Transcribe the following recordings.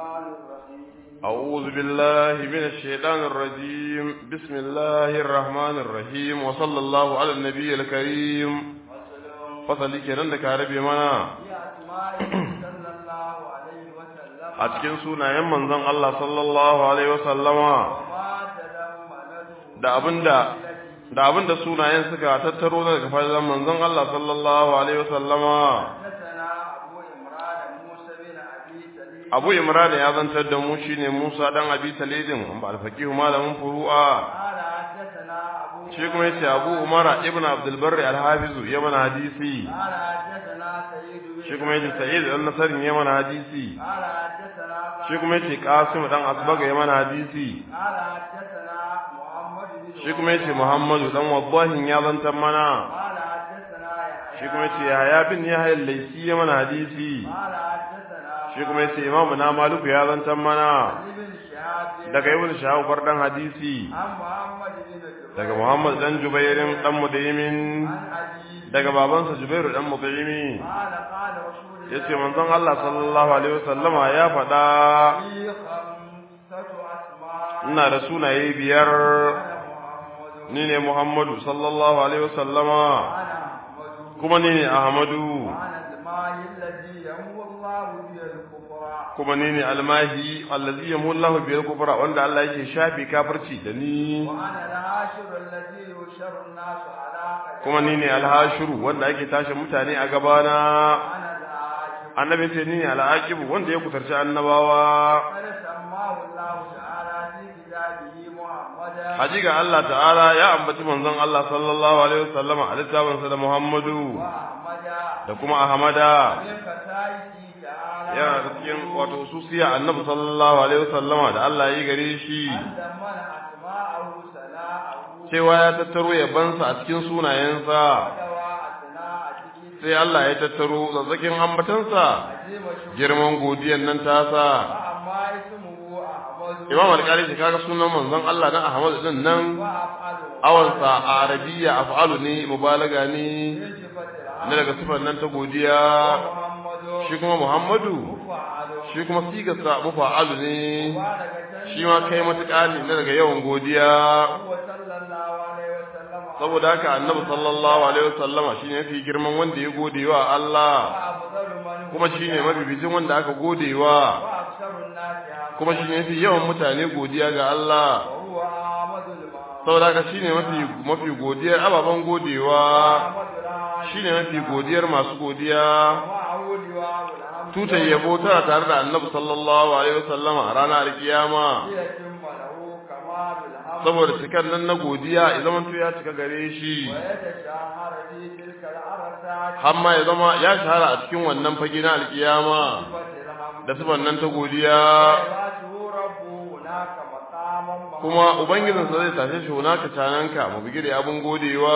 الرحمن الرحيم أعوذ بالله من الشيطان الرجيم بسم الله الرحمن الرحيم وصلى الله على النبي الكريم وسلام فصلي kenan da ka rabe mana في أسمائه صلى الله عليه وسلم a cikin sunayen manzon Allah sallallahu alaihi wasallama وما تلمنته da abinda da abinda sunayen suka tattaro daga fadlan manzon Allah sallallahu alaihi wasallama حدثنا أبو إمران موسى بن أبي سليم Abu Imran ya zantar da mu shine Musa dan Abi Talidin ba alfaqihu malamin furu'a قال حدثنا أبو shi kuma yace Abu Umar ibn Abdul Barr al-Hafiz ya mana hadisi قال حدثنا سيد بن shi kuma yace Sa'id dan Nasr ya mana hadisi قال حدثنا shi kuma yace Qasim dan Asbaga ya mana hadisi قال حدثنا محمد بن shi kuma yace Muhammadu dan Waddahin ya zantar mana قال حدثنا يحيى shi kuma yace Yahya bin Yahya al-Laysi ya mana hadisi قال حدثنا shi kuma yace Imam na Maliku ya zantar mana ابن شهاب daga Ibn Shahab dan hadisi عن محمد بن جبير daga Muhammad dan Jubairin dan Mudaymin عن أبي daga babansa Jubairu dan Mudaymi قال قال رسول الله yace manzon Allah sallallahu alaihi wasallama ya faɗa لي خمسة أسماء ina da sunaye biyar أنا محمد ni ne Muhammadu sallallahu alaihi wasallama أنا أحمد kuma ni ne Ahmadu وأنا الماء الذي يمو الله به الكفر kuma ni ne almahi allazi yamu Allahu bil kufra wanda Allah yake shafi kafirci da ni وأنا العاشر الذي يشر الناس على قدمي kuma ni ne alhashuru wanda ake tashi mutane a gabana أنا العاشر annabi ce ni ne al'aqibu wanda ya kutarci annabawa قد سماه الله تعالى في كتابه محمدا Hajiga Allah ta'ala ya ambaci manzon Allah sallallahu alaihi wasallama a littafinsa da Muhammadu وأحمدا da kuma Ahmada من كتائه تعالى yana da cikin wato susiya annabi sallallahu alaihi wasallama da Allah ya yi gare shi أن من أسماءه سناءه cewa ya tattaro yabansa a cikin sunayensa ودوى أثناء تجد sai Allah ya tattaro zazzakin ambatansa عظيم شكر girman godiyan nan tasa وأما اسمه أحمد Imam Al-Qari shi kaga sunan manzon Allah na Ahmad din nan وأفعله awansa a Arabiyya af'alu ne mubalaga ne من صفة na العام daga sifar nan ta godiya محمد shi kuma Muhammadu فعله shi kuma sigarsa mufa'alu ne مباركة shi ma kai matuƙa ne na daga yawan godiya هو صلى الله عليه وسلم saboda haka annabi sallallahu alaihi wasallama shine mafi girman wanda ya gode wa Allah وأفضل من هو kuma shine mabibicin wanda aka gode wa وأكثر الناس عملا kuma shine mafi yawan mutane godiya ga Allah وهو أحمد المعروف saboda haka shine mafi mafi godiyar ababen godewa أحمد العالي shine mafi godiyar masu godiya ومعه لواء الحمد tutar yabo tana tare da annabi sallallahu alaihi wasallama a ranar alkiyama ليتم له كمال الحمد saboda cikar nan na godiya ya zama ya cika gare shi ويتشاهر في تلك العرسات har ma ya zama ya shahara a cikin wannan fage na alkiyama صفة الحمد da sifan nan ta godiya ويبعثه ربه هناك مقاما kuma ubangijinsa zai tashe shi hunaka cananka mu bigire abin godewa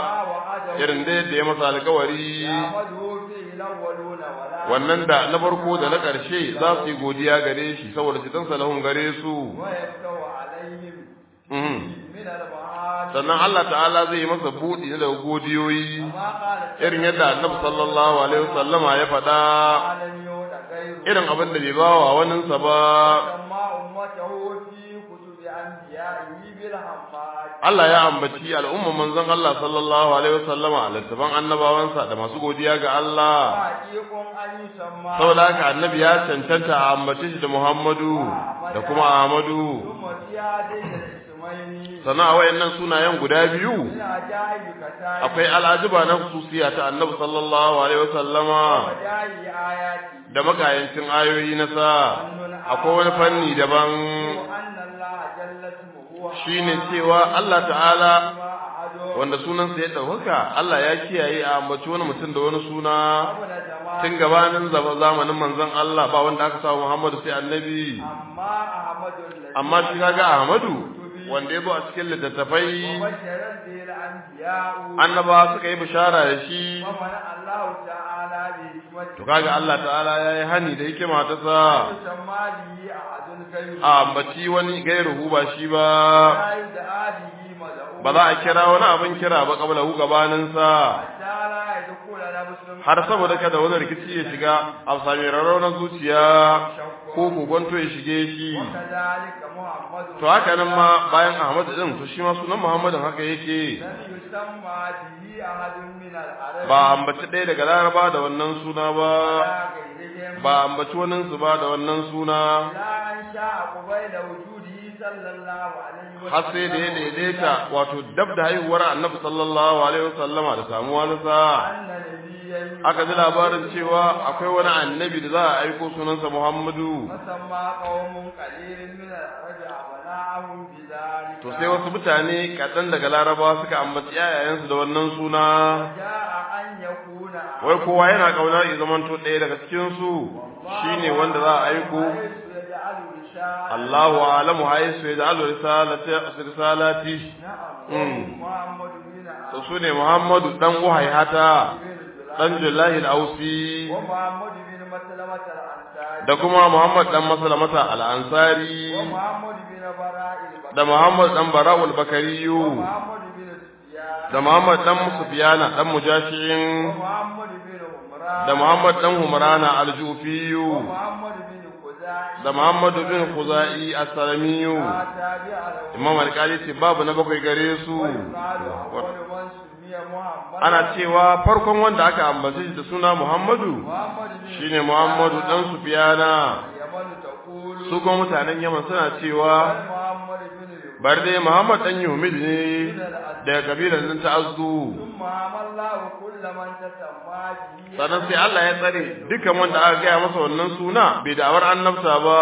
وعده irin da yadda ya masa alkawari يعمده فيه الأولون ولا wannan da na farko da na ƙarshe za su yi godiya gare shi saboda cikin salahun gare su ويفتح عليهم Mhm. من المعاد sannan Allah ta'ala zai yi masa buɗi na daga godiyoyi ما قال irin yadda annabi sallallahu alaihi wasallama ya faɗa لم يود غيره irin abin da bai bawa waninsa ba سمى أمته في كتب أنبيائه بالحماد Allah ya ambaci al'umman manzon Allah sallallahu alaihi wasallama a littafan annabawansa da masu godiya ga Allah وحقيق أن يسمى saboda haka annabi ya cancanta a ambace shi da Muhammadu da kuma Ahmadu ثم في هذين الاسمين sannan a wayannan sunayen guda biyu من عجائب كتائب akwai al'ajiba na khususiya ta annabi sallallahu alaihi wasallama ومجائب آياته da makayancin ayoyi na sa akwai wani fanni daban وأن الله جل اسمه shine cewa Allah ta'ala ما أحد wanda sunansa ya ɗaukaka Allah ya kiyaye a ambaci wani mutum da wani suna قبل زمان tun gabanin zama- zamanin manzon Allah ba wanda aka samu Muhammadu sai annabi أما أحمد الذي amma shi kaga Ahmadu wanda ya zo a cikin littattafai وبشرا به الأنبياء annaba suka yi bishara da shi ومنع الله تعالى بحكمته to kaga Allah ta'ala ya yi hani da hikima ta sa يسمى به أحد غيره a ambaci wani gairuhu ba shi ba لا يدعى به مدعو ba za a kira wani abin kira ba kabla hu gabaninsa حتى لا يدخل له نفس har saboda kada wani rikici ya shiga a sami rarraunar zuciya ko kogonto ya shige shi وكذلك محمد to haka nan ma bayan Ahmad din to shi ma sunan Muhammadin haka yake لم يسمى به أحد من العرب ba ambaci ɗaya daga Laraba da wannan suna ba ولا غيرهم ba ambaci wannan su ba da wannan suna لا أن شاء قبيل وجوده صلى الله عليه وسلم har sai da ya daidaita wato dab da haihuwar Annabi sallallahu alaihi wasallama da samuwa nasa أن نبيا aka ji labarin cewa akwai wani annabi da za a aiko sunansa Muhammadu فسمى قوم قليل من العرب أبناءهم بذلك to sai wasu mutane kaɗan daga Larabawa suka ambaci yayayensu da wannan suna جاء أن يكون wai kowa yana kaunar ya zamanto ɗaya daga cikin su shine wanda za a aiko حيث يجعل رشاء Allahu a'lamu haisu yaj'alu risalati risalati نعم محمد بن to sune Muhammadu dan Uhaihata dan Billahi al-Ausi ومحمد بن مسلمة الأنصاري da kuma Muhammad dan Maslamata al-Ansari ومحمد بن براء البكر da Muhammad dan Bara'ul Bakariyu ومحمد بن سفيان da Muhammad dan Sufyana dan Mujashin ومحمد بن عمران da Muhammad dan Humrana al-Jufiyu ومحمد بن خزاعي da Muhammad bin Khuzai as-Salamiyu لا تابع له Imam Al-Qali ce babu na bakwai gare su ويقال أول من سمي محمد ana cewa farkon wanda aka ambace shi da suna Muhammadu محمد بن shine Muhammadu dan Sufyana يمن تقول su kuma mutanen Yaman suna cewa محمد بن يوسف bar dai Muhammad dan Yumid ne daga kabilar nan ta Azdu ثم عمل الله كل من تسمى به sannan sai Allah ya tsare dukan wanda aka gaya masa wannan suna bai da'awar annabta ba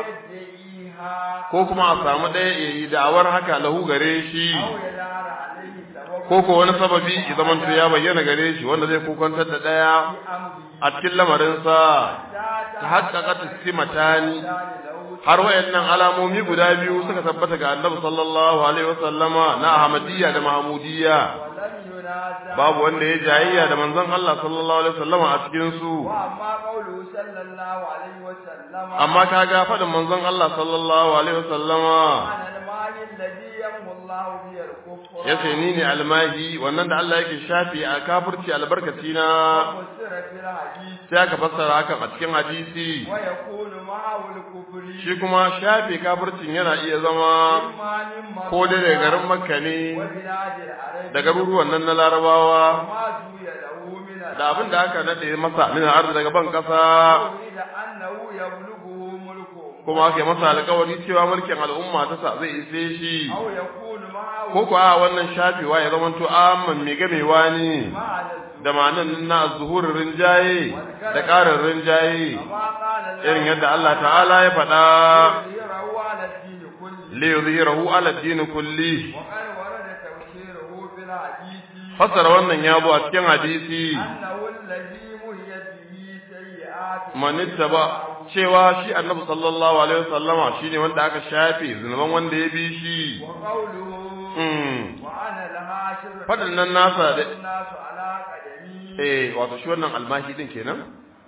يدعيها ko kuma a samu ɗaya ya yi da'awar haka lahu gare shi أو يدار عليه سبب ko ko wani sababi ya zamanto ya bayyana gare shi wanda zai kokantar da ɗaya أمره a cikin lamarinsa ta haƙƙaƙa simatani har wayannan alamomi guda biyu suka tabbata ga annabi sallallahu alaihi wasallama na ahmadiyya da mahmudiyya ولم ينازع babu wanda ya jayayya da manzon Allah sallallahu alaihi wasallama a cikin su وأما قوله صلى الله عليه وسلم amma kaga faɗin manzon Allah sallallahu alaihi wasallama عن المال الذي يمحو الله به الكفر yace ni ne almahi wannan da Allah yake shafi a kafirci albarkaci na فسر في الحديث sai aka fassara hakan a cikin hadisi ويكون معه الكفر shi kuma shafe kafircin yana iya zama إما من مكة ko dai daga garin makka ne وبلاد العرب da garuruwan nan na larabawa وما زوي له من da abin da aka nade masa min arzi daga ban kasa أريد أنه يبلغه ملكه kuma aka yi masa alƙawari cewa mulkin al'umma ta sa zai ise shi أو يكون معه ko kuwa wannan shafewa ya zama to amman mai gamewa ne مع الزهور da ma'anan na zuhurin rinjaye da ƙarin rinjaye كما قال irin yadda Allah ta'ala ya faɗa ليظهره على الدين كله li yuzhirahu ala ad-din kulli وقد ورد تفسيره في الحديث fassara wannan ya zo a cikin hadisi أنه الذي مهيت به سيئات manitta ba cewa shi annabi sallallahu alaihi wasallama shine wanda aka shafe zunuban wanda ya bi shi وقوله mm وأنا الهاشر fadin nan nasa da الناس على قدمي eh wato shi wannan almahi din kenan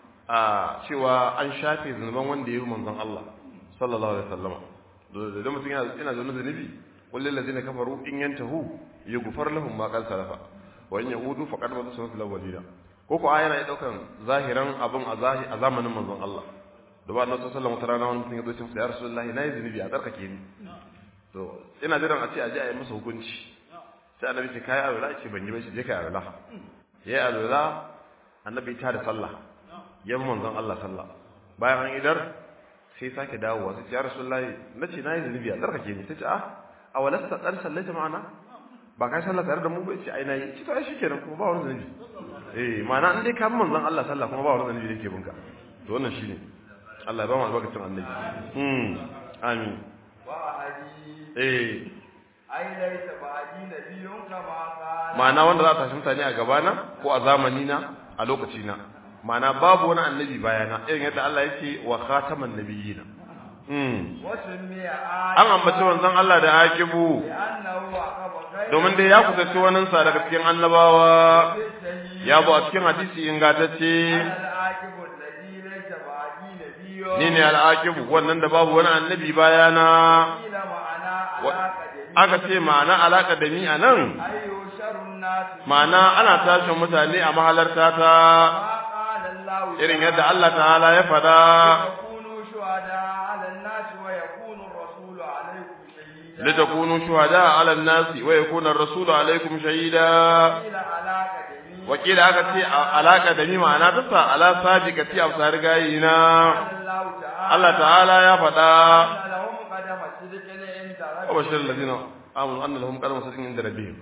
a cewa an shafe zunuban wanda ya yi manzon Allah sallallahu alaihi wasallama da mutum yana yana da zunubi kullal ladina kafaru in yantahu yughfar lahum ma qad salafa wa in yahudu faqad madu sunnatul awwalina ko ko ayana ya daukan zahiran abun a zahi a zamanin manzon Allah da ba annabi sallallahu alaihi wasallam wani mutum ya zo ce ya rasulullahi nayi zunubi a tsarkake ni to ina jiran a ce a je a yi masa hukunci sai annabi ce kai alwala ce ban yi ba shi je kai alwala yayi alwala annabi ta da sallah ya bi manzon Allah sallah bayan an idar sai sake dawowa sai ya rasulullahi nace nayi zunubi a tsarkake ni sai ce ah awalasta qad sallaita ma'ana ba kai sallah tare da mu ba ce ai nayi ci to ai shikenan kuma ba wani zunubi eh ma'ana in dai ka bi manzon Allah sallah kuma ba wani zunubi da yake binka to wannan shine Allah ya ba mu albarkacin annabi hmm amin وأهدي eh أي ليس بعدي نبي كما قال ma'ana wanda za a tashi mutane a gabana ko a zamani na a lokaci na ma'ana babu wani annabi bayana irin yadda Allah yake wa khataman nabiyina mm وسمي an ambaci wanzan Allah da akibu لأنه عقب غير domin dai ya kusanci wani sa daga cikin annabawa السيد ya bu a cikin hadisi ingantacce أنا العاقب الذي ليس بعدي نبي ni ne al'akibu wannan da babu wani annabi bayana قيل معنا Wa- على قدمي aka ce ma'ana alaka da ni a nan أي يشر الناس الناس ma'ana ana tashin mutane a mahalarta ta ما قال الله irin yadda Allah ta'ala ya faɗa لتكونوا شهداء على الناس ويكون الرسول عليكم شهيدا litakunu shuhada 'ala an-nasi wa yakuna ar-rasulu 'alaykum shahida قيل علاقة جميع wakila aka ce a- alaka da mi ma'ana ta sa ala sadiqati absar gayina قال الله تعالى Allah ta'ala ya faɗa أن لهم قدم صدق عند wa bashir ربهم alladhina amanu anna lahum qadama sidqin inda rabbihim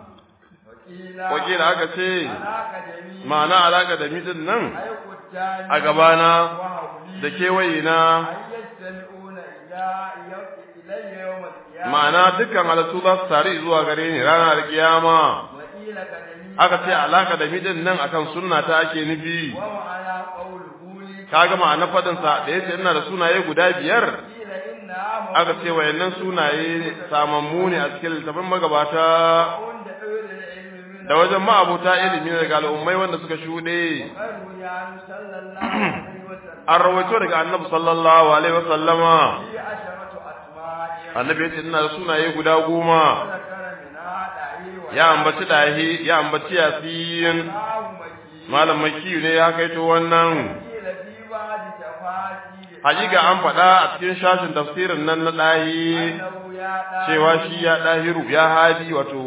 وقيل wakila aka ce علاقة جميع ma'ana alaka da mi din nan أي قدام a gabana وحولي da kewayena أن يجتمعون إلى إلي يوم القيامة ma'ana dukkan halittu za su tare zuwa gare ni ranar kiyama وقيل كجميع aka ce alaka da mi din nan akan sunna ta ake nufi ومعنى قوله لي kaga ma'ana fadin sa da yace ina da sunaye guda biyar قيل إنها aka ce wayannan sunaye samammu ne a cikin littafin magabata عند أهل العلم من da wajen ma'abuta ilimi daga al'ummai wanda suka shuɗe قالوا يا صلى الله عليه وسلم an rawaito daga annabi sallallahu alaihi wasallama في عشرة أسماء annabi ya ce ina da sunaye guda goma وذكر منها دعي ya ambaci dahi ya ambaci yasin وياه مكي malam makiyu ne ya kaito wannan قيل في بعض تفاسير hakika an faɗa a cikin shashin tafsirin nan na dahi أنه يا داعي cewa shi ya dahiru ya hadi wato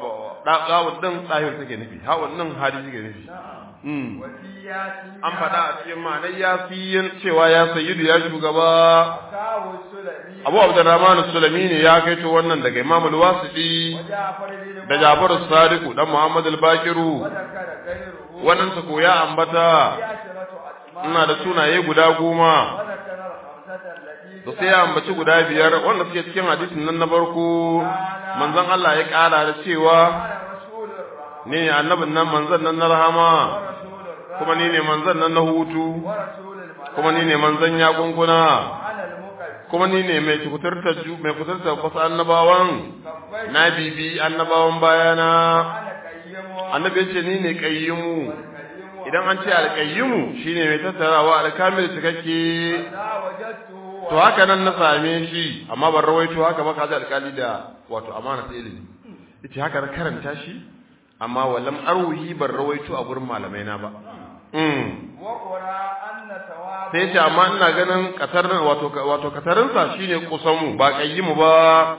ɗawun ɗin dahiru take nufi hawun ɗin hadi take nufi Mm. وفي ياسين an faɗa a cikin ma'anar yasin cewa ya sayyidu ya shugaba أخاه السلمي abu abdurrahman sulami ne ya kaito wannan daga imam al-wasiti وجعفر بن da jafar sadiku dan muhammad al-bakiru وذكر غيره wannan su koya ambata في عشرة أسماء ina da sunaye guda goma وذكر الخمسة التي to sai ya ambaci guda biyar wanda suke cikin hadisin nan na farko manzon Allah ya kara da cewa قال رسول الرحمة ni ne annabin nan manzon nan na rahama ورسول الرحمة kuma ni ne manzon nan na hutu ورسول الملائكة kuma ni ne manzon yakunkuna وأنا المكذب kuma ni ne mai kuturtar ju mai kuturtar wasu annabawan كفيت na bibi annabawan bayana أنا قيم annabi ya ce ni ne qayyimu والقيم idan an ce alqayyimu shine mai tattarawa alkamil cikakke لا وجدته to haka nan na same shi amma ban rawaito haka ba kaji alkali da wato amana ta ilimi yace haka na karanta shi amma walam arwihi ban rawaito a gurin malamai na ba mm وقرا أن ثواب sai yace amma ina ganin kasarin wato wato kasarinsa shine kusamu ba qayyimu ba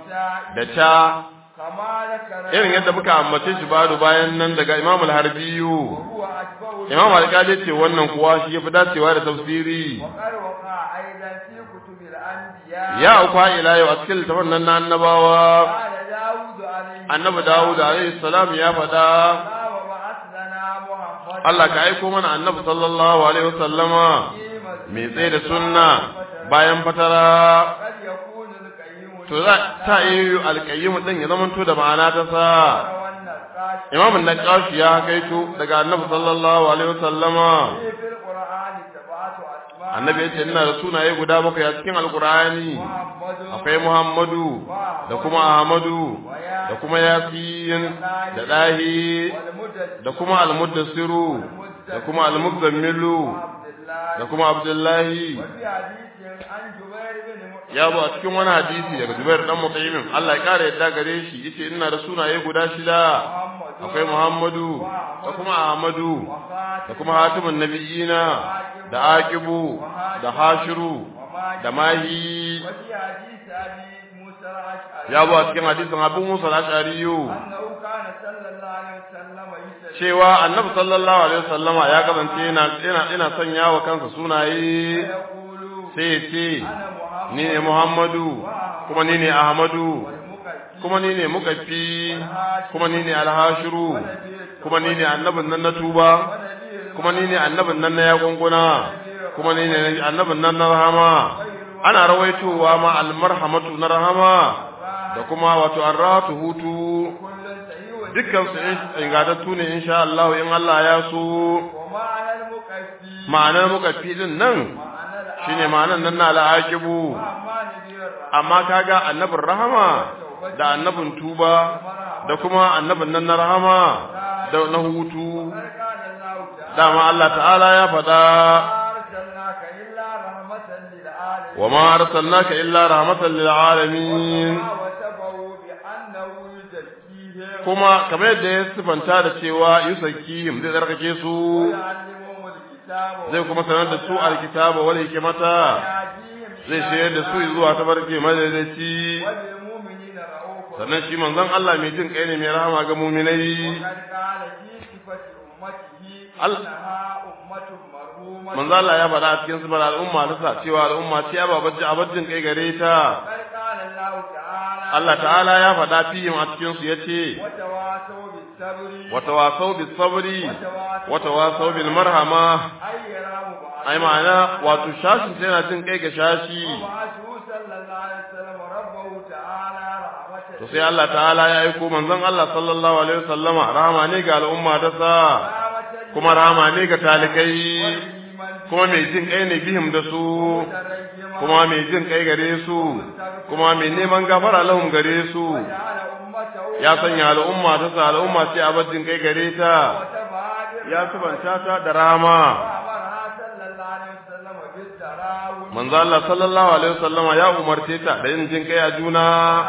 da ta كما ذكر irin yadda muka ambace shi bado bayan nan daga Imam al-Harbiyu وهو أشبه Imam al-Qadi ce wannan kuwa shi yafi dacewa da tafsiri وقد وقع أيضا في كتب الأنبياء ya auka ila yau a cikin littafin nan na annabawa قال داود عليه annabi Dawud alaihi salam ya faɗa السلام وبعث لنا محمد Allah ka aiko mana annabi sallallahu alaihi wasallama mai tsaye da sunna bayan fatara قد يكون القيم to za ta yi alƙayyim din ya zamanto da ma'ana ta sa والنقاش Imam an-Naqashi ya kaito daga annabi sallallahu alaihi wasallama في القرآن سبعة أسماء annabi ya ce ina da sunaye guda bakwai a cikin alkur'ani محمد akwai muhammadu da kuma ahmadu da kuma yasin da dahi والمدد da kuma almudassiru da kuma almuzammilu عبد الله da kuma abdullahi وفي حديث عن جبير بن مطعم ya zo a cikin wani hadisi daga jubair dan mutaymin Allah ya kare yadda gare shi yace ina da sunaye guda shida محمد akwai muhammadu da kuma ahmadu da kuma hatimin nabiyina da aqibu da hashiru da mahi وفي حديث أبي موسى الأشعري ya zo a cikin hadisin abu musa al-ashariyu أنه كان صلى الله عليه وسلم يسأل cewa annabi sallallahu alaihi wasallama ya kasance yana ina ina sanya wa kansa sunaye يقول sai ya ce أنا محمد ni ne muhammadu kuma ni ne ahmadu والمكفي kuma ni ne mukaffi kuma ni ne alhashiru kuma ni ne annabin nan na tuba ونبي kuma ni ne annabin nan na yagunguna kuma ni ne annabin nan na rahama ana rawaitowa ma almarhamatu na rahama da kuma wato arratu hutu كل سيء dukkan su ingatattu ne insha Allah in Allah ya so ومعنى المكفي ma'anar mukaffi din nan معنى shine ma'anar nan na al'aqibu الأعمى نبي الرحمن amma kaga annabin rahama da annabin tuba da kuma annabin nan na rahama da na hutu قال الله تعالى dama Allah ta'ala ya faɗa أرسلناك إلا رحمة للعالمين wa ma arsalnaka illa rahmatan lil alamin وما وصفه بأنه يزكيهم kuma kamar yadda ya sifanta da cewa yusakihim zai tsarkake su ويعلمهم الكتاب zai kuma sanar da su alkitaba wal hikmata ويهديهم zai shayar da su zuwa tabarki madaidaici وللمؤمنين رؤوف sannan shi manzon Allah mai jin kai ne mai rahama ga muminai وقد قال في صفة أمته ال- إنها أمة مرحومة manzo Allah ya faɗa a cikin sifar al'umma ta sa cewa al'umma ce ababajin abajin kai gare ta وقد قال الله تعالى Allah ta'ala ya faɗa fihim a cikin su yace وتواصوا بالصبر wa tawasaw bis sabri wa tawasaw bil marhama أي يرام بعض ai ma'ana wato shashin sai yana jin kai ga shashi وبعثه صلى الله عليه وسلم ربه تعالى رحمة to sai Allah ta'ala ya aiko manzon Allah sallallahu alaihi wasallama rahama ne ga al'umma ta sa رحمة kuma rahama ne ga talikai لمن kuma mai jin kai ne bihim da su ترجم kuma mai jin kai gare su kuma mai neman gafara lahum gare su جعل أمته ya sanya al'umma ta sa al'umma ce a jin kai gare ta وتبادر ya subanta ta da rama وأمرها صلى الله عليه وسلم بالتراوي manzo Allah sallallahu alaihi wasallama ya umarce ta da yin jin kai a juna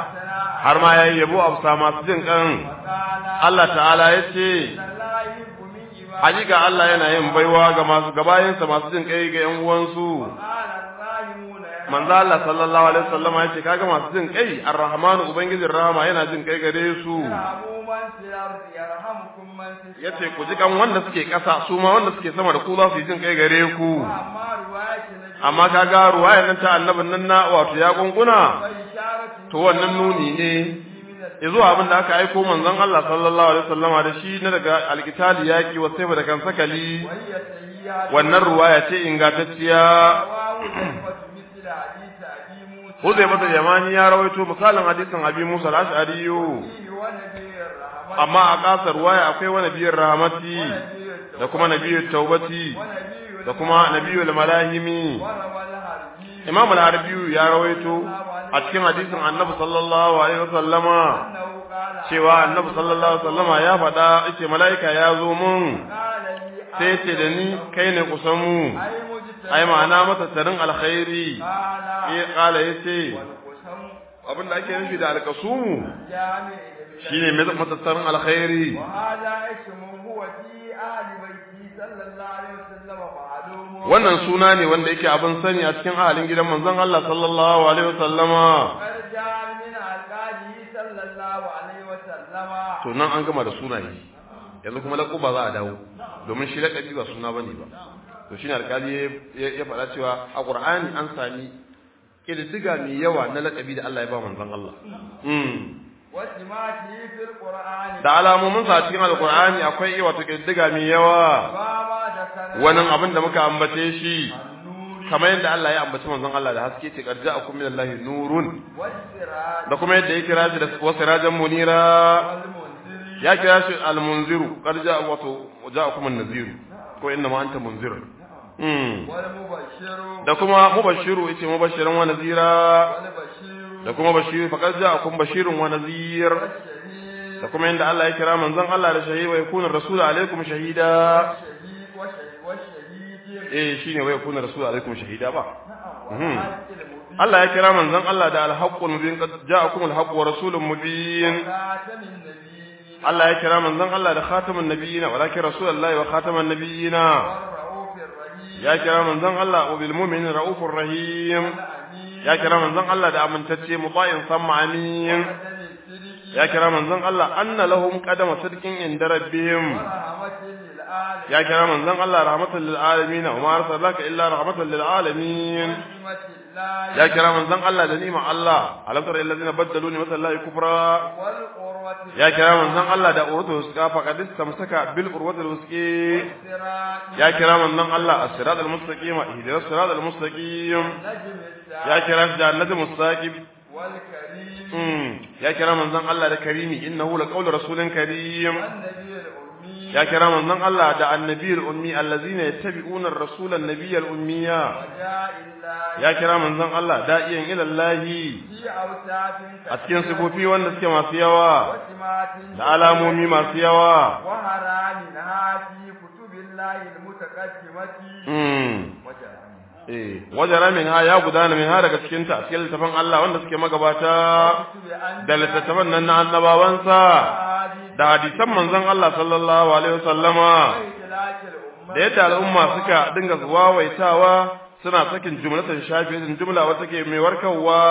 har ma yayi yabo afsa masu jin kan وقال Allah ta'ala ya ce لا يحب من عباده hakika Allah yana yin baiwa ga masu gabayinsa masu jin kai ga yan uwansu قال الراحمون manzo Allah sallallahu alaihi wasallama ya ce kaga masu jin kai arrahmanu ubangijin rahama yana jin kai gare su يرحموا من في الأرض يرحمكم من في السماء yace ku ji kan wanda suke ƙasa su ma wanda suke sama da ku za su yi jin kai gare ku وأما رواية النبي amma kaga ruwayar nan ta annabin nan na wato ya gunguna فإشارة to wannan nuni ne من yazo abin da aka aiko manzon Allah sallallahu alaihi wasallama da shi na daga alkitali yaki wa sai da kan sakali وهي سيئة wannan ruwaya ce ingantacciya رواه زيفة مثل حديث أبي موسى Huzaifa Yamani ya rawaito misalin hadisin Abi Musa al-Ash'ari فيه ونبي الرحمة amma a kasar ruwaya akwai wa nabiyar rahmati ونبي da kuma nabiyar taubati ونبي da kuma nabiyul malahimi وروى الحربي Imam al-Harbi ya rawaito a cikin hadisin Annabi sallallahu alaihi wasallama أنه قال cewa Annabi sallallahu alaihi wasallama ya faɗa yace mala'ika ya zo mun قال لي sai ce da ni kai ne kusan mu أي مجتمع ai ma'ana masa tarin alkhairi قال eh kala yace والقسم abin da ake nufi da alkasumu جامع shine mai masa tarin alkhairi وهذا اسم هو في آل بيته صلى الله عليه وسلم معلوم wannan suna ne wanda yake abin sani a cikin ahalin gidan manzon Allah sallallahu alaihi wasallama قد جاء من ألقابه صلى الله عليه وسلم to nan an gama da sunaye yanzu kuma laƙuba za a dawo domin shi laƙabi ba suna bane ba to shine alƙali ya ya faɗa cewa a Qur'ani an sami kididdiga mai yawa na laƙabi da Allah ya ba manzon Allah mm وسماته في القرآن da alamomin sa cikin alqur'ani akwai wato kididdiga mai yawa فما ذكر wannan abin da muka ambace shi النور kamar yadda Allah ya ambaci manzon Allah da haske ce qarja akum minallahi nurun والسراج da kuma yadda ya kira shi da wasirajan munira والمنذر ya kira shi al-munziru qad ja'a wato ja'akum an-naziru ko inna ma anta munzir mm والمبشر da kuma mubashiru yace mubashiran wa nazira والبشير da kuma bashiru faqad ja'akum bashirun wa nazir والشهيد da kuma yanda Allah ya kira manzon Allah da shahidi wa yakuna rasulu alaikum shahida والشهيد والشهيد والشهيد eh shine wa yakuna rasulu alaikum shahida ba نعم Mhm. والحق المبين Allah ya kira manzon Allah da al-haqqul mubin qad ja'akum al-haqqu wa rasulun mubin خاتم النبيين Allah ya kira manzon Allah da khatamun nabiyina walakin rasulullahi wa khataman nabiyina والرؤوف الرحيم ya kira manzon Allah wa bil mu'minin raufur rahim الأمين ya kira manzon Allah da amintacce muta'in samma amin وقدم الصدق ya kira manzon Allah anna lahum qadama sidqin inda rabbihim ورحمة للآل ya kira manzon Allah rahmatan lil alamin wa ma arsalaka illa rahmatan lil alamin ونعمة الله ya kira manzon Allah da ni'ma Allah alam tara alladhina baddalu ni'mata Allah kufra والقروة ya kira manzon Allah da urwatul wuska faqad istamsaka bil urwatul wuski والصراط ya kira manzon Allah as-sirat al-mustaqim ihdinas sirat al-mustaqim نجم الساعة ya kira shi da annabi mustaqim والكريم Mm, ya kira manzon Allah da karimi innahu laqawlu rasulin karim والنبي الأمي ya kira manzon Allah da annabiyul ummi allazina yattabi'una ar-rasula an-nabiyyal ummiya وجاء الله ya kira manzon Allah da'iyan ila Allah في أوساف a cikin sifofi wanda suke masu yawa وسمات da alamomi masu yawa وحرامها في كتب الله المتقدمة mm وجرامها eh wajara min ha ya gudana min ha daga cikin ta cikin littafin Allah wanda suke magabata كتب أن da littattafan nan na annabawansa da hadisan manzon Allah sallallahu alaihi wasallama وإدلاك الأمة da yadda al'umma suka dinga wawaitawa suna sakin jumlatan shafi'in jumla wata ke mai warkarwa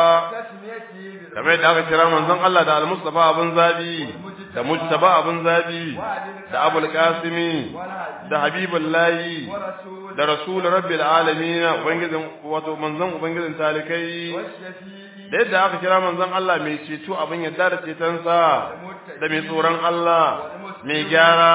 تسميته kamar yadda aka kira manzon Allah da al-Mustafa abun zabi da Mujtaba abun zabi da Abul Qasimi da Habibullahi ورسول da Rasul Rabbil Alamin ubangijin wato manzon ubangijin talikai والشفيع da yadda aka kira manzon Allah mai ceto abin yadda da cetonsa da mai tsoron Allah mai gyara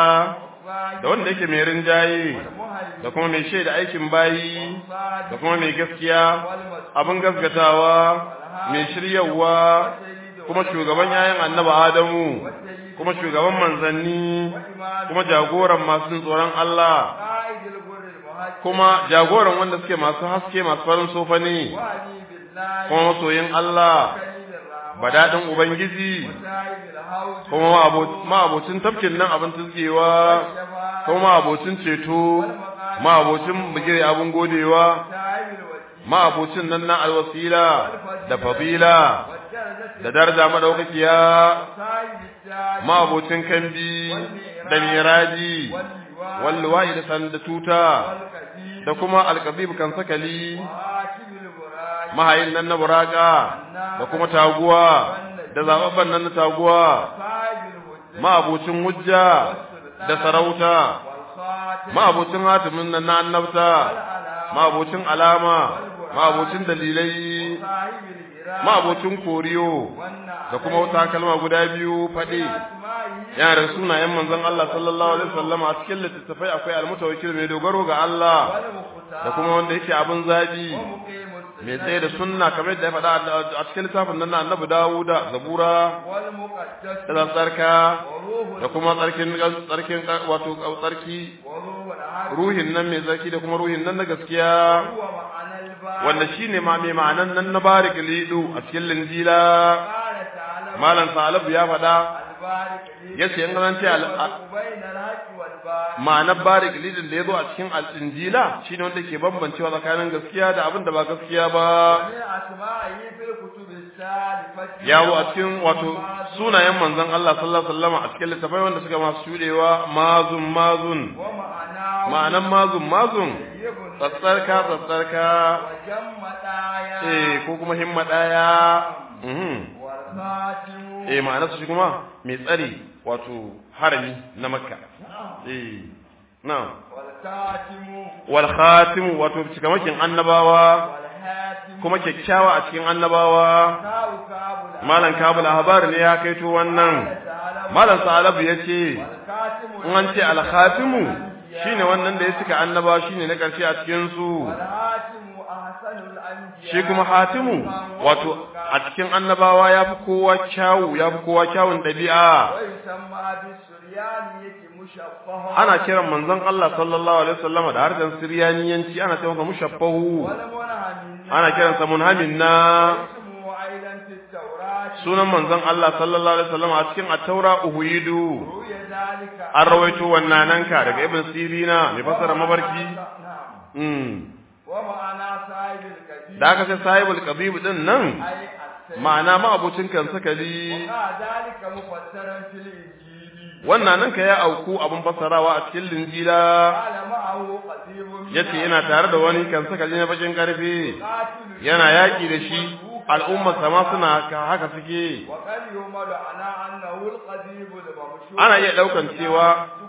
da wanda yake mai rinjaye da kuma mai shaida aikin bayi da kuma mai gaskiya abin gaskatawa mai shiryawa kuma shugaban yayin annaba Adamu kuma shugaban manzanni kuma jagoran masu jin tsoron Allah قائد الغر المهاجر kuma jagoran wanda suke masu haske masu farin sofa ne وعلي بالله kuma masoyin Allah كريم الرحمن badadin ubangiji وسائب الهوج kuma ma'abocin tafkin nan abin tuzgewa والشفاعة kuma ma'abocin ceto ma'abocin bigire abin godewa وسائب الوسيلة ma'abocin nan na alwasila da fadila والدرجة da daraja madaukakiya وسائب التاج ma'abocin kambi da miraji واللواء walluwa'i da sanda tuta والقديم da kuma alkabib kan sakali وآكب البراج mahayin nan na buraka da kuma taguwa da zababban nan na taguwa وسائب الهجة ma'abocin hujja da sarauta والخاتم ma'abocin hatimin nan na annabta والعلامة ma'abocin alama ma'abocin dalilai وصاحب الإرادة ma'abocin koriyo والنعم da kuma wata kalma guda biyu faɗi أسمائه yana da sunayen manzon Allah sallallahu alaihi wasallam a cikin littattafai akwai almutawakkil mai dogaro ga Allah والمختار da kuma wanda yake abin zabi ومقيم السنة mai tsaye da sunna kamar yadda ya faɗa a cikin littafin nan na annabi Dawuda Zabura والمقدس da tsarka وروح da kuma tsarkin tsarkin wato tsarki وروح العدل ruhin nan mai tsarki da kuma ruhin nan na gaskiya هو معنى الباب wanda shine ma mai ma'anan nan na barik lidu a cikin linjila قال تعالى malam salab ya faɗa البارك لي yace in an ce al- a- بين الحق والباطل ma'anar barik lidin da ya zo a cikin al-injila shine wanda ke bambancewa tsakanin gaskiya da abin da ba gaskiya ba ومن أسمائه في الكتب السالفة ya zo a cikin wato sunayen manzon Allah sallallahu alaihi wasallam a cikin littafai wanda suka masu shudewa mazun mazun ومعناه ma'anan mazun mazun طيب tsatsarka tsatsarka وجم دايا eh ko kuma himma daya mhm والخاتم eh ma'anarsa shi kuma mai tsari wato harami na makka eh na'am والكاتم wal khatim wato cikamakin annabawa والحاتم kuma kyakkyawa a cikin annabawa كاو كاب malam kabul ahbar ne ya kaito wannan malam salabu yace والكاتم in an ce al khatimu shine wannan da ya cika annabawa shine na karshe a cikin su والحاتم أحسن الأنبياء shi kuma hatimu wato a cikin annabawa yafi kowa kyawu yafi kowa kyawun dabi'a ويسمى بالسريانية مشبهة ana kiran manzon Allah sallallahu alaihi wasallama da harshen Siryaniyanci ana cewa masa mushaffahu والمنهم ana kiransa munhamin na اسمه أيضا في التوراة sunan manzon Allah sallallahu alaihi wasallama a cikin at-taura uhuyidu روي ذلك an rawaito wannan nanka daga ibn sirina mai fasara mabarki نعم mm. ومعنى صاحب الكبير da aka ce sahibul qabib din nan أي السيد ma'ana ma abocin kan sakali وقع ذلك مفسرا في الإنجيل wannan nan ka ya auku abin fassarawa a cikin linjila قال معه قديم من yace yana tare da wani kan sakali na bakin karfe قاتل yana yaki da shi al'ummar sama suna ka- haka suke وقد يمل على أنه القديم الممشور ana iya daukan cewa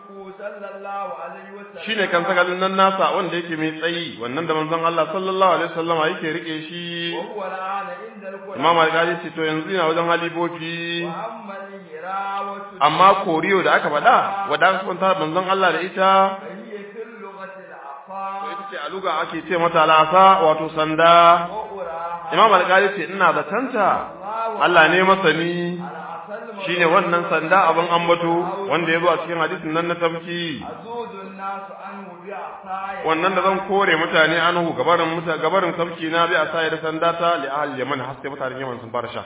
صلى الله عليه وسلم shine kan sakalin nan nasa wanda yake mai tsayi wannan da manzon Allah sallallahu alaihi wasallam yake rike shi وهو الآن عند القرآن Imam Al-Ghazali ce to yanzu ina wajen halifofi وأما الهراوة amma koriyo da aka faɗa wadda aka kwanta manzon Allah da ita فهي في اللغة to العصا ita ce a luga ake ce mata lasa wato sanda وأراها Imam Al-Ghazali ce ina da tanta Allah ne masani العصا shine wannan sanda abin ambato wanda ya zo a cikin hadisin nan na tafki أزود الناس عنه بعصاي wannan da zan kore mutane anhu gabarin muta gabarin tafki na bi a sai da sanda ta li ahli yaman har sai mutanen yaman sun fara sha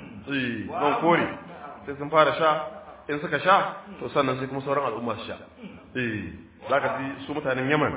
eh zan kore sai sun fara sha in suka sha to sannan sai kuma sauran al'umma su sha eh zaka ji su mutanen yaman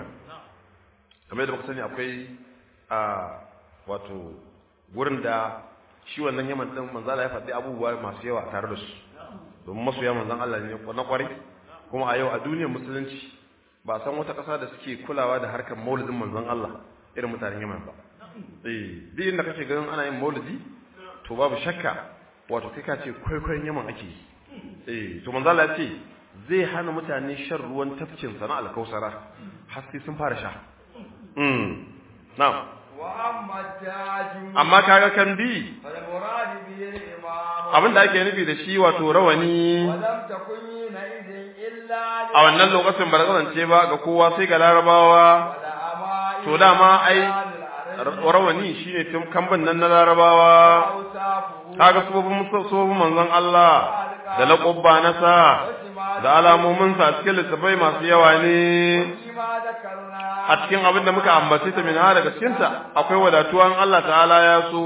kamar yadda muka sani akwai a wato gurin da shi wannan yaman din manzala ya faɗi abubuwa masu yawa tare da su domin masoya manzon Allah ne na kwarai kuma a yau a duniyar musulunci ba san wata ƙasa da suke kulawa da harkar maulidin manzon Allah irin mutanen Yaman ba eh duk inda kake ganin ana yin maulidi to babu shakka wato kai ka ce kwaikwayon Yaman ake yi eh to manzon Allah ya ce zai hana mutane shan ruwan tafkin sana alkausara har sai sun fara sha mm na'am wa amma taju amma kaga kan bi fal murad bi al-imam abinda ake nufi da shi wato rawani wa lam takun na idin illa a wannan lokacin ba kasance ba ga kowa sai ga larabawa wala ama to dama ai rawani shine tun kamban nan na larabawa kaga sobin sobin manzon Allah da laƙubba na sa da alamomin sa cikin littafai masu yawa ne a cikin abin da muka ambace ta min daga cikin ta akwai wadatuwan Allah ta'ala ya so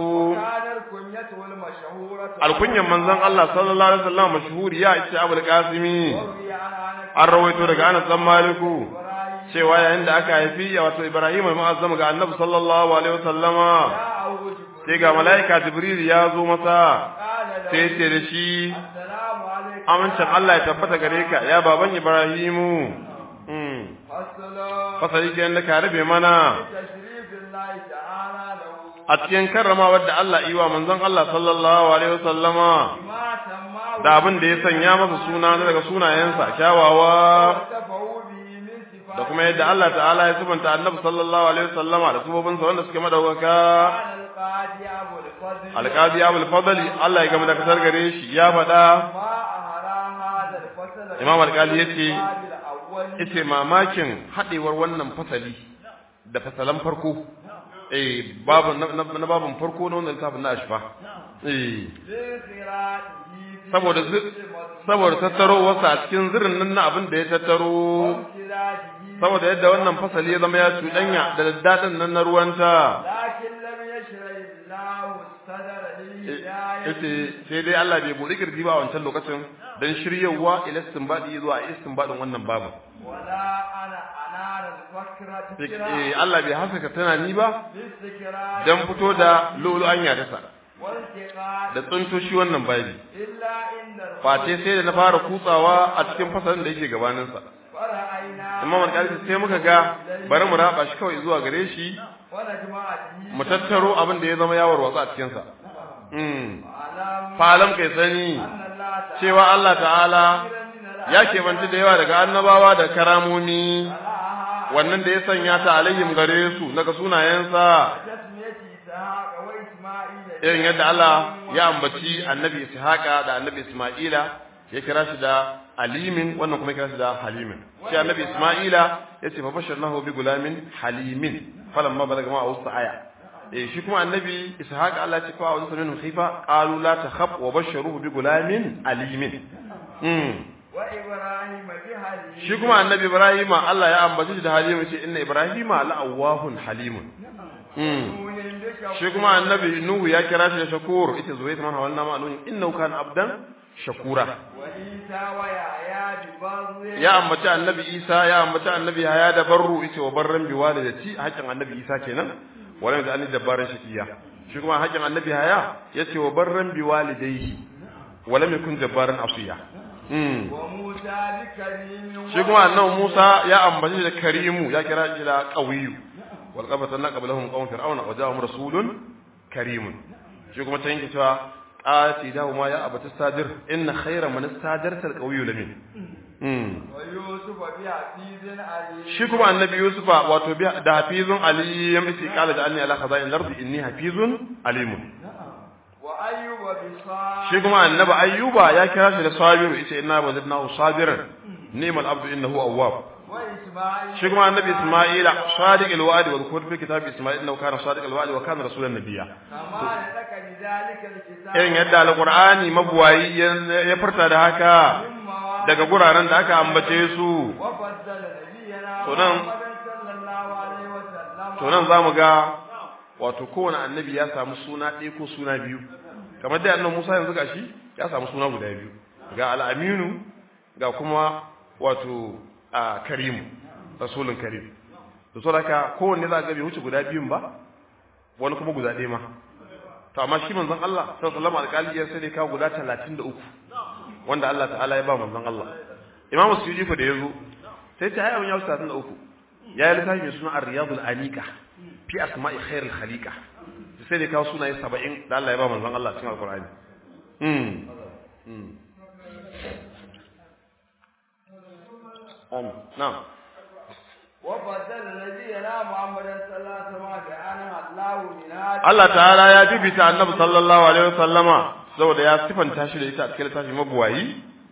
alkunyan manzon Allah sallallahu alaihi wasallam mashhuri ya ce Abul Qasimi an rawaito daga Anas dan Maliku cewa yayin da aka haifi wato Ibrahim al-Mu'azzam ga Annabi sallallahu alaihi wasallama sai ga malaika Jibril ya zo masa sai ce da shi amincin Allah ya tabbata gare ka ya baban Ibrahimu fasali ke da ka rabe mana a cikin karrama wadda Allah yi wa manzon Allah sallallahu alaihi wasallama da abin da ya sanya masa suna na daga sunayensa kyawawa da kuma yadda Allah ta'ala ya subanta annabi sallallahu alaihi wasallama da subobinsa wanda suke madaukaka alqadi abul fadli Allah ya gama da kasar gare shi ya faɗa imam alqali yace yace mamakin hadewar wannan fasali da fasalan farko eh babu na babun farko na wannan littafin na ashfa eh saboda saboda tattaro wasa a cikin zirin nan na abin da ya tattaro saboda yadda wannan fasali ya zama ya cuɗanya da daddadin nan na ruwanta yace sai dai Allah bai buɗe kirji ba a wancan lokacin dan shiryawa ila istinbadi zuwa istinbadin wannan babu wala ana anara al-fakra eh Allah bai hasaka tunani ba dan fito da lulu anya ta sa da tsunto shi wannan babi face sai da na fara kutsawa a cikin fasalin da yake gabanin sa Imam al-Qalbi sai muka ga bari mu raba shi kawai zuwa gare shi mu tattaro abin da ya zama yawar watsa a cikin sa falam kai sani cewa Allah ta'ala ya kebanci da yawa daga annabawa da karamomi wannan da ya sanya ta alayhim gare su daga sunayensa irin yadda Allah ya ambaci annabi Ishaqa da annabi Isma'ila ya kira shi da alimin wannan kuma ya kira shi da halimin shi annabi Isma'ila ya ce fa basharnahu bi gulamin halimin falamma balaga ma awsa aya eh shi kuma annabi ishaq Allah ya ce fa wa minhum khifa qalu la takhaf wa basharuhu bi gulamin alimin mm wa ibrahim bi halim shi kuma annabi ibrahima Allah ya ambace shi da halimu ce inna ibrahima la'awahun halimun mm shi kuma annabi nuhu ya kira shi da shakur ita zuwa ta man hawalna ma nuhu innahu kana abdan shakura wa isa wa ya bi barri ya ambaci annabi isa ya ambaci annabi haya da barru ita wa barran bi walidati haƙin annabi isa kenan wala da annabi dabbaran shakiya shi kuma haƙin annabi haya yace wa barran bi walidayhi wala yakun jabbaran asiya mm wa musa bi karimin shi kuma annabi Musa ya ambaci da karimu ya kira shi da qawiyu wal qabatanna qablahum qawm fir'auna wa ja'ahum rasulun karimun shi kuma can yake cewa qati da ma ya abata stadir inna khayra man istajarta al qawiyyu lamin mm wa yusuf bi hafizin ali shi kuma annabi yusufa wato bi da hafizun ali ya misi kala da anni ala khaza'in al-ardi inni hafizun alimun wa ayyuba bi sa shi kuma annabi ayyuba ya kira shi da sabiru yace inna wajadnahu sabiran ni'mal abdu innahu awwab wa isma'il shi kuma annabi Isma'ila sadiq alwa'd wa dhkur fi kitab Isma'il innahu kana sadiq alwa'd wa kana rasulan nabiyya kama da daka bi dalika alkitab irin yadda alqur'ani mabuwayi ya- ya furta da haka mimma daga guraren da aka ambace su wa faddala nabiyyana To nan- Muhammadan sallallahu alaihi wa sallam to nan zamu ga wato kowane annabi ya samu suna ɗaya ko suna biyu kamar dai annabi Musa yanzu gashi ya samu suna guda biyu ga al-aminu ga kuma wato a karimu rasulun karim to saboda haka kowanne za ga bai wuce guda biyun ba wani kuma guda ɗaya ma to amma shi manzon Allah sallallahu alaihi wasallam alƙali ya sai dai kawo guda 33 wanda Allah ta'ala ya ba manzon Allah Imam Suyuti fa da yazo sai ta ayyukan yau 33 ya yi littafi mai suna Ar-Riyadul Anika fi asma'i khairil khaliqa sai da kawo sunaye 70 da Allah ya ba manzon Allah cikin Al-Qur'ani mm mm Amin. Na'am. وبدل نبينا محمد صلى الله عليه وسلم بأنها الله من هذا Allah ta'ala ya bibita annabi sallallahu alaihi wasallama saboda ya sifanta shi da ita a cikin littafin mabuwayi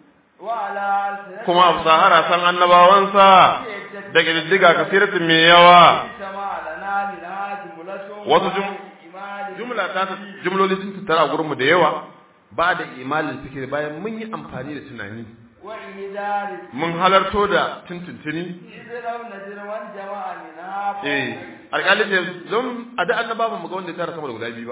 وعلى ألسنة kuma a sahara san annabawansa da ƙididdiga kasiratin mai yawa سمع لنا منها جملة wasu jum- إيمان jumla ta jumloli sun tattara a gurinmu da yawa ba da imalin fikir bayan mun yi amfani da tunani وإهدار mun halarto da tuntuntuni إذ لو نزل وانجمع منها eh alƙali ce don a da annaba ba mu ga wanda ya tara sama da guda biyu ba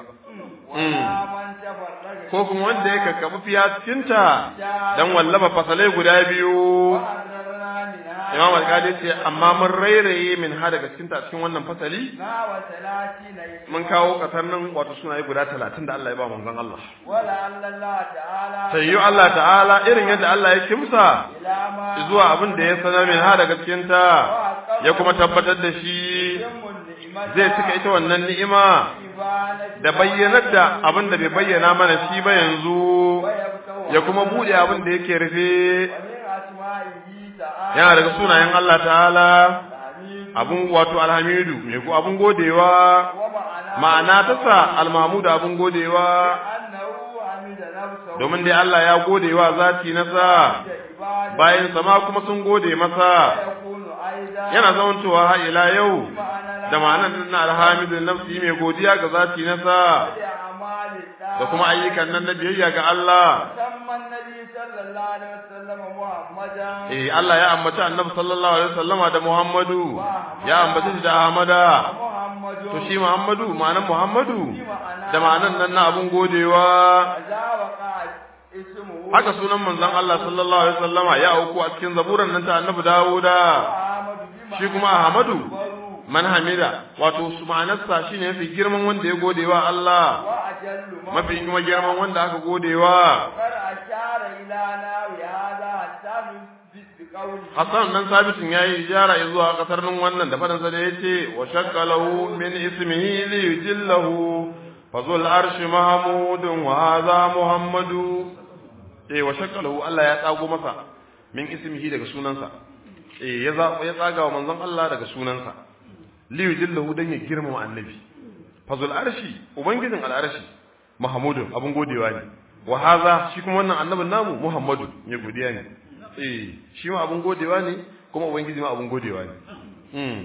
ولا من تفرق ko kuma wanda ya kakkafi fiya cikinta dan wallaba fasalai guda biyu وحررنا منها imam alƙali ce amma mun rairaye min ha daga cikinta a cikin wannan fasali ما وثلاثين mun kawo kasar nan wato sunaye guda talatin da Allah ya ba manzon Allah ولعل الله تعالى sayyu Allah ta'ala irin yadda Allah ya kimsa إلى ما zuwa abin da ya sanar min ha daga cikinta ya kuma tabbatar da shi يتم النعمة zai cika ita wannan ni'ima إبانة da bayyanar da abin da bai bayyana mana shi ba yanzu ويبتوى ya kuma bude abin da yake rufe ومن أسمائه تعالى yana daga sunayen Allah ta'ala الحميد abun wato alhamidu mai ko abun godewa ومعناه ma'ana ta sa almamudu abun godewa أنه حمد نفسه domin dai Allah ya godewa zati na sa عبادة bayan sama kuma sun gode masa ويكون أيضا yana zamantowa har ila yau معنى da ma'anar na alhamidun nafsi mai godiya ga zati na sa لأعمال الدار da kuma ayyukan nan na biyayya ga Allah سمى النبي صلى الله عليه وسلم محمدا eh Allah ya ambaci Annabi sallallahu alaihi wasallama da Muhammadu ya ambaci shi da Ahmada محمد to shi Muhammadu ma'anar Muhammadu da ma'anar nan na abun godewa إذا وقع اسمه haka sunan manzon Allah sallallahu alaihi wasallama ya auku a cikin zaburan nan ta Annabi Dawuda محمد بما shi kuma Ahmadu أكبر man hamida wato su ma'anarsa shine mafi girman wanda ya godewa Allah وأجل ما mafi kuma girman wanda aka godewa وقد أشار إلى ناوي هذا حتى نثبت بقوله Hassan dan sabitin yayi ijara zuwa kasar nan wannan da fadansa da yace wa shakkalahu min ismihi li yujillahu fazul arshi mahmudun wa hadha muhammadu eh wa shakkalahu Allah ya tsago masa min ismihi daga sunansa eh ya za ya tsaga wa manzon Allah daga sunansa li yujillahu dan ya girmama annabi fazul arshi ubangijin al'arshi mahmudun abun godewa ne wa hadha shi kuma wannan annabin namu muhammadu ne godiya ne eh shi ma abun godewa ne kuma ubangiji ma abun godewa ne mm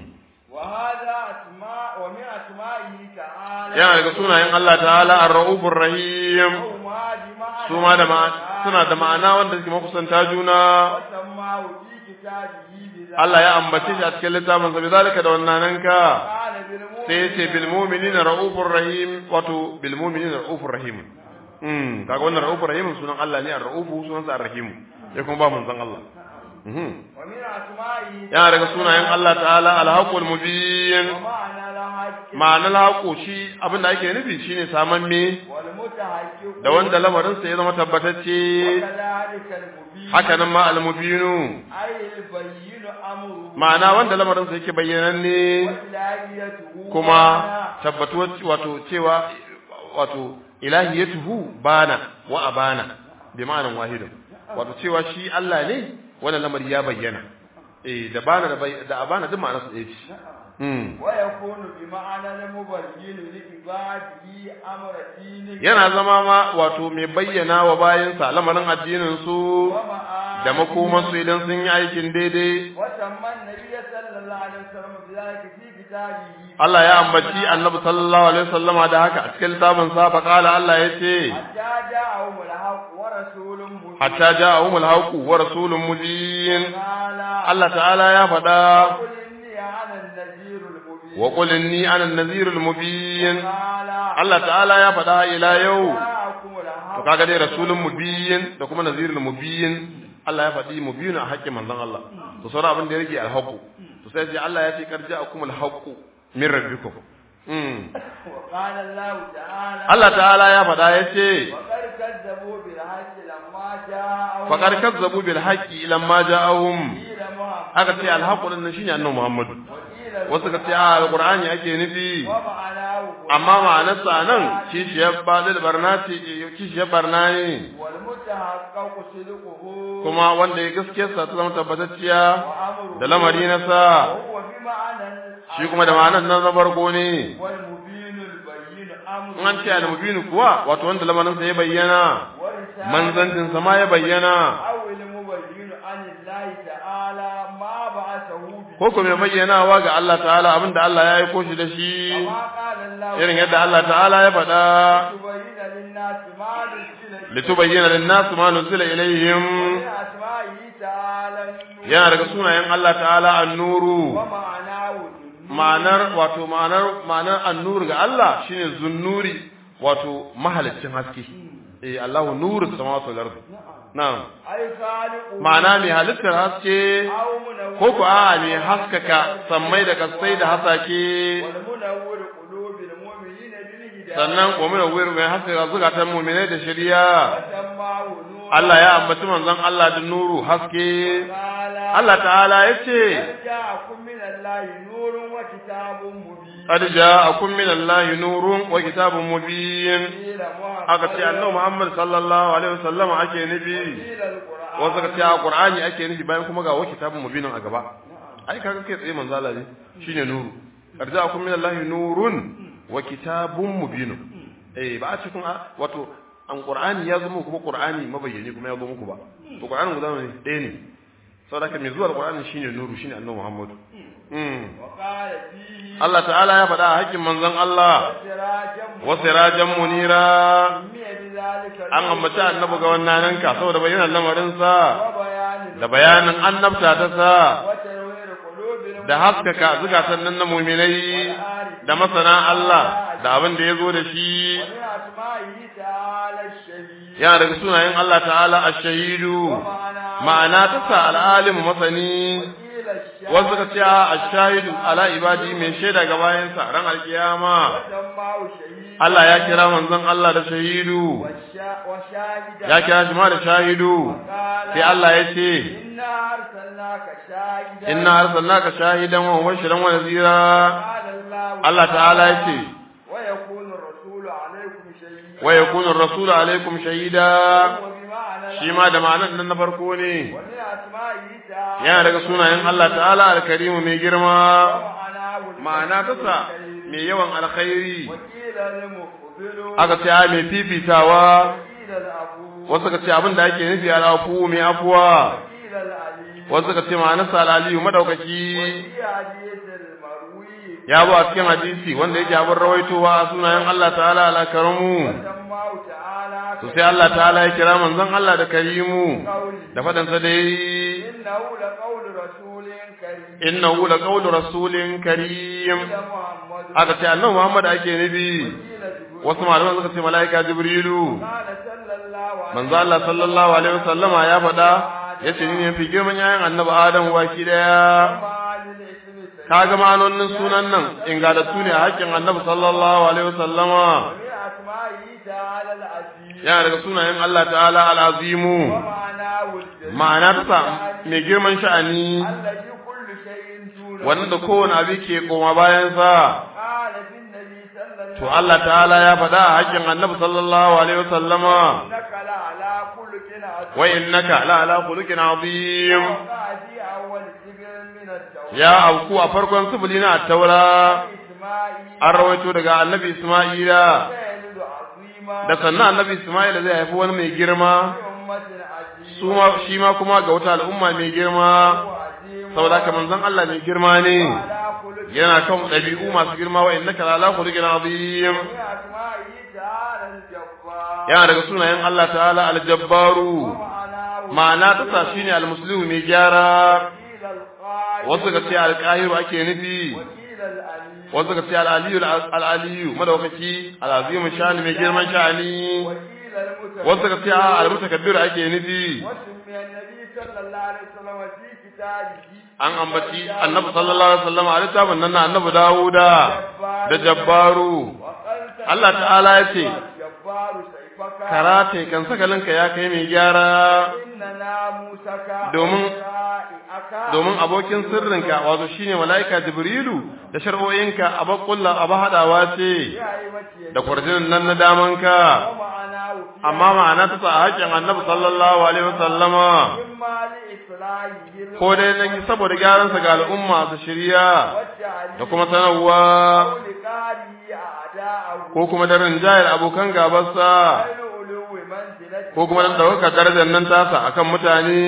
وهذا أسماء ومن أسمائه تعالى yana daga sunayen Allah ta'ala ar-raufur rahim وما بمعنى su ma da ma- suna da ma'ana wanda suke makusanta juna وسماه في كتابه بذلك Allah ya ambace shi a cikin littafin sa bizalika da wannan ka قال بالمؤمن sai yace bil mu'minina raufur rahim wato bil mu'minina raufur rahim mm kaga wannan raufur rahim sunan Allah ne ar-raufu sunan sa ar-rahim ya kuma ba manzon Allah mhm ومن أسمائه yana daga sunayen Allah ta'ala al-haqqul mubin ومعنى الحق ma'anar haƙo shi abin da ake nufi shine saman me والمتحقق da wanda lamarinsa ya zama tabbatacce وكذلك المبين haka nan ma almubinu أي البين أمره ma'ana wanda lamarinsa yake bayyananne وإلهيته kuma tabbatuwar wato cewa wato ilahiyatuhu bana wa abana bi ma'anan wahidin wato cewa shi Allah ne wannan lamari ya bayyana eh da bana da bay- da abana duk ma'anarsa ɗaya ce mm. ويكون بمعنى المبين لعباده أمر دينه yana zama ma wato mai bayyana wa bayansa lamarin addinin su ومعاني da makomansu idan sun yi aikin daidai وسمى النبي صلى الله عليه وسلم بذلك في كتابه Allah ya ambaci annabi sallallahu alaihi wasallama da haka a cikin littafin sa fa qala Allah yace حتى جاءهم الحق ورسول مبين hatta ja'ahum al-haqq wa rasulun mubin قال Allah ta'ala ya faɗa قل إني أنا النذير المبين wa qul inni ana an-nadhir al-mubin قال Allah ta'ala ya faɗa ila yau جاءكم to الحق kaga dai rasulun mubin da kuma nadhirul mubin Allah ya faɗi mubin a haƙƙin manzon Allah to sauran abin da ya rage al-haqq to sai sai Allah ya ce kar ja'akum al-haqq min rabbikum mm وقال الله تعالى Allah ta'ala ya faɗa ya ce وقد كذبوا بالحق لما جاء جاءهم faqad kazzabu bil haqqi lamma ja'ahum قيل محمد aka ce alhaqu din nan shine annabi Muhammadu وقيل wasu ka ce a alqur'ani ake nufi ومعناه amma ma'anarsa nan kishiyar badil barna ce kishiyar barna ne والمتحقق صدقه kuma wanda ya gaskiyarsa ta zama tabbatacciya وأمره da lamari na sa وهو بمعنى shi kuma da ma'anar nan na farko ne والمبين البين أمره in an ce al-mubin kuwa wato wanda lamarinsa ya bayyana ورسالة manzancinsa ma ya bayyana أو المبين عن الله تعالى ما بعثه به ko kuma mai bayyanawa ga Allah ta'ala abinda Allah ya aiko shi da shi كما قال الله irin yadda Allah ta'ala ya faɗa تبين للناس ما نزل litubayyana lin-nas ma nuzila ilayhim من أسمائه تعالى النور yana daga sunayen Allah ta'ala an-nuru ومعناه النور ma'anar wato ma'anar ma'anar an-nur ga Allah shine zunnuri wato mahaliccin haske eh Allahu nuru samawati wal ardi na'am أي خالق ma'ana mai halittar haske أو منور ko ku a mai haskaka sammai da kasai da hasake والمنور قلوب المؤمنين بالهداية sannan wa mun wayar mai haskaka zukatan mu'minai da shari'a وسماه نور Allah ya ambaci manzon Allah da nuru haske قال Allah ta'ala yace قد جاءكم من الله نور وكتاب مبين qad ja'akum min Allahi nurun wa kitabun mubin قيل محمد aka ce annabi Muhammad sallallahu alaihi wasallam ake nufi قيل القرآن wasu ka ce a Qur'ani ake nufi bayan kuma ga wa kitabun mubinin a gaba ai kaga kai tsaye manzo Allah ne shine nuru qad ja'akum min Allahi nurun wa kitabun mubin eh ba a cikin a- wato an Qur'ani ya zama kuma Qur'ani mabayyani kuma ya zo muku ba to Qur'anin guda ne ɗaya ne saboda haka mai zuwa Qur'ani shine nuru shine annabi Muhammad mm وقال فيه Allah ta'ala ya faɗa a hakkin manzon Allah سراجا wa sirajan munira سمي بذلك an ambaci annabi ga wannan nan ka saboda bayyana lamarin sa وبيان da bayanin annabta ta sa وتنوير قلوب المؤمنين da haskaka zukatan nan na mu'minai da masana Allah da abin da ya zo da shi ومن أسمائه تعالى الشهيد yana daga sunayen Allah ta'ala ash-shahidu ma'ana ta sa al-alim masani وقيل الشاهد wasu ka ce ash-shahidu ala ibadi mai shaida ga bayansa ran alkiyama وسماه شهيد Allah ya kira manzon Allah da shahidu والشا- وشاهدا ya kira shi ma da shahidu وقال sai Allah ya ce إنا أرسلناك شاهدا inna arsalnaka shahidan wa mubashiran wa nadhira قال الله Allah ta'ala ya ce ويكون الرسول عليكم شهيدا wa yakunu ar-rasulu alaikum shahida وبمعنى shi ma da ma'anar nan na farko ne ومن أسمائه تعالى yana daga sunayen Allah ta'ala al-karimu mai girma ومعناه ma'ana ta sa mai yawan alkhairi وقيل المقبل aka ce a mai fifitawa وقيل الأبو wasu ka ce abin da ake nufi al'afu mai afuwa وقيل العلي wasu ka ce ma'anarsa al'aliyu madaukaki وفي حديث المروي ya bu a cikin hadisi wanda yake abin rawaitowa a sunayen Allah ta'ala al-karamu سماه تعالى to sai Allah ta'ala ya kira manzon Allah da karimu قوله da fadansa dai إنه لقول رسول كريم innahu laqawlu rasulin karim إلى محمد aka ce annabi Muhammad ake nufi قيل جبريل wasu malaman suka ce malaika jibrilu قال صلى الله عليه manzo Allah sallallahu alaihi wasallama ya faɗa yace ni ne fi girman yayin annabi Adam baki daya وما للاسم سيد kaga ma'anonin sunan nan ingalattu ne a hakkin annabi sallallahu alaihi wasallama ومن أسمائه تعالى العزيز yana daga sunayen Allah ta'ala al-azimu ومعناه الجليل ma'ana ta mai girman sha'ani الذي كل شيء دونه wanda kowane abu ke koma bayan sa قال في النبي صلى الله to Allah ta'ala ya faɗa a hakkin annabi sallallahu alaihi wasallama إنك لعلى خلق عظيم wa innaka la ala khuluqin azim وقع في أول سبع من التوراة ya auku a farkon sifili na taura إسماعيل an rawaito daga annabi Isma'ila يلد عظيما da sannan annabi Isma'ila zai haifi wani mai girma أمة عظيمة su ma shi ma kuma ga wata al'umma mai girma وعظيم saboda haka manzon Allah mai girma ne على خلق yana kan ɗabi'u masu girma wa innaka la ala khuluqin azim من أسمائه تعالى الجبار yana daga sunayen Allah ta'ala al-jabbaru ومعناه ma'ana ta sa shine al-muslimu mai gyara وقيل القائل wasu ga ce al-qahiru ake nufi وقيل الأليم wasu ga ce al-aliyu al-aliyu madaukaki al-azimu shani mai girman shani وقيل المتكبر wasu ga ce a al-mutakabbiru ake nufi وسمي النبي صلى الله عليه وسلم في كتابه an ambaci annabi sallallahu alaihi wasallam a littafin nan na annabi Dawuda da Jabbaru وقال Allah ta'ala ya ce الجبار سيفك karate kan sakalinka ya kai mai gyara إن ناموسك Domin- ورائعك domin abokin sirrinka wato shine malaika jibrilu da shar'o'inka abakulla aba hadawa ce بهيبة da kwarjinin nan na damanka ومعناه في amma ma'ana ta sa haƙƙin annabi sallallahu alaihi wasallama إما لإصلاحه ko dai na saboda gyaransa ga al'umma su shirya والتعليم da kuma sanarwa أو لقاره أعداءه ko kuma da rinjayar abokan gabarsa غير علو منزلته ko kuma da ɗaukar darajar nan tasa akan mutane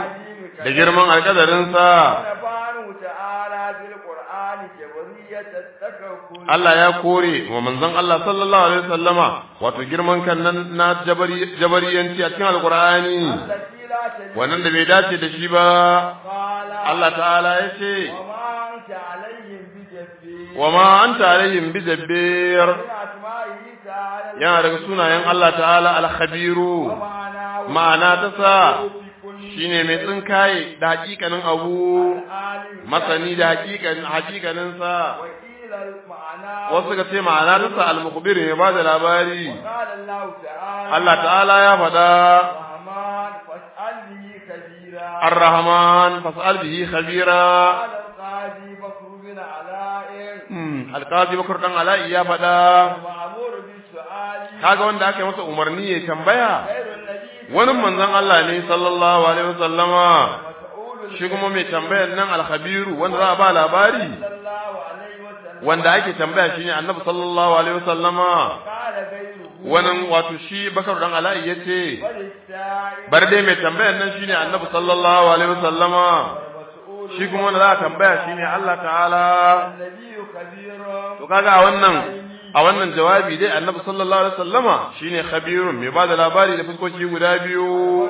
da girman alƙadarinsa سبحانه تعالى في القرآن جبرية التكفل Allah ya kore wa manzon Allah sallallahu alaihi wasallama wato girman kan nan na jabari jabariyanci a cikin alqur'ani التي لا تليق wannan da bai dace da shi ba قال Allah ta'ala ya ce وما أنت عليهم بجبير wa ma anta alaihim bijabbir من أسمائه تعالى yana daga sunayen Allah ta'ala al-khabiru ومعناه ma'ana ta sa في كل shine mai tsinkaye da hakikanin abu عالم masani da hakikanin hakikanin sa وقيل المعنى wasu ka ce ma'ana ta sa al-mukhbir ne ba da labari قال الله تعالى Allah ta'ala ya faɗa الرحمن فاسأل به كبيرا ar-rahman fas'al bihi khabira قال القاضي بكر بن علاء Hmm, alƙazi bakar dan ala'i ya faɗa المأمور بالسؤال kaga wanda aka yi masa umarni ya tambaya خير النبي wani manzon Allah ne sallallahu alaihi wasallama مسؤول shi kuma mai tambayar nan alkhabiru wanda za a ba labari صلى الله عليه وسلم wanda ake tambaya shine annabi sallallahu alaihi wasallama قال غيره wannan wato shi bakar dan ala'i yace وللسائل bar dai mai tambayar nan shine annabi sallallahu alaihi wasallama والمسؤول shi kuma wanda za a tambaya shine Allah ta'ala النبي خبير to kaga a wannan a wannan jawabi dai annabi sallallahu alaihi wasallama shine khabirun mai bada labari da fuskoki guda biyu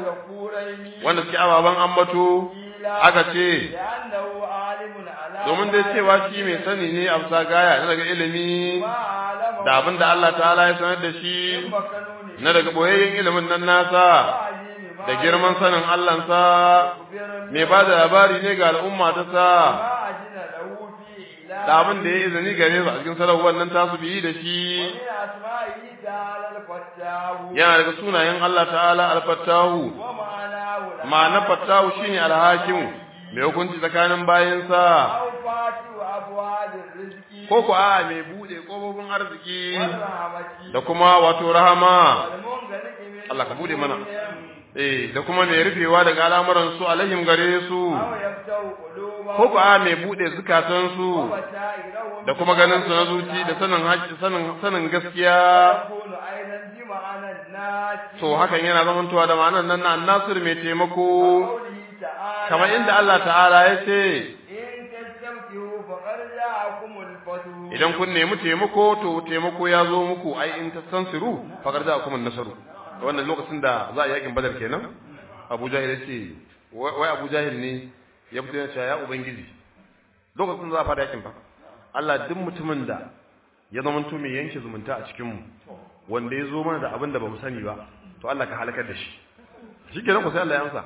وذكورين wanda suke ababan ambato aka ce لأنه عالم على domin dai cewa shi mai sani ne a bisa gaya na daga ilimi ما علم da abin da Allah ta'ala ya sanar da shi مكنون na daga boyayyen ilimin nan nasa وعليم ما da girman sanin Allahnsa يخبر mai ba da labari ne ga al'umma ta sa ما أجن له في إله da abin da ya izini gare su a cikin sarrafa nan tasu biyi da shi ومن أسمائه تعالى الفتاه yana daga sunayen Allah ta'ala al-fattahu ومعناه ma'anar fattahu shine al-hakim mai hukunci tsakanin bayansa أو فاتح أبواب الرزق ko ko a mai bude kofofin arziki والرحمة da kuma wato rahama والمنغلق من Allah ka bude mana. قلوبهم eh da kuma mai rufewa daga al'amuran su alaihim gare su أو يفتح قلوبهم ko ko a mai bude zukatan su وبشائرهم da kuma ganin su na zuci da sanin haƙƙi sanin sanin gaskiya يكون أيضا بمعنى الناس to hakan yana zamantowa da ma'anar nan na annasir mai taimako قوله تعالى kamar inda Allah ta'ala ya ce إن تستمتعوا فقد جاءكم الفتح idan kun nemi taimako to taimako ya zo muku ai in tastansiru faqad ja'akum an-nasru wannan lokacin da za a yakin badar kenan Abu Jahil ya ce wai Abu Jahil ne ya fito ya ce ya ubangiji lokacin za a fara yakin fa Allah duk mutumin da ya zama to mai yanke zumunta a cikin mu wanda ya zo mana da abin da bamu sani ba to Allah ka halakar da shi shikenan ko sai Allah ya amsa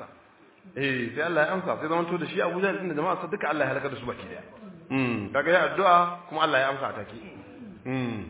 eh sai Allah ya amsa sai zama to da shi Abu Jahil din da jama'a sa duka Allah ya halakar da su baki daya mm kaga ya addu'a kuma Allah ya amsa a take mm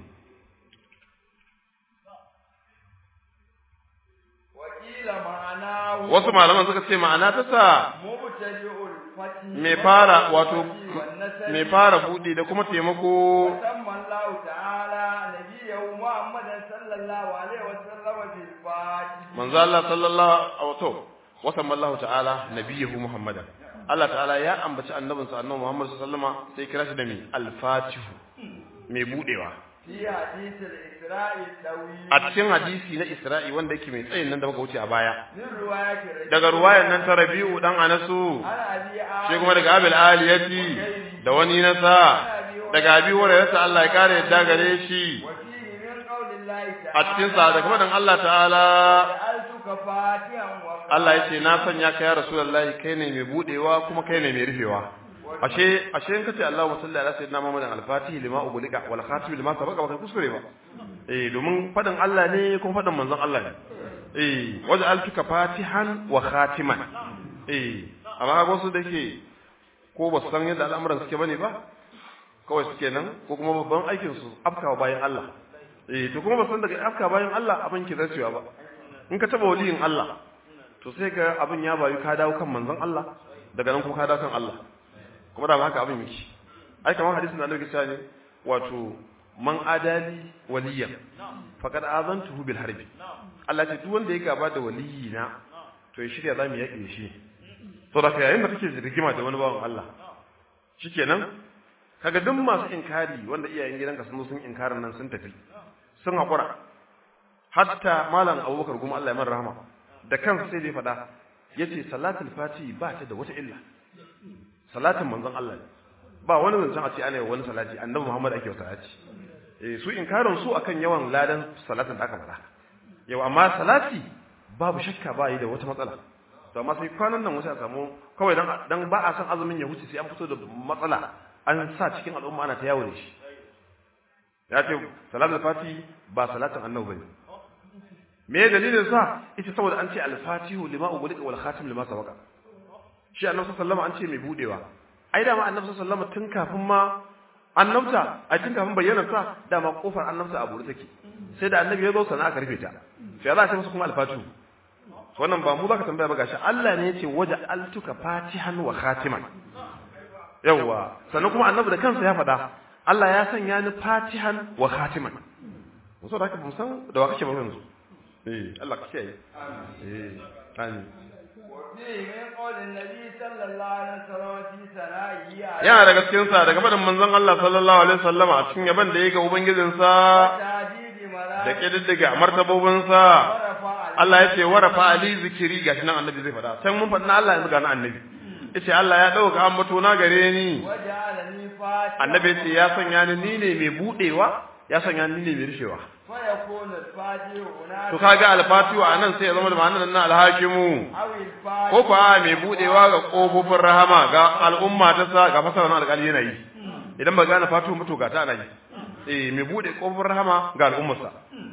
وقيل معناه wasu malaman suka ce ma'ana ta sa مبتدئ الفتح mai fara wato والنسل mai fara buɗe da kuma taimako وسمى الله تعالى نبيه محمد صلى الله عليه وسلم بالفاتح manzo Allah sallallahu alaihi wasallam wasan Allah ta'ala nabiyahu Muhammadan Allah ta'ala ya ambaci annabinsa annabi Muhammad sallallahu alaihi wasallam sai kira shi da mai al-fatih mai budewa في حديث الإسراء الطويل a cikin hadisi na Isra'i wanda yake mai tsayin nan da muka wuce a baya من رواية الرجل daga ruwayan nan ta Rabi'u dan Anasu عن أبي shi kuma daga Abil Aliyati da wani nasa daga Abi Hurairah Allah ya kare yadda gare shi وفيه من قول الله تعالى a cikin sa da kuma dan Allah ta'ala جعلتك فاتحا وقال Allah ya ce na sanya ka ya Rasulullahi kai ne mai budewa kuma kai ne mai rufewa ashe ashe in kace Allahumma salli ala sayyidina Muhammadin al-Fatih lima ubulika wal khatim lima sabaqa baka kuskure ba eh domin fadin Allah ne kuma fadin manzon Allah ne eh waj'altuka fatihan wa khatiman eh amma ga wasu dake ko ba su san yadda al'amuran suke bane ba kawai suke nan ko kuma babban aikin su afkawa bayan Allah eh to kuma ba san daga afka bayan Allah abin ki zarcewa ba in ka taba waliyin Allah to sai ka abin ya bayu ka dawo kan manzon Allah daga nan kuma ka dawo kan Allah kuma da haka abin yake ai kamar hadisin da Annabi ya ne wato man adali waliyan faqad azantuhu bil harbi Allah ce duk wanda ya gaba da waliyina to ya shirya zamu yake shi to da yayin da kake rigima da wani bawan Allah shikenan kaga duk masu inkari wanda iyayen gidanka sun sun inkarin nan sun tafi sun hakura hatta malam Abubakar kuma Allah ya mara rahama da kansa sai dai fada yace salatul fati ba ta da wata illa salatin manzon Allah ne ba wani zancen a ce ana yi wani salati annabi Muhammad ake salati eh su inkarin su akan yawan ladan salatin da aka fada yau amma salati babu shakka ba yi da wata matsala to amma sai kwanan nan wasu a samu kawai dan dan ba a san azumin ya huce sai an fito da matsala an sa cikin al'umma ana ta yawo da shi ya ce salatul fati ba salatin annabi bane me dalilin sa ita saboda an ce al-fatihu lima ughliqa wal khatim lima sabaqa shi annabi sallallahu alaihi wasallam an ce mai budewa ai da ma annabi sallallahu alaihi wasallam tun kafin ma annabta a tun kafin bayyana sa dama kofar annabta a buɗe take sai da annabi ya zo sana aka rufe ta sai za a ce masa kuma al-fatihu wannan ba mu zaka tambaya ba gashi Allah ne yace waja altuka fatihan wa khatiman yawa sannan kuma annabi da kansa ya faɗa Allah ya sanya ni fatihan wa khatiman muso da haka mun san da wa kake ba yanzu eh Allah ka kiyaye eh amin yana daga cikin sa daga faɗin manzon Allah sallallahu alaihi wasallama a cikin yaban da yake ubangijinsa da kididdiga martabobinsa Allah ya ce warafa ali zikiri gashi nan annabi zai faɗa can mun faɗi na Allah yanzu ga na annabi yace Allah ya dauka ambato na gare ni annabi yace ya sanya ni ni ne mai budewa ya sanya ni ne mai rufewa to kaga alfatihu anan sai ya zama da ma'anar nan alhakimu ko kuwa mai budewa ga kofofin rahama ga al'umma ta sa ga fasara na alƙali yana yi idan ba gane fatihu mutu ga ta ana yi eh mai bude kofofin rahama ga al'ummarsa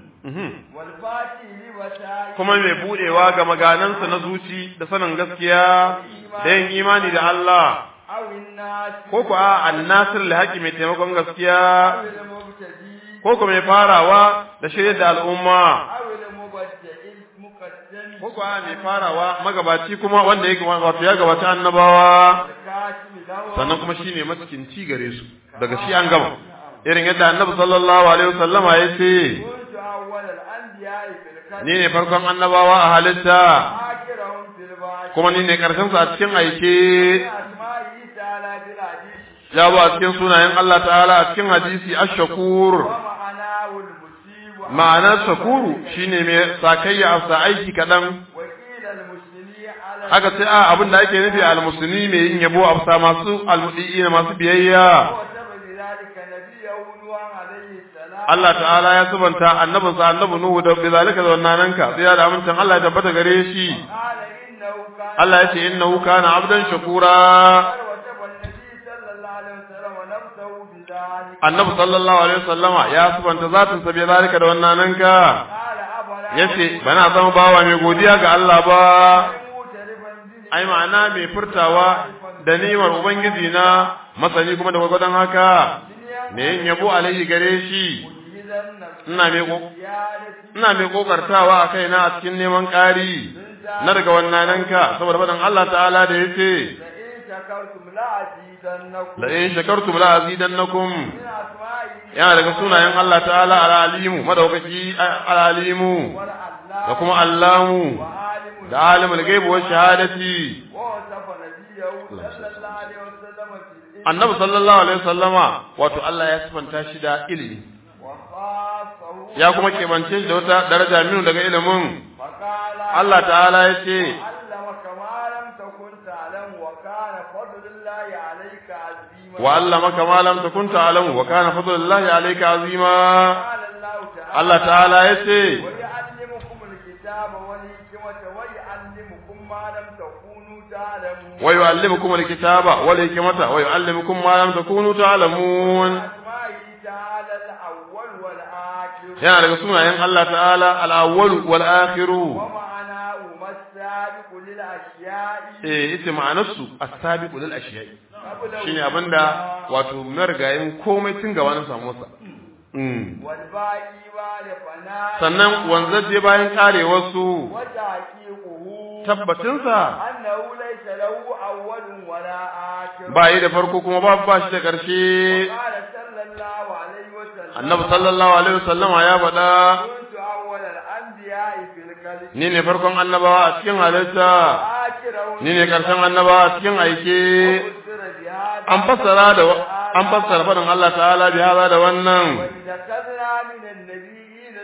kuma mai budewa ga maganansa na zuci da sanin gaskiya da yin imani da Allah ko ku a annasir da haƙi mai taimakon gaskiya ko ku mai farawa da shirya da al'umma ko ku a mai farawa magabaci kuma wanda yake wato ya gabata annabawa sannan kuma shine maskinci gare su daga shi an gama irin yadda annabi sallallahu alaihi wasallama ya ce ni ne farkon annabawa a halitta kuma ni ne karshen su a cikin aike ya ba a cikin sunayen Allah ta'ala a cikin hadisi ash-shakur ma'anar shakuru shine mai sakayya a aiki kadan aka ce a abin da ake nufi al-muslimi mai yin yabo a masu al-mudi masu biyayya Allah ta'ala ya subanta annabinsa annabi Nuhu da bizalika da wannan ka sai da amincin Allah ya tabbata gare shi Allah ya ce innahu kana abdan shakura Annabi sallallahu alaihi wasallama ya subanta zatin sa bizalika da wannan ka yace bana zama bawa mai godiya ga Allah ba ai ma'ana mai furtawa da ni'imar ubangiji na masani kuma da gwagwadon haka me yin yabo alaihi gare shi ina mai ina mai kokartawa a kaina a cikin neman ƙari na daga wannan ka saboda faɗin Allah ta'ala da yace la in shakartum la azidannakum yana daga sunayen Allah ta'ala al-alimu madaukaki al-alimu da kuma allamu da alimul ghaibi wa shahadati annabi sallallahu alaihi wasallama wato Allah ya sifanta shi da ilimi ya kuma kebance shi da wata daraja minu daga ilimin Allah ta'ala ya ce wa allamaka ma lam takun ta'lamu wa kana fadlullahi alayka azima Allah ta'ala ya ce ويعلمكم الكتاب والحكمة ويعلمكم ما لم تكونوا تعلمون yana daga sunayen Allah ta'ala al-awwal wal akhir eh ita ma'anarsu as-sabiqu lil ashiya'i shine abinda wato margayin komai tun gaba na samu sa Mm. والباقي بعد فناء sannan wanzaje bayan karewarsu وتحقيقه tabbacinsa أنه ليس له أول ولا آخر ba yi da farko kuma ba ba shi da ƙarshe قال صلى الله عليه وسلم annabi sallallahu alaihi wasallama ya faɗa كنت أول الأنبياء في الكلم ni ne farkon annabawa a cikin halitta آخرهم ni ne ƙarshen annabawa a cikin aike فسر بهذا an fassara da an fassara faɗin Allah ta'ala bi hada da wannan وإذا خذنا من النبيين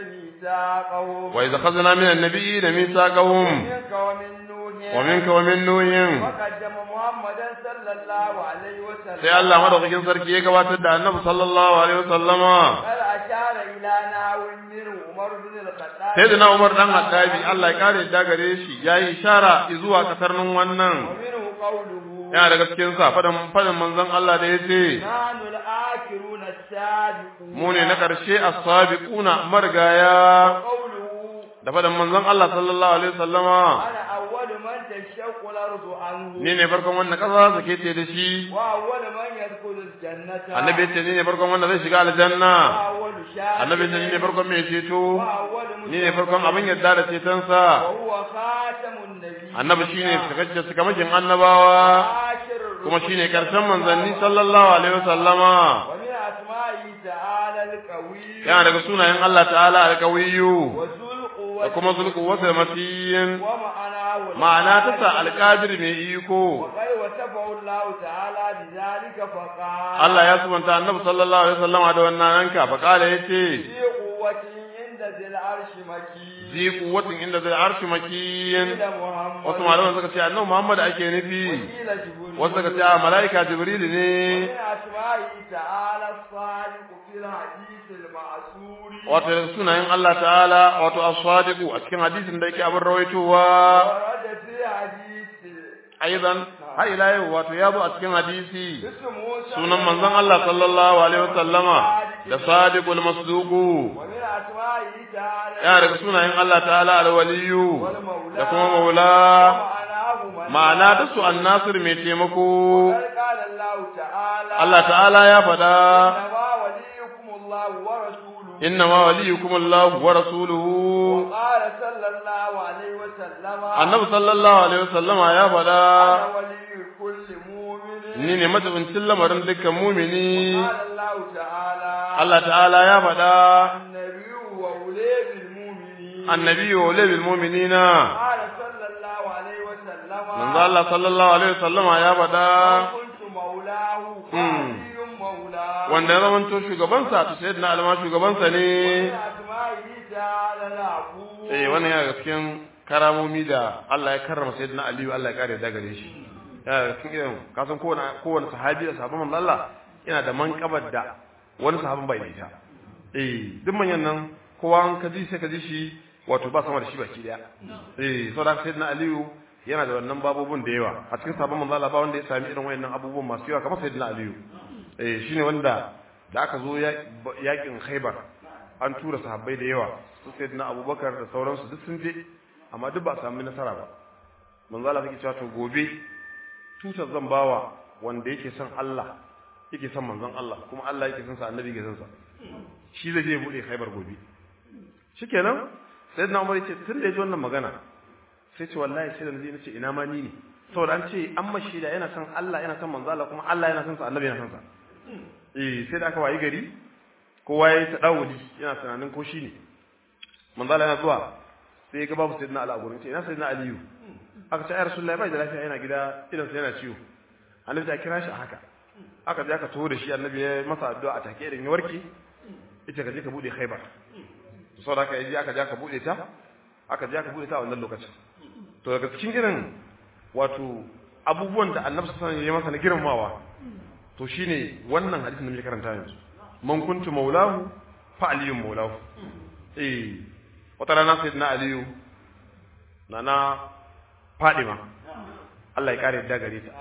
ميثاقهم wa idza khadna min an-nabiyyi mithaqahum منك ومن نوح wa minka wa min nuhin وقدم محمدا صلى الله عليه وسلم sai Allah madaukakin sarki ya gabatar da annabi sallallahu alaihi wasallama بل أشار إلى ناو منه عمر بن الخطاب sai da na Umar dan Hattabi Allah ya kare da gare shi yayi ishara zuwa kasarnin wannan ومنه قوله yana daga cikin sa fadan fadan manzon Allah da yace نحن الآخرون السابقون mu ne na karshe as-sabiquna margaya قوله da fadan manzon Allah sallallahu alaihi wasallama أنا أول من تشق الأرض عنه ni ne farkon wanda kasa sake ce da shi وأول من يدخل الجنة annabi yace ni ne farkon wanda zai shiga aljanna وأول شاهد annabi yace ni ne farkon mai ceto وأول ni ne farkon abin yadda da cetonsa وهو خاتم النبي annabi shine sakacce sakamakin annabawa آخر الرسل kuma shine karshen manzanni sallallahu alaihi wasallama ومن أسمائه تعالى القوي yana daga sunayen Allah ta'ala alqawiyyu وذو da القوة kuma zulku wata matiyin ومعناه ma'ana ta sa alqadir mai iko وقد وصفه الله تعالى بذلك فقال Allah ya subanta annabi sallallahu alaihi wasallama da wannan ranka fa kala yace في قوة عند ذي العرش مكين zi quwwatin inda zai arshi makiyin إلى محمد wasu malaman suka ce annabi Muhammad ake nufi وقيل جبريل wasu suka ce a malaika jibril ne ومن أسمائه تعالى الصادق في الحديث المعسور wato daga sunayen Allah ta'ala wato as-sadiqu a cikin hadisin da yake abin rawaitowa ورد في حديث aidan har ila yau wato ya zo a cikin hadisi اسمه sunan manzon Allah sallallahu alaihi wasallama da sadiqul masduqu ومن أسمائه تعالى ya daga sunayen Allah ta'ala al-waliyu والمولى da kuma maula ومعناه من ma'ana ta su an-nasir mai taimako قد قال الله تعالى Allah ta'ala ya faɗa إنما وليكم الله ورسوله inna ma waliyukum Allah wa rasuluhu وقال صلى الله عليه وسلم annabi sallallahu alaihi wasallama ya faɗa أنا ولي كل مؤمن ni ne matabincin lamarin dukkan mumini قال الله تعالى Allah ta'ala ya faɗa النبي وأولاد المؤمنين annabi wa ulil mu'minina قال صلى الله عليه وسلم manzo Allah sallallahu alaihi wasallama ya faɗa كنت مولاه مم. وعلي مولاه wanda ya zamanto shugabansa to sayyidina alma shugabansa ne ومن أسمائه تعالى العفو eh wannan yana daga cikin karamomi da Allah ya karrama sayyidina Aliyu Allah ya kare da gare shi yana daga cikin irin kasan kowane kowane sahabi da sahabban manzo Allah yana da manqabar da wani sahabin bai da ita eh duk manyan nan kowa an kaji sai kaji shi wato ba sama da shi baki daya eh saboda sayyidina Aliyu yana da wannan babobin da yawa a cikin sahabban manzo Allah ba wanda ya sami irin wayannan abubuwan masu yawa kamar sayyidina Aliyu eh shine wanda da aka zo yakin Khaibar an tura sahabbai da yawa su sayyidina Abubakar da sauransu duk sun je amma duk ba a sami nasara ba manzo Allah yake cewa to gobe tutar zan bawa wanda yake son Allah yake son manzon Allah kuma Allah yake son sa annabi yake son sa shi zai je bude Khaibar gobe shikenan sayyidina Umar yace tun da yaji wannan magana sai ce wallahi sai da naje nace ina ma ni ne saboda an ce an mashi da yana son Allah yana son manzo Allah kuma Allah yana son sa annabi yana son sa eh sai da aka wayi gari kowa yayi ta dawuli yana tunanin ko shi ne manzo Allah yana zuwa sai ya ga babu sayyidina Ali a gurin ce ina sayyidina Aliyu aka ce ai rasulullahi bai da lafiya yana gida idan sa yana ciwo annabi ta kira shi a haka aka je aka taho da shi annabi ya masa addu'a a take idan ya warke ita ka je ka bude Khaibar saboda haka yaji aka je aka bude ta aka je aka bude ta a wannan lokacin to daga cikin irin wato abubuwan da annabi sallallahu alaihi wasallam ya masa na girmamawa to shine wannan hadisin da muke karanta yanzu man kuntu maulahu fa aliyun maulahu eh wata rana sayyidina aliyu nana fadima Allah ya kare yadda gare ta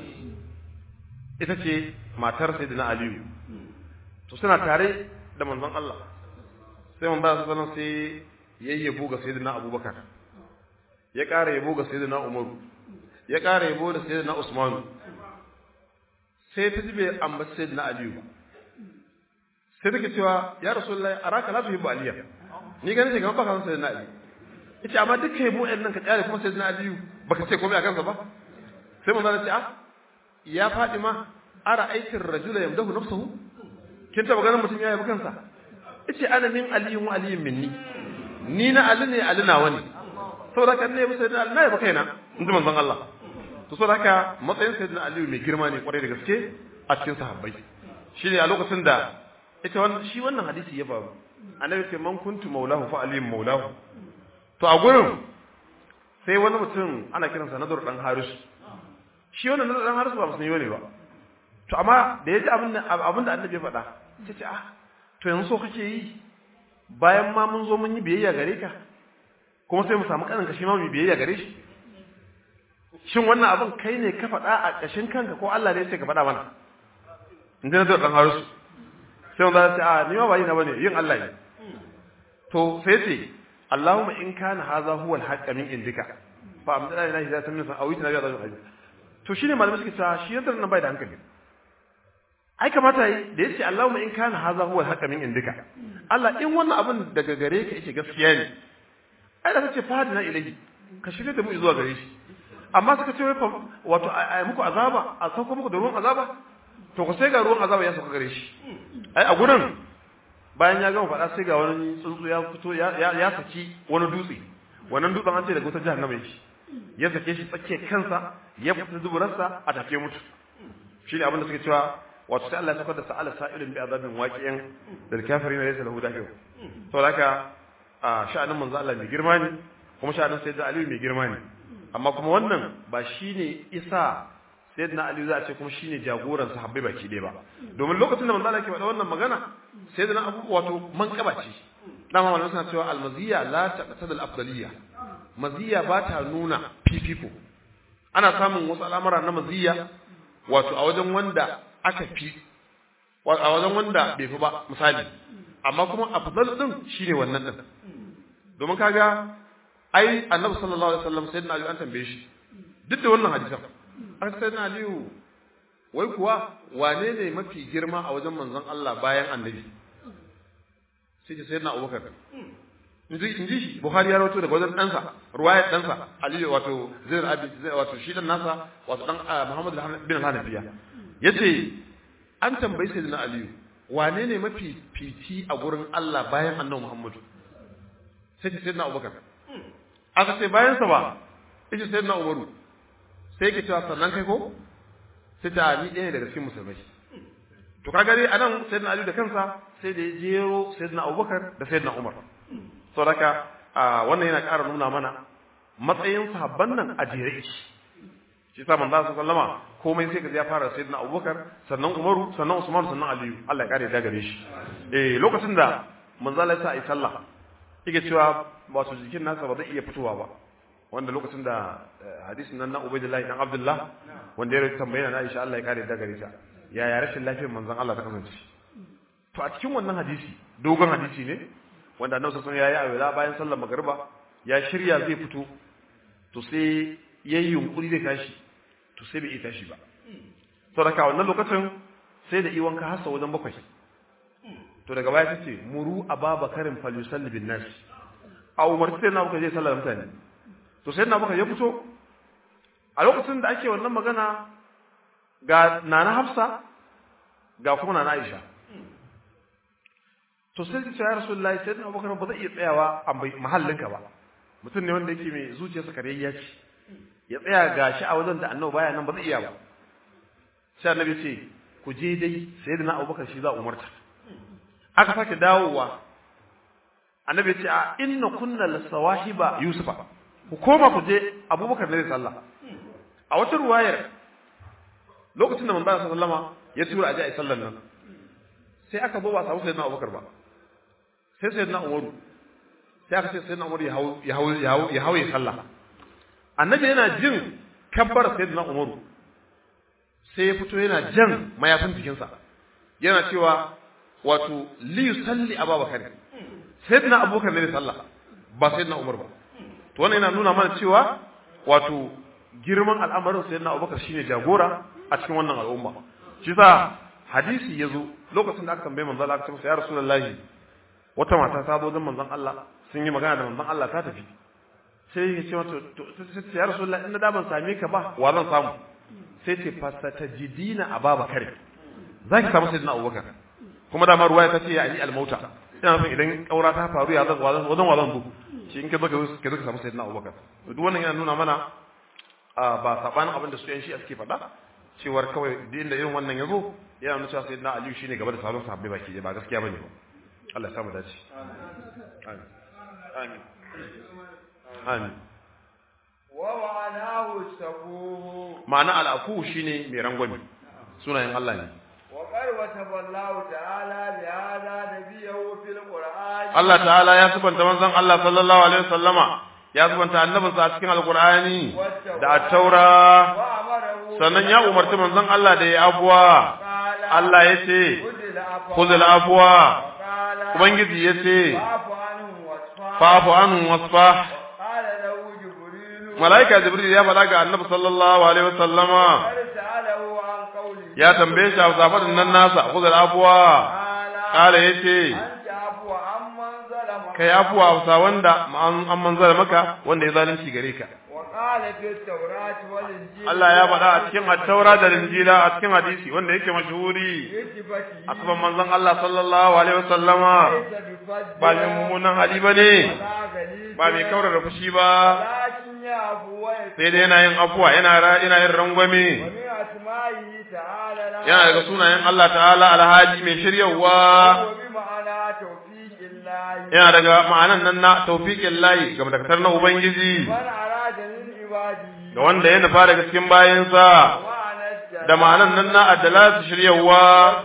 ita ce matar sayyidina aliyu to suna tare da manzon Allah sai man ba su sanan sai yayyabo ga sayyidina abubakar ya ƙara yabo ga sayyidina umaru ya ƙara yabo da sayyidina usmanu sai ta jibe ambaci sayyidina aliyu sai take cewa ya rasulullahi araka la tuhibbu aliya ni ganin shi kamar baka san sayyidina ali yace amma duk kai mu ɗan nan ka tsare kuma sayyidina ali baka ce komai a kansa ba sai mun zana ce ah ya Fatima ara aikin rajula yamdahu nafsuhu kin taba ganin mutum ya yabi kansa yace ana min aliyun wa aliyun minni ni na ali ne ali nawa ne saboda kan ne musa da ali na yabi kaina in ji manzon Allah to saboda haka matsayin sayyidina ali mai girma ne kwarai da gaske a cikin sahabbai shine a lokacin da ita wannan shi wannan hadisi ya faru annabi ce man kuntu maulahu fa aliyun maulahu to a gurin sai wani mutum ana kiransa nadur dan haris shi wannan nadur dan haris ba musulmi bane ba to amma da ya ji abin da annabi ya faɗa ta ce ah to yanzu so kake yi bayan ma mun zo mun yi biyayya gare ka kuma sai mu samu kanin shi ma mu biyayya gare shi shin wannan abin kai ne ka faɗa a ƙashin kanka ko Allah ne ya ce ka faɗa mana in ji na zo ɗan harusu sai wanda ce a ni ma ba yi na bane yin Allah ne to sai ce Allahumma in kana hadha huwa al-haqqa min indika fa amdana ilahi za ta min sa awita nabi Allah to shine malamai suke cewa shi yanzu nan bai da hankali ai kamata yi da yace Allahumma in kana hadha huwa al-haqqa min indika Allah in wannan abin daga gare ka yake gaskiya ne ai da kace fadina ilahi ka shirye da mu zuwa gare shi amma suka ce wato ai muku azaba a sauko muku da ruwan azaba to ku sai ga ruwan azaba ya sauka gare shi ai a gurin bayan ya gama faɗa sai ga wani tsuntsu ya fito ya saki wani dutse wannan dutsen an ce daga wutar jahannama yake ya sake shi tsakiyar kansa ya fita duburarsa a take mutu shi ne abin da suke cewa wato sai Allah ya saukar da sa'ala sa'ilin bi azabin waqi'in da kafirin laysa lahu dafi'u to haka a sha'anin manzo Allah mai girma ne kuma sha'anin sayyidina Ali mai girma ne amma kuma wannan ba shine isa sayyidina Ali za a ce kuma shine jagoran sahabbai baki ɗaya ba domin lokacin da manzo Allah ke faɗa wannan magana sayyidina Abu wato manqaba ce dama wannan suna cewa almaziya la taqtad al-afdaliyya maziya ba ta nuna fifiko ana samun wasu al'amura na maziya wato a wajen wanda aka fi a wajen wanda bai fi ba misali amma kuma afdal din shine wannan din domin kaga ai annabi sallallahu alaihi wasallam sayyidina ali an tambaye shi duk da wannan hadisan an sayyidina ali wai kuwa wane ne mafi girma a wajen manzon Allah bayan annabi sai ce sayyidina abubakar inji inji shi buhari ya rawaito daga wajen ɗansa ruwayar ɗansa ali wato zainul abi wato shi dan nasa wato dan muhammad bin hanafiya yace an tambayi sayyidina aliyu wane ne mafi fiti a gurin Allah bayan annabi muhammadu sai ce sayyidina abubakar aka ce bayan sa ba yace sayyidina umaru sai yake cewa sannan kai ko sai ta ni ɗaya daga cikin musulmai to kaga dai anan sayyidina aliyu da kansa sai da ya jero sayyidina abubakar da sayyidina umar saboda wannan yana ƙara nuna mana matsayin sahabban nan a jere shi shi sa manzo sallama komai sai ka ya fara sayyidina abubakar sannan umaru sannan usman sannan aliyu Allah ya kare da gare shi eh lokacin da manzo Allah ya sa ai sallah yake cewa wato jikin nasa ba zai iya fitowa ba wanda lokacin da hadisin nan na Ubaydullah dan Abdullah wanda ya tambaye na Aisha Allah ya kare da gare ta yaya rashin lafiyar manzon Allah ta kasance to a cikin wannan hadisi dogon hadisi ne wanda annabi sallallahu alaihi wasallam yayi bayan sallar magriba ya shirya zai fito to sai yayi yunkuri zai tashi to sai bai tashi ba saboda wannan lokacin sai da iwan ka hasa wajen bakwai to daga baya tace muru ababakarin falyusalli bin nas a umarci sai na muka je sallar mutane to sai na muka ya fito a lokacin da ake wannan magana ga nana hafsa ga kuma nana aisha to sai ce ya rasulullahi sai na abubakar ba zai iya tsayawa a mahallinka ba mutum ne wanda yake mai zuciyarsa kareyya ce ya tsaya gashi a wajen da annabi baya nan ba zai iya ba sai annabi ce ku je dai sai na abubakar shi za umarta aka sake dawowa annabi ce a inna kunna lasawahiba yusufa ku koma ku je abubakar ne sallah a wata ruwayar lokacin da manzo sallama ya tura aje a sallan nan sai aka zo ba samu sayyidina abubakar ba sai sayyidina umaru sai aka ce sayyidina umaru ya hau ya hau ya hau ya hau ya sallah annabi yana jin kabbar sayyidina umaru sai ya fito yana jan mayafin jikinsa yana cewa wato li yusalli abubakar sayyidina abubakar ne sallah ba sayyidina umar ba to wannan yana nuna mana cewa wato girman al'amarin sayyidina abubakar shine jagora a cikin wannan al'umma shi sa hadisi yazo lokacin da aka tambaye manzon Allah aka ce masa ya rasulullahi wata mata ta zo don manzon Allah sun yi magana da manzon Allah ta tafi sai ya ce mata to ya rasulullahi inda da ban same ka ba wa zan samu sai ce fasatajidina ababakar zaki samu sayyidina abubakar kuma dama ruwaya ta ce ya ali al-mauta ina son idan kaura ta faru ya zan wazan wazan wazan zo shi in ka zo ka zo ka samu sayyidina abubakar to duk wannan yana nuna mana ba sabanin abin da su yan shi suke faɗa cewar kawai duk inda irin wannan ya zo yana nuna cewa sayyidina aliyu shine gaba da sauran sahabbai baki ba gaskiya bane ba Allah ya samu dace amin amin amin wa ma'anahu sabu ma'ana al'afu shine mai rangwami sunayen Allah ne وقد وصف الله تعالى بهذا نبيه في القرآن Allah ta'ala ya subanta manzon Allah sallallahu alaihi wasallama ya subanta annabinsa a cikin alqur'ani da at-taura وأمره sannan ya umarci manzon Allah da ya abuwa قال Allah ya ce خذ العفو khudhul afwa وقال ubangiji ya ce فاعف عنهم واصفح fa'fu anhum wasfah قال له جبريل malaika jibril ya faɗa ga annabi sallallahu alaihi wasallama قد سأله عن قوله ya tambaye shi a zafadin nan nasa khudhul afwa قال kala yace أنت عفو عمن ظلمك kai afuwa hausa wanda an an manzara maka wanda ya zalunci gare ka وقال في التوراة والإنجيل Allah ya faɗa a cikin at-taura da injila a cikin hadisi wanda yake mashhuri بصفته asban manzon Allah sallallahu alaihi wasallama ليس بفضل ba mai mummunan hali bane ولا غليظ ba mai kaurara fushi ba لكن يعفو ويغفر sai dai yana yin afuwa yana ra- yana yin rangwame ومن أسمائه تعالى لا yana daga sunayen Allah ta'ala alhaji mai shiryawa وبمعنى توفيق الله yana daga ma'anan nan na tawfiqin layi ga madakatar na ubangiji من أراد من عباده ga wanda ya nufa daga cikin bayansa ومعنى الجلال da ma'anan nan na addalatu shiryawa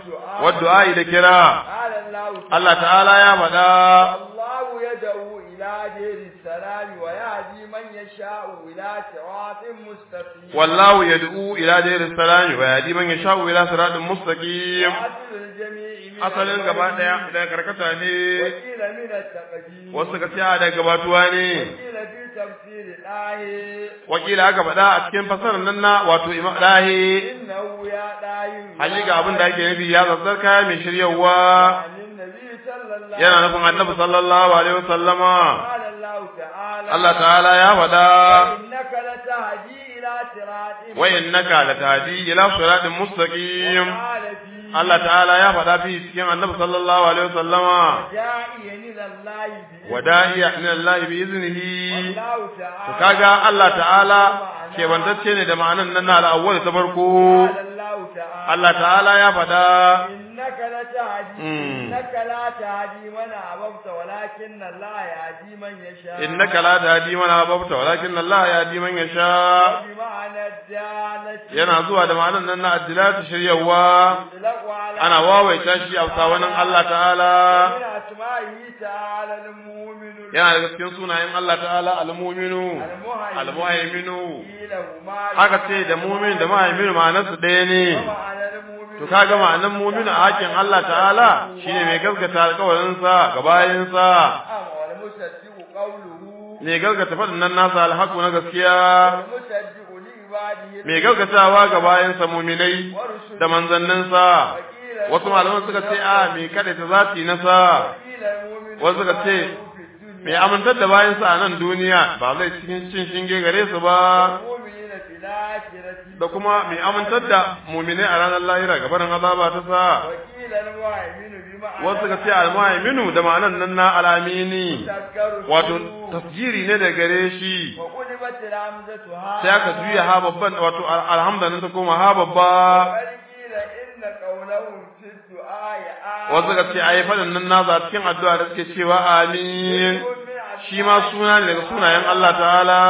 wadda da kira قال الله Allah ta'ala ya faɗa الله يدعو إلى دير السلام ويهدي من يشاء إلى صراط مستقيم wallahu yad'u ila dayris salam wa yahdi man yasha'u ila siratin mustaqim وأصل الجميع من asalin gaba daya daga karkata ne وقيل من التقديم wasu ka tsaya daga gabatuwa ne وقيل في تفسير الآية wakila aka faɗa a cikin fasarar nan na wato imam dahi إنه يا دايم hakika abin da ake nufi ya zazzar kaya mai shiryawa عن النبي صلى الله yana nufin annabi sallallahu alaihi wasallama قال الله تعالى Allah ta'ala ya faɗa إنك لتهدي إلى صراط wa innaka latahdi ila siratin mustaqim قال فيه Allah ta'ala ya faɗa fi cikin annabi sallallahu alaihi wasallama داعيا إلى الله بإذنه wada'iya min Allah bi iznihi والله to تعالى kaga Allah ta'ala ke bantacce ne da ma'anan nan na al-awwal ta farko قال الله تعالى Allah ta'ala ya faɗa إنك لتهدي مم. إنك لا تهدي من أحببت ولكن الله يهدي من يشاء innaka la tahdi man ahbabta walakin Allah yahdi man yasha بمعنى الدالة yana zuwa da ma'anan nan na addilatu shiryawa يطلق على ana wawaita shi a sawanin Allah ta'ala من أسمائه تعالى المؤمن yana daga cikin sunayen Allah ta'ala al-mu'minu المهيمن al-muhaiminu قيل هما haka ce da mu'min da muhaiminu ma'anarsu ɗaya ne ومعنى المؤمن to kaga ma'anar mu'minu a hakin Allah ta'ala shine mai gaskata alƙawarinsa ga bayinsa نعم والمصدق قوله mai gaskata faɗin nan nasa alhaku na gaskiya والمصدق لعباده mai gaskatawa ga bayinsa mu'minai ورسله da manzanninsa وقيل wasu malaman suka ce a mai kada ta zati nasa وقيل المؤمن wasu suka ce في الدنيا mai amintar da bayansa a nan duniya ba zai cikin cin shinge gare su ba المؤمنين في الآخرة da kuma mai amintar da muminai a ranar lahira gabanin azaba ta sa وقيل المؤمن بمعنى wasu suka ce almuhaiminu da ma'anan nan na alamini تذكر wato tasjiri ne da gare shi وقلبت الهمزة ها sai aka juya ha babban wato alhamdulillah ta koma ha babba وقيل إن قولهم في الدعاء آه wasu suka ce ayi fadin nan nasa cikin addu'a da suke cewa amin shi ma suna ne daga sunayen Allah ta'ala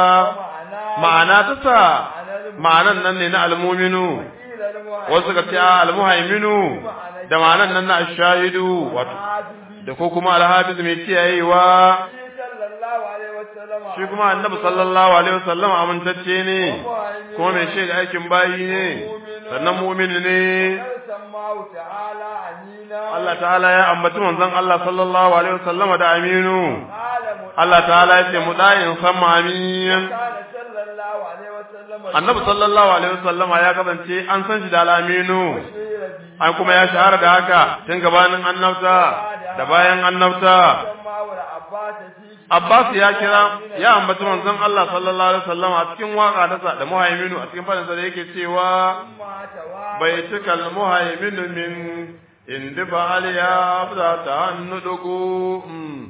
ma'ana ta sa ma'anan nan ne na almuminu وقيل المؤمن wasu suka ce a almuhaiminu da ma'anan nan na ashahidu wato da ko kuma alhafiz mai kiyayewa صلى الله عليه وسلم shi kuma annabi sallallahu alaihi wasallam amintacce ne kuma mai shaida aikin bayi ne sannan mu'mini ne سماه تعالى أمينا Allah ta'ala ya ambaci manzon Allah sallallahu alaihi wasallam da aminu قال Allah ta'ala ya ce mudayin sama amin كان صلى الله عليه وسلم annabi sallallahu alaihi wasallam ya kasance an san shi da alaminu بشير bihi an kuma ya shahara da haka tun gabanin annabta da bayan annabta samma wa abbas fi Abbas ya kira ya ambaci manzon Allah sallallahu alaihi wasallam a cikin waka ta da muhaiminu a cikin fadin sa da yake cewa ma tawa bai cika muhaiminu min indi ba aliya za ta hannu dugu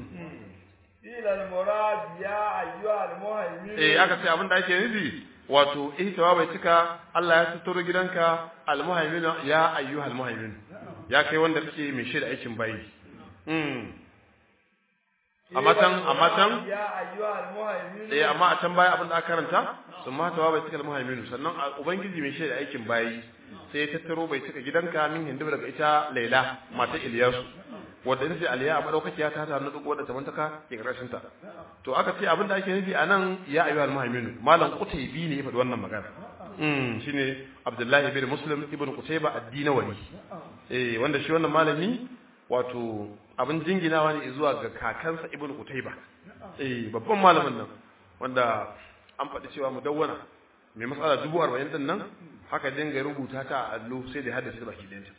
ila al-murad ya ayyuha al-muhaymin eh aka ce abin da ake nufi wato ihtawa bai cika Allah ya suturo gidanka al-muhaiminu ya ayyuhal muhaiminu ya kai wanda kake mai shaida aikin bayi mm amma can amma can ya ayyuha al-muhaymin eh amma a can baya abin da aka karanta sun matawa bai cika muhaiminu sannan a- ubangiji mai shaida aikin bayi sai ya tattaro bai cika gidanka min hindu daga ita laila mata iliyasu wadda ita ce aliya a madaukakiya ta ta nudu wadda ta mantaka ke karshen ta to aka ce abin da ake nufi a nan ya ayyuhal muhaiminu malam qutaybi ne ya faɗi wannan magana mm shine abdullahi bin muslim ibn qutayba ad-dinawari eh wanda shi wannan malami wato abin jinginawa ne zuwa ga kakansa ibn qutayba eh babban malamin nan wanda an faɗi cewa mudawwana mai matsala dubu arba'in din nan haka dinga rubuta ta a allo sai da haddace baki ɗayanta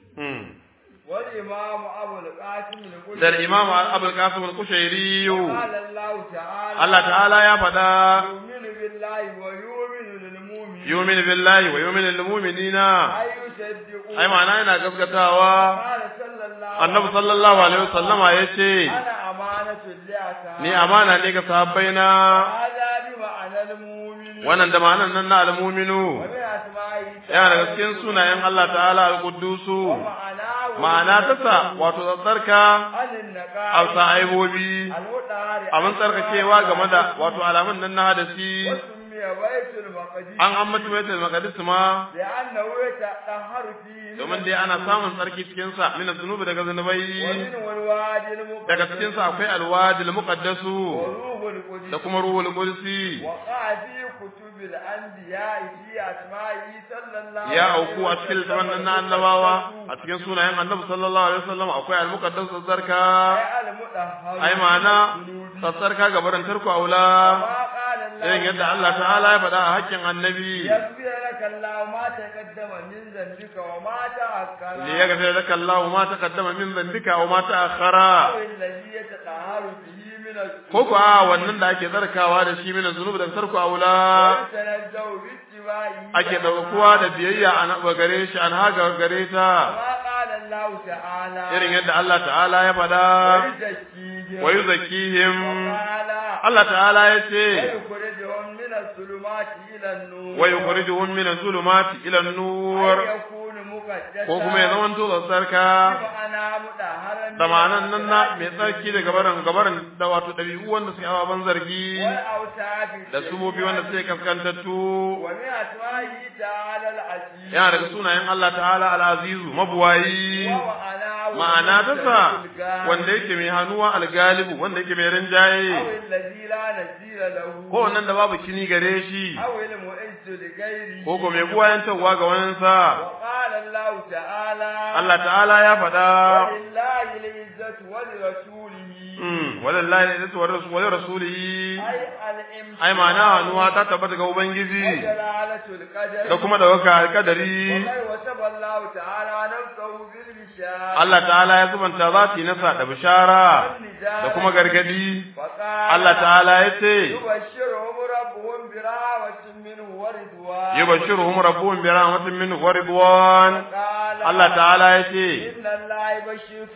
wal imam abu al-qasim al-qul da imam abul qasim al-kushairi qala Allah ta'ala Allah ta'ala ya faɗa yu'minu billahi wa yu'minu lil mu'minin yu'minu billahi wa yu'minu lil mu'minina ay yusaddiqu ai ma'ana yana gaskatawa qala sallallahu annabi sallallahu alaihi wasallama yace ana amanatu liaka ni amana ne ga sahabbaina hada bi ma'ana al-mu'min wannan da ma'anan nan na al-mu'minu wa bi asma'i yana daga cikin sunayen Allah ta'ala al-quddusu ma'ana ma'ana ta sa wato tsarka alin naqa hausa aibobi al-mudari abin tsarkakewa game da wato alamun nan na hadasi وسمي بيت المقدس an ambaci baitul maqdis ma لأنه يتطهر فيه domin dai ana samun tsarki cikin sa min zunubi daga zunubai ومنه الوادي المقدس daga cikin sa akwai alwadil muqaddasu وروح القدس da kuma ruhul qudsi وقع في كتب الأنبياء في أسمائه صلى الله ya عليه auku a cikin littafin nan na annabawa a cikin sunayen annabi sallallahu alaihi wasallam akwai al-muqaddas tsarka أي المطهر ai ma'ana من tsarka ga barin tarku aula ما قال الله irin yadda Allah ta'ala ya faɗa a hakkin annabi يغفر لك الله ما تقدم من ذنبك وما تأخر li yaghfir laka Allahu ma taqaddama min dhanbika wa ma ta'akhkhara أو الذي يتطهر به من الذنوب ko ko a wannan da ake tsarkawa da shi min zunubi da tarku aula ويتنزه باتباعه ake daukuwa da biyayya an gare shi an haga gare ta كما قال الله تعالى irin yadda Allah ta'ala ya faɗa ويزكيهم wa yuzakkihim وقال Allah ta'ala ya ce ويخرجهم من الظلمات إلى النور wa yukhrijuhum min az-zulumati ila an-nur أن يكون مقدسا ko kuma ya zama to tsarka بمعنى مطهرا من da ma'anan nan na mai الأوثان tsarki daga barin gabarin da wato ɗabi'u wanda suke ababen zargi والأوتاد da sumofi wanda suke kaskantattu ومن أسمائه تعالى العزيز yana daga sunayen Allah ta'ala al-azizu mabuwayi ومعناه ma'ana ta sa الغالب wanda yake mai hannuwa al-galibu wanda yake mai rinjaye أو الذي لا نزيل له ko wannan da babu kini gare shi أو المعز لغيره ko ko mai buwayantarwa ga waninsa وقال الله تعالى Allah ta'ala ya faɗa ولله العزة ولرسوله Mm, walallahi ne zai wa wani rasulihi أي الإمساك ai ma'ana hannuwa ta tabbata ga ubangiji وجلالة القدر da kuma dauka alkadari وقد وصف الله تعالى نفسه بالبشارة Allah ta'ala ya zubanta zati nasa da bishara da kuma gargadi فقال Allah ta'ala ya ce يبشرهم ربهم برحمة منه ورضوان yubashshiruhum rabbuhum bi rahmatin minhu wa ridwan قال Allah ta'ala ya ce إن الله يبشرك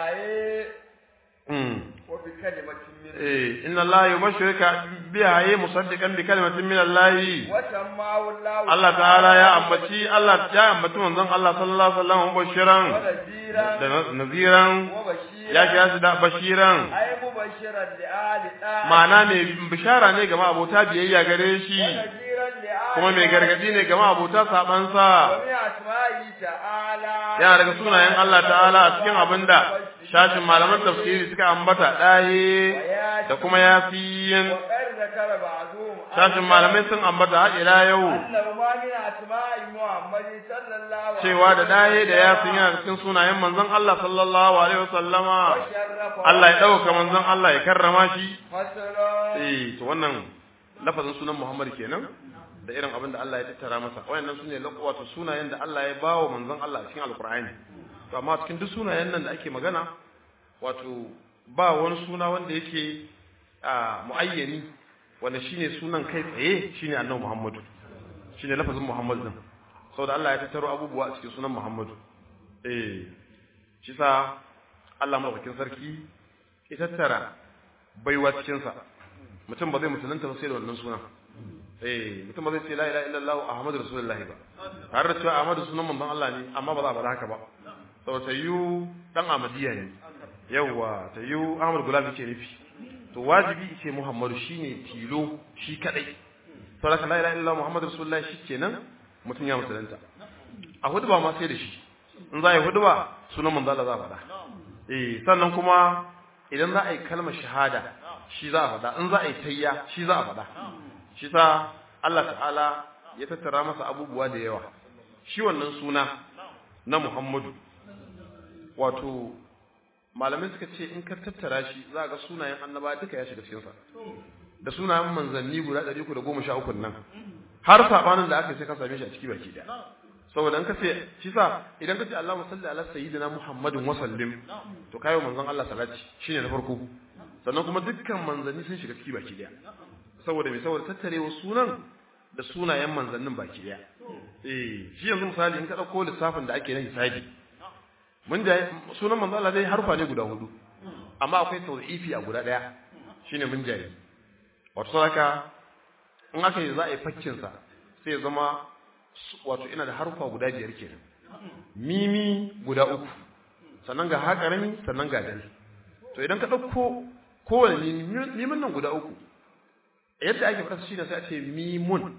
بها mm, وبكلمة منه eh inna Allah yubashshiruka biha ay musaddiqan bi kalimatin min Allah وسماه الله Allah ta'ala ya ambaci Allah ya ambaci manzon Allah sallallahu alaihi wasallam mubashiran ونذيرا da na- naziran وبشيرا ya kira shi da bashiran أي مبشرا لآل طه ma'ana mai bishara ne ga abota biyayya gare shi ونذيرا لآل kuma mai gargadi ne ga abota sabansa ومن أسمائه تعالى yana daga sunayen Allah ta'ala a cikin abinda shashin malaman tafsiri suka ambata ɗaye da kuma yafiyin وقد ذكر بعضهم shashin malamai sun ambata har ila yau أنه ما من أسماء محمد صلى الله عليه cewa da ɗaye da yafiyin yana cikin sunayen manzon Allah sallallahu alaihi wasallama وشرف Allah ya ɗauka manzon Allah ya karrama shi مثلا eh to wannan lafazin sunan Muhammad kenan da irin abin da Allah ya tattara masa wayannan sune wato sunayen da Allah ya bawa manzon Allah a cikin alqur'ani to amma cikin duk sunayen nan da ake magana wato ba wani suna wanda yake a muayyani wanda shine sunan kai tsaye shine annabi Muhammadu shine lafazin Muhammad din saboda Allah ya tattaro abubuwa a cikin sunan Muhammadu eh shi sa Allah madaukakin sarki ya tattara baiwa cikin sa mutum ba zai musulunta ba sai da wannan sunan eh mutum ba zai ce la ilaha illallah ahmadu rasulullah ba har da cewa ahmadu sunan manzon Allah ne amma ba za a faɗa haka ba saboda tayyu dan amadiya ne yawa tayyu ahmad gulabi ce nufi to wajibi ce muhammadu shine tilo shi kadai saboda la ilaha illallah muhammadu rasulullah shikenan mutum ya musulunta a hudu ba ma sai da shi in za a yi hudu ba sunan manzon Allah za a faɗa eh sannan kuma idan za a yi kalmar shahada shi za a faɗa in za a yi tayya shi za a faɗa shi sa Allah ta'ala ya tattara masa abubuwa da yawa shi wannan suna na Muhammadu wato malamai suka ce in ka tattara shi za ga sunayen annaba duka ya shiga cikinsa da sunayen manzanni guda 313 nan har sabanin da aka sai ka same shi a ciki baki daya saboda in ka ce shi sa idan ka ce Allahumma salli ala sayyidina Muhammadin wa sallim to kayo manzon Allah salati shine na farko sannan kuma dukkan manzanni sun shiga ciki baki daya saboda me saboda tattarewa sunan da sunayen manzannin baki daya eh shi yanzu misali in ka dauko lissafin da ake na hisabi mun da sunan manzo Allah dai harfa ne guda hudu amma akwai tawzifi a guda daya shine mun jayi wato saka in aka yi za a yi fakkin sa sai ya zama wato ina da harfa guda biyar kenan mimi guda uku sannan ga haƙarami sannan ga dal to idan ka dauko kowane mimin nan guda uku yadda ake faɗa shi ne sai a ce mimun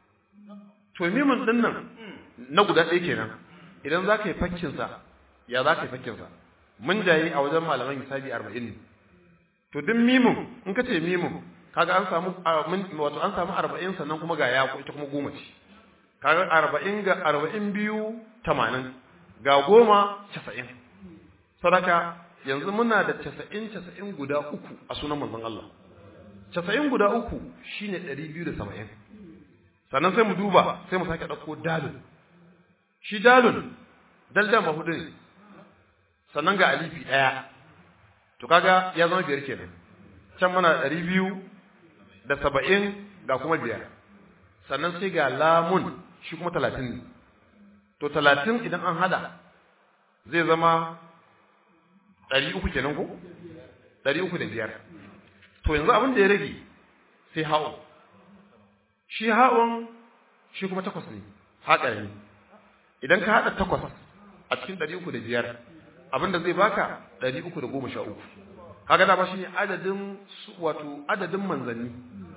to mimun ɗin nan na guda ɗaya kenan idan za ka yi fakkinsa ya za ka yi fakkinsa mun jayi a wajen malaman hisabi arba'in ne to duk mimun in ka ce mimun kaga an samu wato an samu arba'in sannan kuma ga ya ita kuma goma ce kaga arba'in ga arba'in biyu tamanin ga goma casa'in sadaka yanzu muna da casa'in casa'in guda uku a sunan manzon Allah casa'in guda uku shine ɗari biyu da saba'in sannan sai mu duba sai mu sake ɗauko dalun shi dalun dalda mahudu ne sannan ga alifi ɗaya to kaga ya zama biyar kenan can muna ɗari biyu da saba'in ga kuma biyar sannan sai ga lamun shi kuma talatin ne to talatin idan an hada zai zama ɗari uku kenan ko ɗari uku da biyar to yanzu abin da ya rage sai ha'o shi ha'on shi kuma takwas ne haƙa ne idan ka haɗa takwas a cikin ɗari uku da biyar abin da zai baka ɗari uku da goma sha uku haka dama shi ne adadin wato adadin manzanni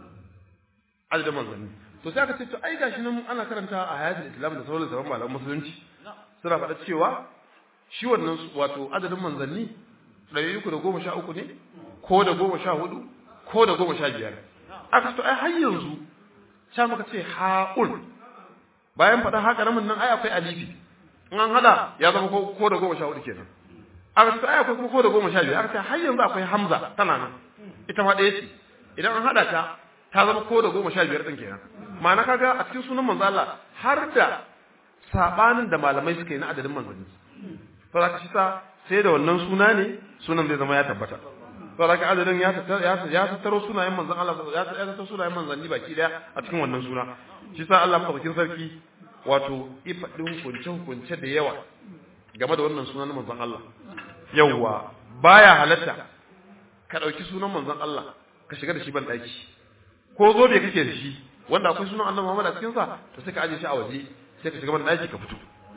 adadin manzanni to sai aka ce to ai gashi nan ana karanta a hayatul islam da sauran zaman malaman musulunci suna faɗa cewa shi wannan wato adadin manzanni ɗari uku da goma sha uku ne ko da goma sha hudu ko da goma sha biyar aka to ai har yanzu sha muka ce ha'ul bayan faɗa haka ramin nan ai akwai alifi in an hada ya zama ko da goma sha hudu kenan aka to ai akwai kuma ko da goma sha biyar aka ce har yanzu akwai hamza tana nan ita ma ɗaya ce idan an hada ta ta zama ko da goma sha biyar ɗin kenan ma'ana kaga a cikin sunan manzo Allah har da sabanin da malamai suka yi na adadin manzanni to zaka shi sa sai da wannan suna ne sunan zai zama ya tabbata to zaka adadin ya ya tattaro sunayen manzon Allah ya tattaro sunayen manzanni baki daya a cikin wannan suna shi sa Allah madaukakin sarki wato ifadin kunce kunce da yawa game da wannan sunan manzon Allah yawa baya halatta ka dauki sunan manzon Allah ka shiga da shi ban daki ko zo bai kake da shi wanda akwai sunan Annabi Muhammad a cikin sa to sai ka aje shi a waje sai ka shiga ban daki ka fito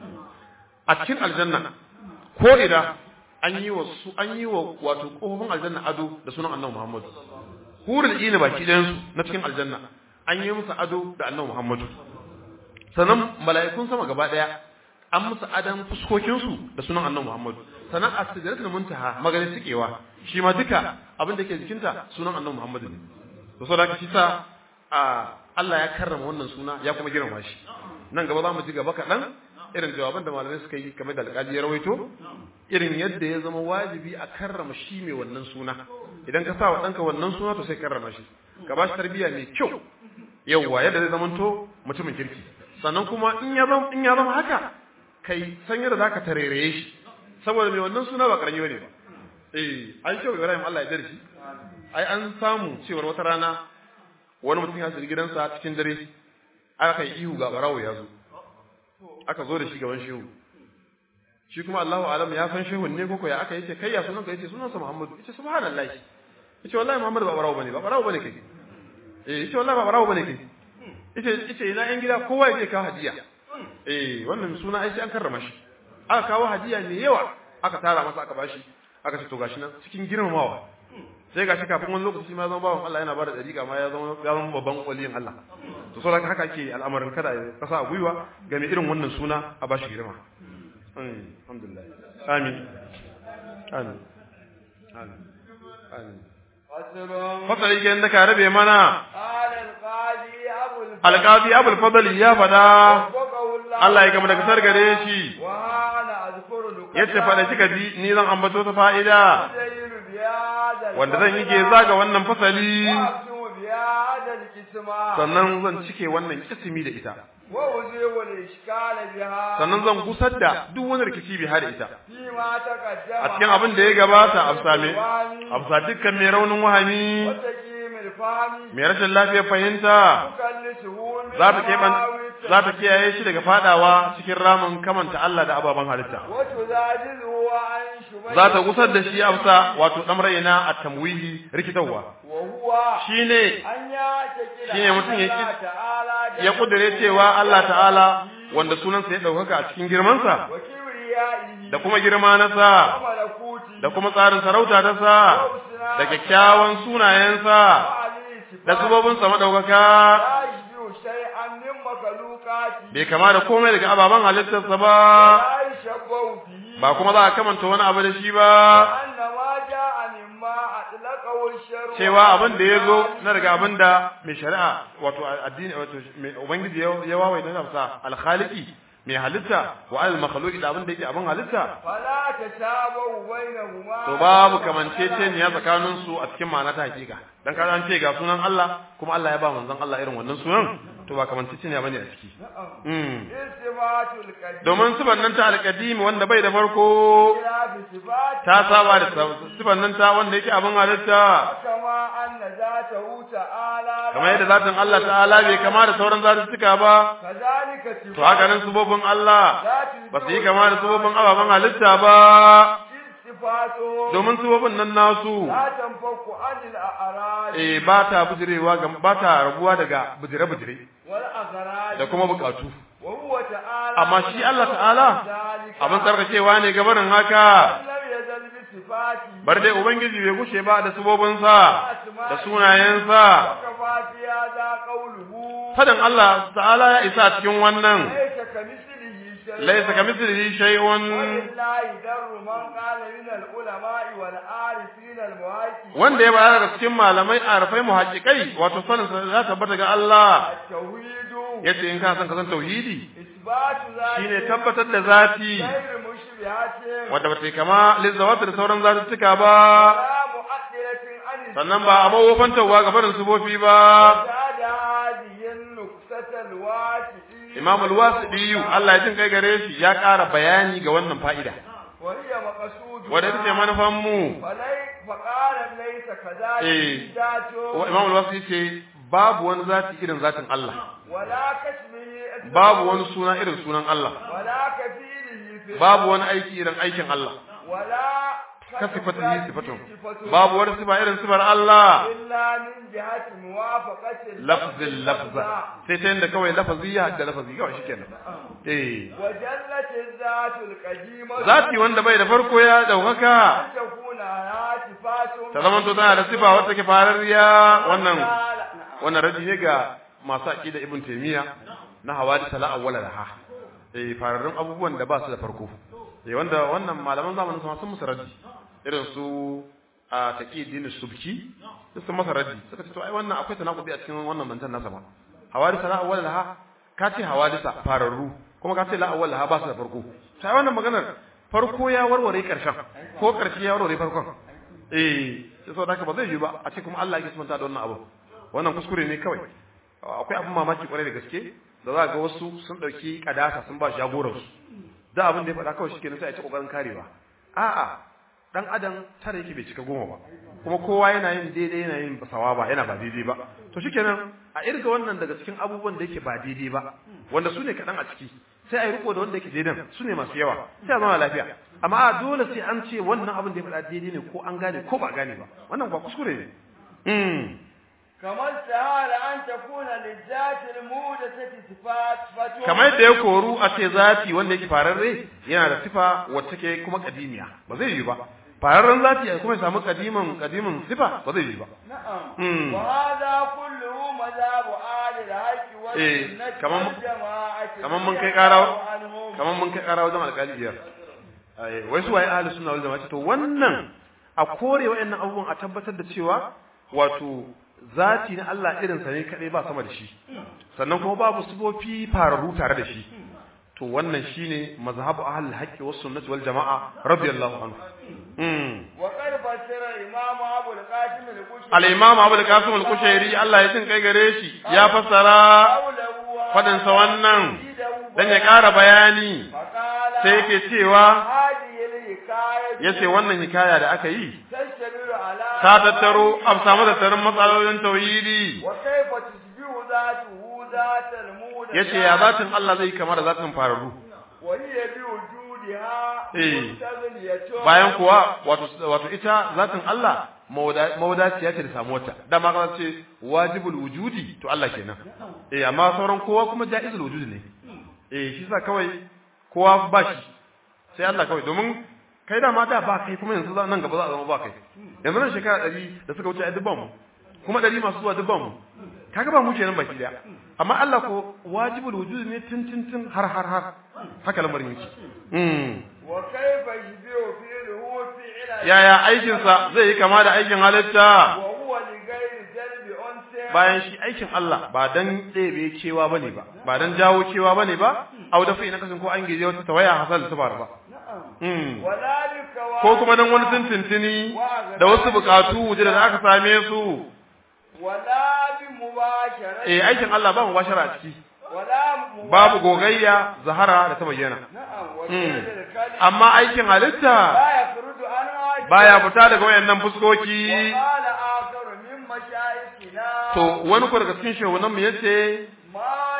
a cikin aljanna ko ida an yi wa su an yi wa wato kofofin aljanna ado da sunan Annabi Muhammad hurul ina baki ɗayan su na cikin aljanna an yi musu ado da Annabi Muhammad sannan mala'ikun sama gaba daya an musu adan fuskokin su da sunan Annabi Muhammad sannan as-sidratul muntaha maganin tikewa shi ma duka abin da ke jikinta sunan Annabi Muhammad ne to saboda shi sa Allah ya karrama wannan suna ya kuma girma shi nan gaba za mu ji gaba kaɗan irin jawaban da malamai suka yi kamar da alƙali ya rawaito irin yadda ya zama wajibi a karrama shi mai wannan suna idan ka sa wa ɗanka wannan suna to sai karrama shi ka ba shi tarbiyya mai kyau yawwa yadda zai zamanto mutumin kirki sannan kuma in ya zama in ya zama haka kai san yadda zaka tarereye shi saboda mai wannan suna ba karami bane ba eh an ce Ibrahim Allah ya dare shi ai an samu cewar wata rana wani mutum ya shiga gidansa cikin dare aka yi ihu ga barawo ya zo aka zo da shi gaban shehu shi kuma Allahu alam ya san shehun ne koko ya aka yace kai ya sunan ka yace sunansa Muhammadu yace subhanallahi yace wallahi Muhammadu ba barawo bane ba barawo bane kai eh yace wallahi ba barawo bane kai yace yace ina yan gida kowa yake kawo hadiya eh wannan suna ai sai an karrama shi aka kawo hadiya ne yawa aka tara masa aka bashi aka ce to gashi nan cikin girmamawa sai gashi kafin wani lokaci ma zama bawan Allah yana bada dariƙa ma ya zama ya zama babban waliyin Allah to saboda haka ake al'amarin kada ya kasa a gwiwa ga mai irin wannan suna a bashi girma alhamdulillah amin amin amin amin fasali ke da ka rabe mana alƙazi abul fadali ya fada Allah ya gama daga kasar gare shi yace fada kika ji ni zan ambato ta fa'ida wanda zan yi ke zaga wannan fasali sannan zan cike wannan kisimi da ita sannan zan gusar da duk wani rikici bi da ita a cikin abin da ya gabata a same a bisa dukkan mai raunin wahami mai rashin lafiyar fahimta za ta keɓan za ta kiyaye shi daga fadawa cikin ramin kamanta Allah da ababen halitta za ta gusar da shi amsa wato dan raina a tamwihi rikitarwa shine shine mutum ya ya kudure cewa Allah ta'ala wanda sunansa ya daukaka a cikin girmansa da kuma girma na sa da kuma tsarin sarauta ta sa da kyakkyawan sunayensa da sabobinsa madaukaka bai kama da komai daga ababen halittarsa ba ba kuma za a kamanta wani abu da shi ba cewa abin da ya zo na daga abin da mai shari'a wato addini wato ubangiji ya wawai na nafsa alkhaliki mai halitta wa al makhluqi da abin da yake abin halitta to babu kamanceceniya tsakanin su a cikin ma'ana ta hakika dan kaza an ce ga sunan Allah kuma Allah ya ba manzon Allah irin wannan sunan to ba kamanceceniya bane a ciki mm domin sifan nan ta alqadim wanda bai da farko ta saba da sifan nan ta wanda yake abin halitta kamar yadda zatin Allah ta'ala bai kama da sauran zatuttuka ba to haka nan subobin Allah ba su yi kama da subobin ababen halitta ba domin subobin nan nasu eh ba ta bujirewa ga ba ta rabuwa daga bujire-bujire da kuma bukatu amma shi Allah ta'ala abin tsarkakewa ne gabanin haka bar dai ubangiji bai gushe ba da subobinsa da sunayensa fadan Allah ta'ala ya isa cikin wannan laisa kamithlihi shay'un wanda ya bayar da cikin malamai arafai muhaqqiqai wato sanin sa za ta bata ga Allah yace in ka san ka san tauhidi shine tabbatar da zati wanda ba ta kama lizzawata da sauran zatuttuka ba sannan ba a mawofantarwa ga farin sufofi ba Imam al-Wasiɗi Allah ya jin kai gare shi ya ƙara bayani ga wannan fa'ida. Wadda ita ce manufan mu. Eh, Imam al-Wasiɗi ce babu wani zati irin zatin Allah. Babu wani suna irin sunan Allah. Babu wani aiki irin aikin Allah. ka sifatihi sifatun babu wani sifa irin sifar Allah lafzin lafza sai ta yadda kawai lafazi ya da lafazi kawai shikenan eh zati wanda bai da farko ya daukaka ta zama to tana da sifa wata ke farariya wannan wannan raji ne ga masu aqida ibn taymiya na hawadi sala awwala laha eh fararrun abubuwan da ba su da farko eh wanda wannan malaman zamanin sun musu raddi irin su a taqidin subki sun masa raddi suka ce to ai wannan akwai tanakudi a cikin wannan mantan nasa ba hawadisa la awwal laha ka ce hawadisa fararru kuma ka ce la awwal laha ba su da farko sai wannan maganar farko ya warware karshen ko karshe ya warware farkon eh sai saboda haka ba zai yi ba a ce kuma Allah yake sunta da wannan abu wannan kuskure ne kawai akwai abin mamaki kwarai da gaske da za ga wasu sun dauki kadasa sun ba jagoran su da abin da ya faɗa kawai shikenan sai a ci kokarin karewa a'a dan adam tare yake bai cika goma ba kuma kowa yana yin daidai yana yin basawa ba yana ba daidai ba to shikenan a irga wannan daga cikin abubuwan da yake ba daidai ba wanda su ne kaɗan a ciki sai a yi riko da wanda yake daidan su ne masu yawa sai a zama lafiya amma a dole sai an ce wannan abin da ya faɗa daidai ne ko an gane ko ba gane ba wannan ba kuskure ne kamar sahara an takuna lizzati almudathati sifat fatu kamar yadda ya koru a ce zati wanda yake fararre yana da sifa wacce take kuma kadimiya ba zai yi ba fararren zati ya kuma samu kadimin kadimin sifa ba zai yi ba na'am wa hadha kulluhu madhabu ahli al-haqqi wal Eh, sunnati kaman- wal jama'ati kaman mun kai ƙara anhum. kamar mun kai ƙara wajen alƙali biyar Ai, wai su waye ahli sunna wal jama'a to wannan a kore wayannan abubuwan a tabbatar da cewa wato zati na Allah irin sa ne kadai ba sama da shi sannan kuma babu sifofi fararru tare da shi to wannan shine mazhabu ahli haqqi was sunnati wal jama'a radiyallahu anhu mm وقد فسر الإمام أبو القاسم القشيري al-imam Abu al-Qasim al-Kushairi Allah ya jin kai gare shi ya fassara قوله fadin sa wannan وزيده dan ya ƙara bayani فقال sai yake cewa هذه الحكاية yace wannan hikaya da aka yi تشتمل على ta tattaro a samu tattarin matsalolin tauhidi وكيف تشبه ذاته ذات المولى yace ya zatin Allah zai kama da zatin fararru وهي بوجودها Eh. مستغنية bayan kuwa wato wato ita zatin Allah mawada- mawadaciya ce da samuwarta dama ka ce wajibul wujudi to Allah kenan eh amma sauran kowa kuma jaizul wujudi ne eh shi sa kawai kowa ba shi sai Allah kawai domin kai da ma da ba kai kuma yanzu za- nan gaba za a zama ba kai yanzu nan shekara ɗari da suka wuce a dubban mu kuma ɗari masu zuwa dubban mu kaga ba mu kenan baki daya amma Allah ko wajibul wujudi ne tun tun tun har har har haka lamarin yake mm. وكيف يشبه فعله فعل yaya aikinsa zai yi kama da aikin halitta وهو لغير جلب أنثى bayan shi aikin Allah ba dan ɗebe kewa bane ba ba dan jawo kewa bane ba au da na kasan ko an gije wata tawaya hasal ta faru ba Mm. ولا لكوارث ko kuma dan wani tuntuntuni da wasu bukatu wuje da aka same su ولا بمباشرة eh aikin Allah ba mu bashara a ciki ولا مباشرة babu gogayya zahara da ta bayyana نعم وكيف الكلمة amma aikin halitta لا يخرج عنها baya fita daga wayannan fuskoki وقال آخر من مشايخنا to wani ko daga cikin shehunan mu yace ما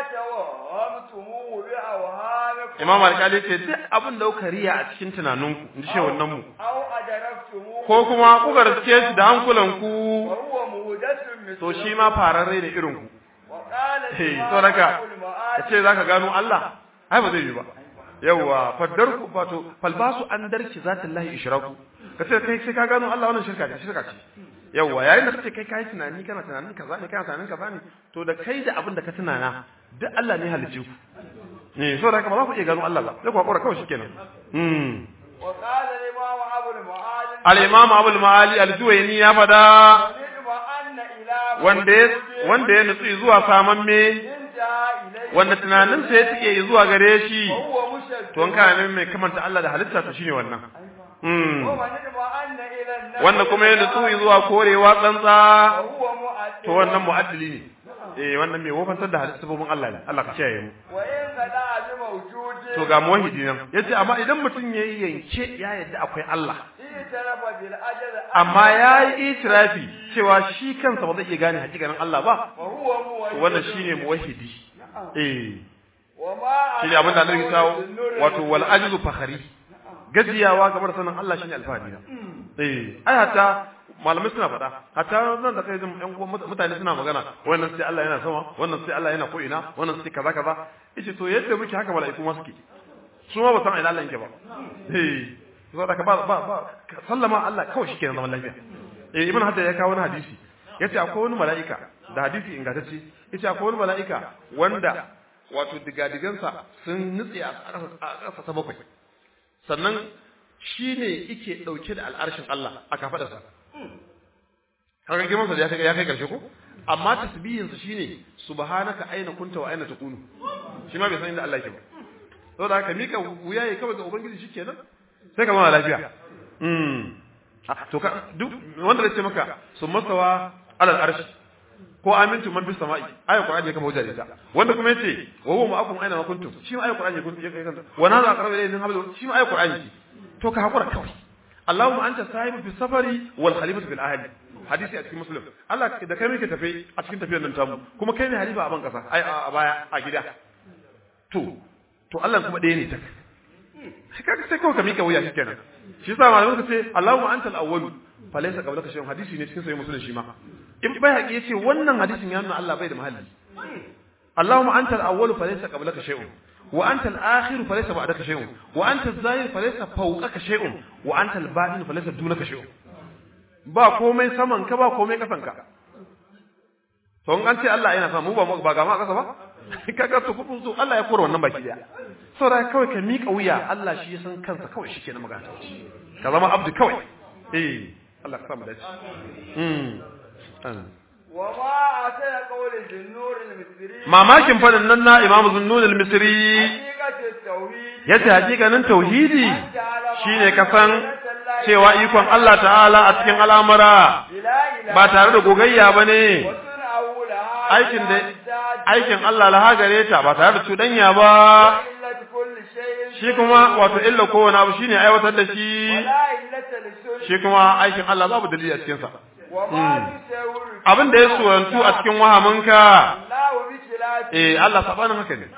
توهمتموه بأوهامكم Imam Alkali ce duk abin da kuka riya a cikin tunaninku in ji shehunan mu أو أدركتموه ko kuma kuka riske shi da hankulanku وهو مهدث مثله to shi ma fararre da irin ku وقال eh الإمام to raka أبو المعالي kace zaka gano Allah ai ba zai yi ba yawa faddarku wato falbasu an darki zatillahi ishraku kace kai sai ka gano Allah wannan shirka ce shirka ce yawa yayin da kace kai kai tunani kana tunanin kaza ne kana tunanin kaza ne to da kai da abin da ka tunana duk Allah ne halicce ku eh so da haka ba za ku iya gano Allah ba sai ku hakura kawai shikenan mm وقال الإمام أبو المعالي al-imam abul maali al-juwayni ya fada ونعم أن إلى wanda ya wanda ya nutsu zuwa samamme انتهى إليه wanda tunaninsa ya tike zuwa gare shi وهو مشبه to an kana neman mai kamanta Allah da halitta to shine wannan mm ومن اطمأن إلى النفس wanda kuma ya nutsu zuwa korewa tsantsa وهو مؤدب to wannan mu'addili ne eh wannan mai wofantar da halitta sabobin Allah ne Allah ka kiyaye mu وإن خدع بموجود to ga muwahhidi nan yace amma idan mutum yayi yanke ya yadda akwai Allah اعترف بالأجل amma yayi itirafi cewa shi kansa ba zai iya gane hakikanin Allah ba وهو to موجود wannan shine muwahhidi eh وما shine abin da Allah ya kawo wato wal ajzu fakhari gajiyawa game da sanin Allah shine alfahari na eh ai hatta malamai suna faɗa hatta nan da kai jin ƴan uwan mut- mutane suna magana wannan sai Allah yana sama wannan sai Allah yana ko ina wannan sai kaza kaza yace to yadda muke haka mala'iku ma suke su ma ba san ina Allah yake ba eh so da ka ba ba ba ka sallama Allah kawai shi kenan zaman lafiya eh ibn hadda ya kawo wani hadisi yace akwai wani mala'ika da hadisi ingantacce yace akwai wani mala'ika wanda wato digadigansa sun nutse a ƙasa ta bakwai sannan shi ne ike ɗauke da al'arshin Allah a kafaɗarsa. Kaga girmansa ya kai ya kai ƙarshe ko? Amma tasbihinsa shi ne subhanaka aina kunta wa aina takunu. Shi ma bai san inda Allah yake ba. Saboda haka mika wuya ya kawai ga Ubangiji shi kenan sai ka zama lafiya. Mm. Ah, to ka duk wanda zai ce maka sun masawa alal arshi ko amintu man fis sama'i ayat qur'ani ya kama hujja da ita wanda kuma yace wa huwa ma'akum aina ma kuntum shi ma ayat qur'ani kun ya kanta wa nazu aqrabu ilayhi min hablum shi ma ayat qur'ani to ka hakura kawai Allahumma anta sahibu fi safari wal khalifatu fil ahli hadisi a cikin muslim Allah da kai muke tafe a cikin tafiyar nan tamu kuma kai ne halifa a ban kasa ai a baya a gida to to Allah kuma ɗaya ne ta kaga sai kawai ka mika wuya shikenan shi yasa malamin ka ce Allahumma anta al-awwal fa laysa qablaka shay'un hadisi ne cikin sahih muslim shi ma in bai haƙi yace wannan hadisin ya nuna Allah bai da mahalli Allahumma anta al-awwal fa laysa qablaka shay'un wa anta al-akhir fa laysa ba'daka shay'un wa anta az-zahir fa laysa fawqaka shay'un wa anta al-batin fa laysa dunaka shay'un ba komai saman ka ba komai kasan ka to in an ce Allah yana sama mu ba ba ga ma kasa ba kaga to kufun so Allah ya kora wannan baki daya saboda kawai ka mika wuya Allah shi ya san kansa kawai shi ke na magana ka zama abdu kawai eh Allah ka samu dace mm وما أتى قول النور المصري mamakin fadin nan na Imam Zunnun al-Misri حقيقة التوحيد yace hakikanin tauhidi shine kasan cewa ikon Allah ta'ala a cikin al'amura بلا إله ba tare da gogayya bane وصنعه لها aikin da aikin Allah laha gare ta ba tare da cuɗanya ba إلة كل شيء shi kuma wato illa kowane abu shine aiwatar da shi ولا إلة للسنة shi kuma aikin Allah babu dalili a cikin sa وما تساور abin da ya surantu a cikin wahaminka الله بخلاف eh Allah sabanin haka ne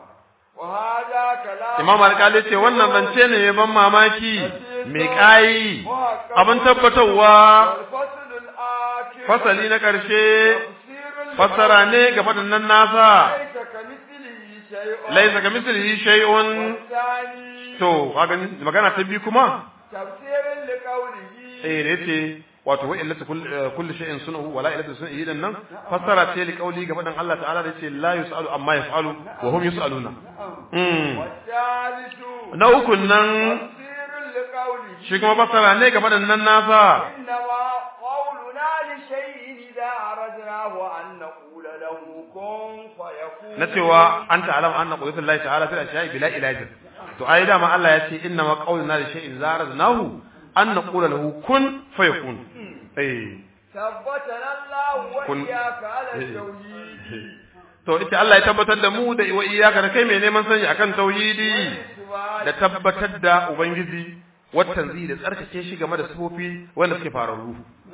وهذا كلام Imam Alƙali ce wannan zance ne mai ban mamaki mai ƙayi abin tabbatarwa والفصل الآخر fasali na ƙarshe تفسير fassara ne ga faɗin nan nasa ليس كمثله شيء laisa ga mislihi shay'un والثاني to kaga magana ta biyu kuma تفسير لقوله eh da yace wato wa illatu kulli shay'in sunahu wala illatu sunhi dan nan fassara ce li qauli ga faɗin Allah ta'ala da yace la yusalu amma yaf'alu wa hum yusaluna mm والثالث na ukun nan تفسير لقوله shi kuma fassara ne ga faɗin nan nasa إنما قولنا لشيء إذا أردناه أن نقول له كن فيكون na cewa an ta'alam anna qudratullahi ta'ala fil ashiya'i bila ilajin to ai dama Allah ya ce inna ma qawluna li shay'in zaradnahu an naqula lahu kun fayakun eh ثبتنا الله كن- وإياك على التوحيد to ita Allah ya tabbatar da mu da wa iyyaka da kai mai neman sani akan tauhidi da tabbatar da ubangiji watan zai da tsarkake shi game da sifofi wanda suke fararru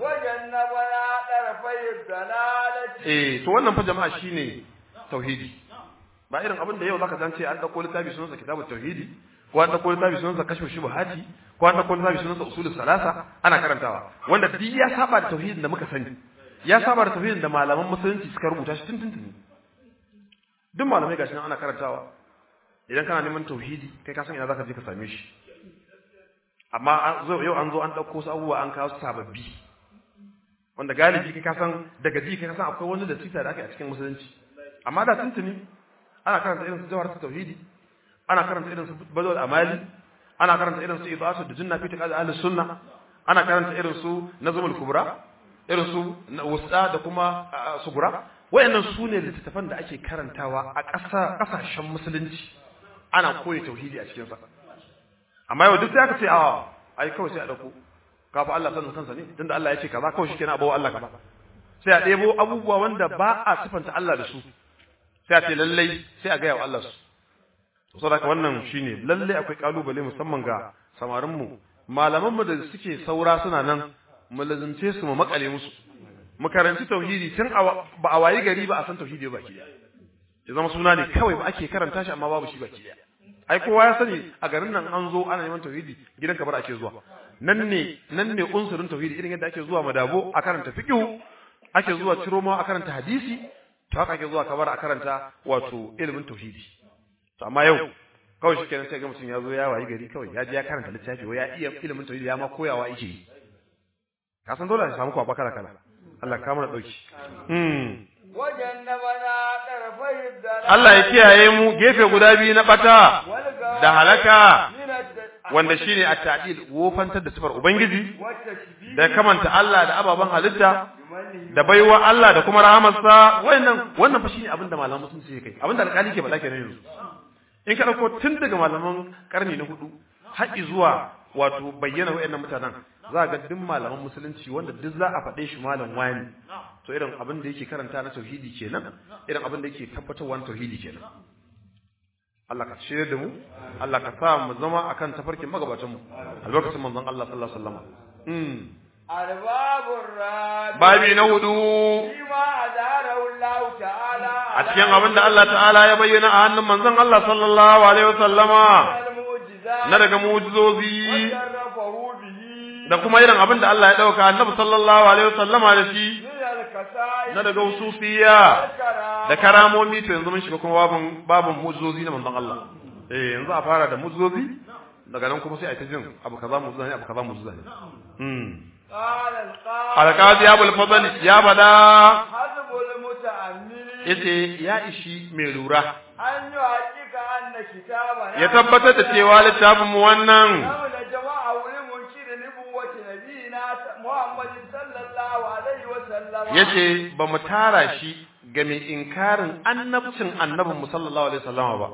وجنبنا طرفي الضلالة eh to wannan fa jama'a shine tauhidi ba irin abin da yau zaka san ce an dauko littafi sunansa kitabut tauhidi ko an dauko littafi sunansa kashfu shubuhati ko an dauko littafi sunansa usulus salasa ana karantawa wanda duk ya saba da tauhidin da muka sani ya saba da tauhidin da malaman musulunci suka rubuta shi tuntuntuni duk malamai gashi nan ana karantawa idan kana neman tauhidi kai ka san ina zaka je ka same shi amma an zo yau an zo an dauko su abubuwa an kawo su sababbi wanda galibi kai ka san daga ji kai ka san akwai wani da sita da aka yi a cikin musulunci amma da tuntuni ana karanta irin su jawhar tauhidi ana karanta irin su badal amali ana karanta irin su idatu da junna fi taqad ahli sunna ana karanta irin su nazmul kubra irin su wusta da kuma ah, sugura wayannan su ne littattafan da ake karantawa a ƙasa ƙasashen musulunci ana koyi tauhidi a cikin sa amma yau duk sai aka ce a ai kawai sai a dauko kafa Allah sanin kansa ne tunda Allah ya ce kaza kawai shikenan abawa Allah kaza sai a ɗebo abubuwa wanda ba a sifanta Allah da su sai a ce lallai sai a gaya wa Allah su to saboda wannan shine lallai akwai kalubale musamman ga samarin mu malaman mu da suke saura suna nan mu lazimce su mu makale musu mu karanci tauhidi tun a- ba a wayi gari ba a san tauhidi ba baki daya ya zama suna ne kawai ba ake karanta shi amma babu shi baki daya ai kowa ya sani a garin nan an zo ana neman tauhidi gidan kabar ake zuwa nan ne nan ne unsurin tauhidi irin yadda ake zuwa madabo a karanta fiqh ake zuwa ciroma a karanta hadisi to haka ake zuwa kabar a karanta wato ilimin tauhidi to amma yau kawai shi kenan sai ga mutum ya zo ya wayi gari kawai ya je ya karanta littafi wai ya iya ilimin tauhidi ya ma koyawa yake yi ka san dole a samu kwaba kala kala Allah ka mana dauki hmm وجنبنا طرفي الضلالة Allah ya kiyaye mu gefe guda biyu na bata والغاية da halaka من الت- wanda shine at-ta'dil wofantar da sifar ubangiji والتشبيه da kamanta Allah da ababan halitta بمنه da baiwa Allah da kuma rahamarsa wannan wannan fa shine abin da malaman sun ce kai abin da alƙali ke faɗa kenan yanzu in ka dauko tun daga malaman karni na hudu har zuwa wato bayyana wayannan mutanen za ga duk malaman musulunci wanda duk za a faɗe shi malam wani to irin abin da yake karanta na tauhidi kenan irin abin da yake tabbatarwa na tauhidi kenan Allah ka shirye da mu Allah ka sa mu zama akan tafarkin magabatan mu a lokacin manzon Allah sallallahu alaihi wasallam mm arbabur rabi babi na hudu bima adarahu Allah ta'ala a cikin abin da Allah ta'ala ya bayyana a hannun manzon Allah sallallahu alaihi wasallama al-mu'jizat na daga mu'jizozi sharrafahu bihi da kuma irin abin da Allah ya dauka annabi sallallahu alaihi wasallama da shi min al-kasai na daga usufiya da karamomi to yanzu mun shiga kuma babun babun mu'jizozi na manzon Allah eh yanzu a fara da mu'jizozi daga nan kuma sai a ta jin abu kaza mu'jiza ne abu kaza mu'jiza ne mm قال القائل alqazi abul fadl ya bada حسب المتأمل yace ya ishi mai lura أن يحقق أن كتابنا ya tabbatar da cewa littafin mu wannan حول جماعة لمنكر نبوة نبينا محمد صلى الله عليه وسلم yace ba mu tara shi ga mai inkarin annabcin annabin mu sallallahu alaihi wasallam ba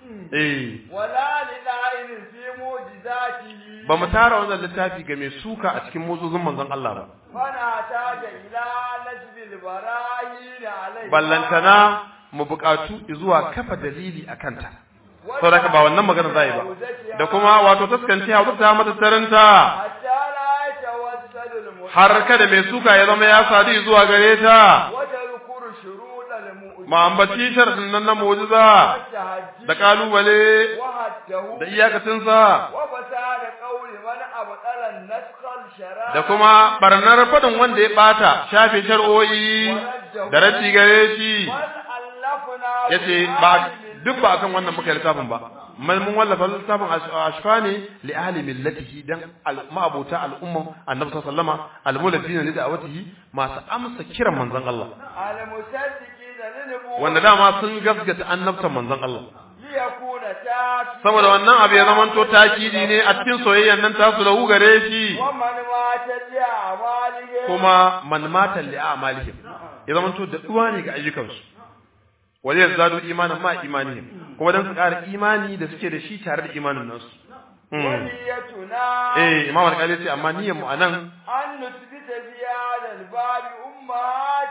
eh ولا للعين في معجزاته ba mu tara wannan littafi ga mai suka a cikin muzuzun manzon Allah ba فنحتاج إلى نسب البراهين عليه ballantana mu buƙatu zuwa kafa dalili a kanta saboda ba wannan magana za yi ba da kuma wato taskanci a ta mata tarinta حتى لا يتوسل المؤمن har kada mai suka ya zama ya sadu zuwa gare ta وتذكر شروط المؤمن ma ambaci sharadin nan na mu'jiza da kalubale وحده da iyakacinsa وفساد قول من أبطل النسخ الشرائع da kuma barnar fadin wanda ya bata shafe shar'o'i da rashi gare shi والألفنا yace ba duk ba akan wannan muka yi littafin ba mun mun wallafa littafin ashfa ne li ahli millatihi dan ma'abota al'umma annabi sallallahu alaihi wasallama al-muladina li da'watihi masu amsa kiran manzon Allah المصدقين للنبوة wanda dama sun gaskata annabtan manzon Allah ليكون تاكيد saboda wannan abu ya zamanto takidi ne a cikin soyayyan nan tasu da gare shi ومن مات لأعماله kuma man mata li a'malihim ya zamanto da duwa ne ga ayyukansu wale yazadu imanan ma imanihim kuma dan su ƙara imani da suke da shi tare da imanin nasu Mm. ونيتنا eh imam al-qali ce amma niyyar mu anan أن نثبت في هذا الباب أمهات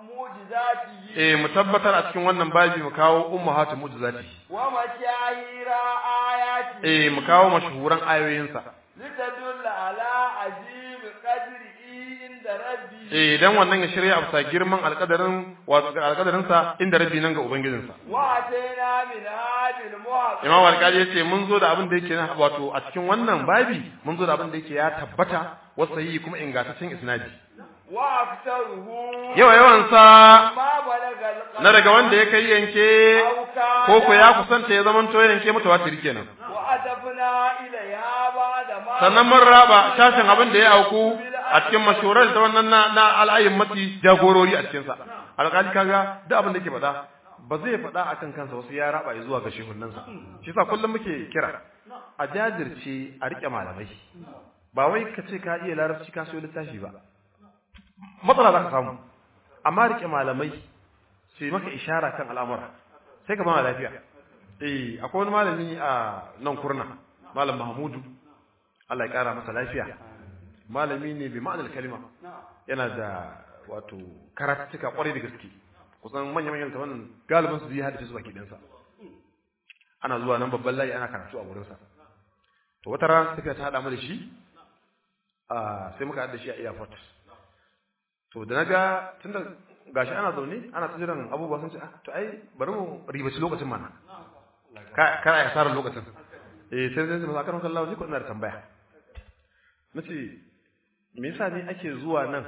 معجزاته eh mu tabbatar a cikin wannan babi mu kawo ummahatu mu'jizati ومشاهير آياته eh mu kawo mashhuran ayoyinsa لتدل على عظيم قدره عند ربه eh dan wannan ya shirya a bisa girman alƙadarin wato alƙadarin sa inda rabbi nan ga ubangijinsa وأتينا من هذه المحق imam al-qali ya ce mun zo da abin da yake na wato a cikin wannan babi mun zo da abin da yake ya tabbata wasayi kuma ingantaccen isnadi وأكثره yawa yawan sa ما بلغ القلب na daga wanda ya kai yanke أو كان ko ko ya kusanta ya zamanto yanke mutawatir kenan وأدفنا إليها بعد ما sannan mun raba shashin abin da ya auku a cikin mashurar da wannan na, na al'ayin mati jagorori a cikinsa alƙali kaga duk abin da yake faɗa ba zai faɗa akan kansa wasu ya raba ya zuwa ga shehunnansa shi sa kullum muke kira a jajirce a riƙe malamai ba wai ka ce ka iya larabci ka siyo littafi ba matsala za ka samu amma riƙe malamai su yi maka ishara kan al'amura sai ka ba lafiya eh akwai wani malami a nan kurna malam mahmudu Allah ya kara masa lafiya malami ne bi ma'anar kalima yana da wato karatuka kwarai da gaske kusan manyan manyan tawanan galibin su zai haddace su baki ɗinsa ana zuwa nan babban layi ana karatu a wurinsa to wata rana tafiya ta haɗa mu da shi a sai muka haɗa shi a airport to da naga tunda gashi ana zaune ana ta jiran abubuwa sun ce ah to ai bari mu ribaci lokacin mana ka ka ya tsara lokacin eh sai sai masa kan kallawa ni ko ina da tambaya nace me yasa ne ake zuwa nan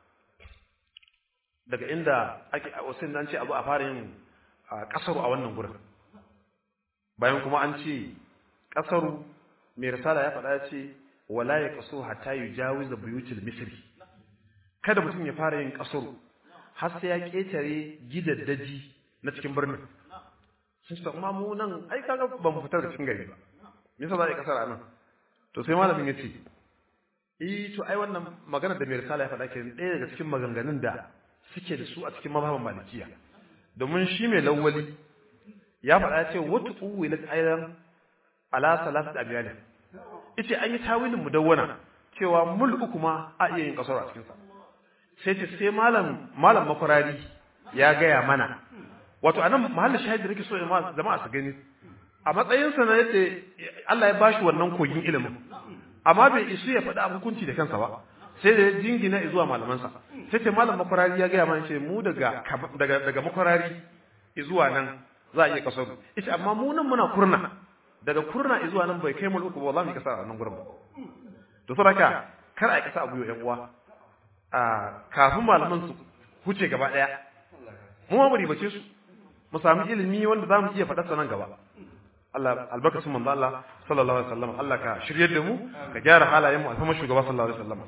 daga inda ake wasu nan ce abu a fara yin kasaru a wannan gurin bayan kuma an ce kasaru mai risala ya faɗa ya ce wala ya kaso hatta yujawiz buyutul misri kada mutum ya fara yin kasaru har sai ya ketare gidaddaji na cikin birnin sun ce amma mu nan ai kaga ba mu fitar da cikin gari ba me yasa za a yi kasar a nan to sai malamin ya ce eh to ai wannan magana da mai risala ya faɗa ke ɗaya daga cikin maganganun da suke da su a cikin mazhaban malikiya domin shi mai lawwali ya faɗa ya ce wata uwilat ayran ala salat abiyal yace an yi tawilin mudawwana cewa mul uku ma a iya yin kasar a cikin sa sai ce sai malam malam makwarari ya gaya mana wato anan mahallin shahidi nake so jama'a su gani a matsayinsa na yadda Allah ya bashi wannan kogin ilimin amma bai isu ya faɗi hukunci da kansa ba sai da ya jingina zuwa malamansa sai ce malam makwarari ya gaya mana ce mu daga daga daga makwarari zuwa nan za a iya kasar ita amma mu nan muna kurna daga kurna zuwa nan bai kai mu uku ba za mu yi kasa a nan gurin ba to saboda kar a yi kasa abu yan uwa a kafin malaman su huce gaba daya mu ma mu ribace su mu sami ilimi wanda za mu iya faɗa nan gaba Allah albarkacin manzo Allah sallallahu alaihi wasallam Allah ka shiryar da mu ka gyara halayen mu alfama shugaba sallallahu alaihi wasallam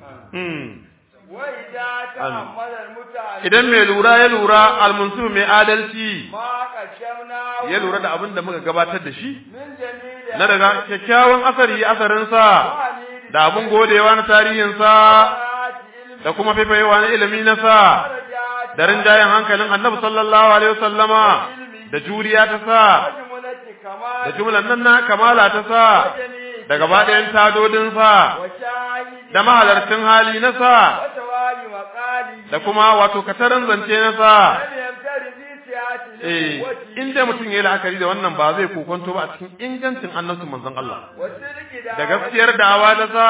idan mai lura ya lura almunsif mai adalci ya lura da abin da muka gabatar da shi na daga kyakkyawan asari asarinsa da abin godewa na tarihinsa da kuma faifayewa na ilimi na sa da rinjayen hankalin annabi sallallahu alaihi wasallama da juriya ta sa da jumlan nan na kamala ta sa da gaba ɗayan tadodin sa da mahalarcin hali na sa da kuma wato katarin zance na sa eh in dai mutum yayi la'akari da wannan ba zai kokonto ba a cikin ingancin annabcin manzon Allah da gaskiyar da'awa da sa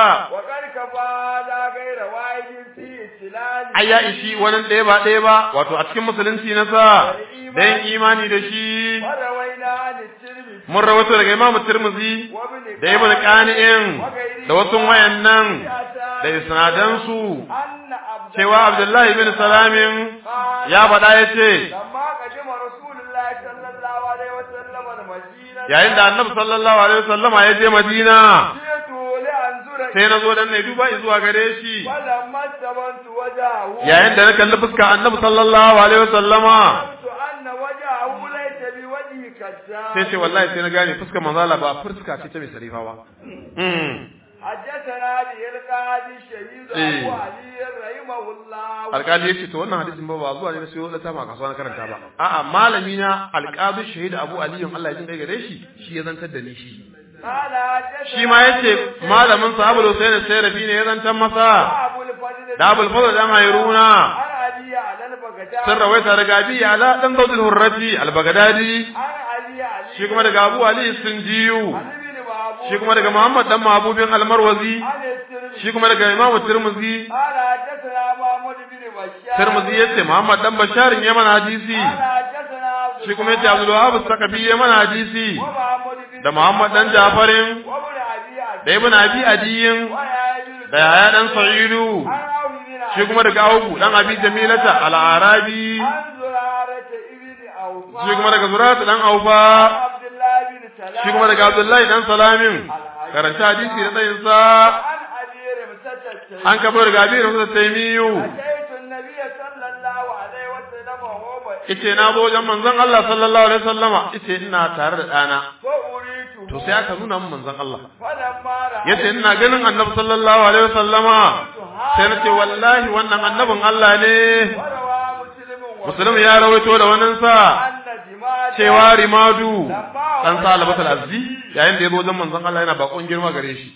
ai ya ishi wani ɗaya ba ɗaya ba wato a cikin musulunci na sa da yin imani da shi mun rawato daga imamu tirmizi da ibn qani'in da wasu wayannan da isnadansu cewa abdullahi bin salamin ya faɗa ya ce yayin da annabi sallallahu alaihi wasallama ya je madina sai na zo dan na duba zuwa gare shi yayin da na kalli fuska annabi sallallahu alaihi wasallama sai ce wallahi sai na gane fuskar manzala ba fuska ce ta mai sarifa ba حدثنا به القاضي الشهيد ابو علي رحمه الله alƙali yace to wannan hadisin ba ba zuwa ne na sayo lata ma kasuwa na karanta ba a'a malami na alƙadi shahid abu ali Allah ya jin kai gare shi shi ya zantar da ni shi shi ma yace malamin sa Abu Husain Sayrafi ne ya zantar masa da Abul Fadl dan Hayruna sun rawaita daga Abi ala dan Zawdul Hurrati al-Baghdadi shi kuma daga Abu Ali Sinjiyu shi kuma daga Muhammad dan Mahbubin Al-Marwazi shi kuma daga Imam Tirmidhi Tirmidhi yace Muhammad dan Bashar ya mana hadisi shi kuma yace Abdul Wahab Sakafi ya mana hadisi da Muhammad dan Jafarin da Ibn Abi Adiyin da Yahya dan Sa'idu shi kuma daga Abu dan Abi Jamilata Al-Arabi shi kuma daga Zurata dan Aufa shi kuma daga Abdullahi dan Salamin karanta hadisi da tsayin sa an kabo daga Abi Rasul Taymiyu Ice na zo wajen manzon Allah sallallahu alaihi wasallama ice ina tare da ɗana. To sai aka nuna min manzon Allah. Yace ina ganin Annabi sallallahu alaihi wasallama sai na ce wallahi wannan annabin Allah ne. Muslim ya rawaito da wannan sa cewa rimadu dan sa albatul azzi yayin da ya zo wajen manzon Allah yana bakon girma gare shi.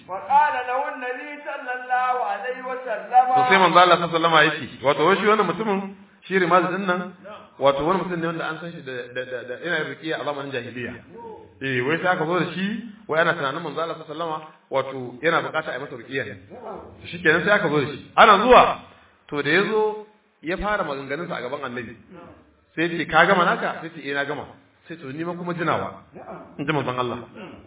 To sai manzon Allah sallallahu alaihi wasallama yake wato shi wannan mutumin shi rimadu din nan wato wani mutum ne wanda an san shi da da da ina rikiya a zamanin jahiliya eh wai sai aka zo da shi wai ana tunanin manzo Allah sallallahu alaihi wato yana bukata a yi masa rikiya ne shikenan sai aka zo da shi ana zuwa to da yazo ya fara maganganun sa a gaban annabi sai ce ka gama naka sai ce eh na gama sai to ni ma kuma jinawa in ji manzon Allah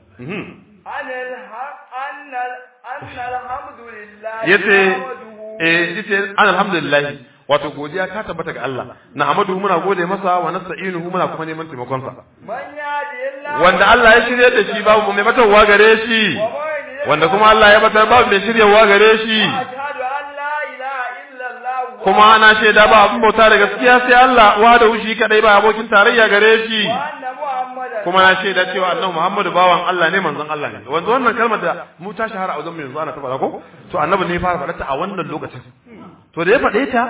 yace eh yace alhamdulillah wato godiya ta tabbata ga Allah na amadu muna gode masa wa nasta'inuhu muna kuma neman taimakon sa wanda Allah ya shirye da shi babu mai batarwa gare shi wanda kuma Allah ya batar babu mai shiryewa gare shi kuma ana shaida ba abin bauta da gaskiya sai Allah wa da shi kadai ba abokin tarayya gare shi kuma na shaida cewa annabi Muhammadu bawan Allah ne manzon Allah ne wanda wannan kalmar da mu ta shahara a wajen mu yanzu ana tabbata ko to annabi ne ya fara faɗa ta a wannan lokacin to da ya faɗe ta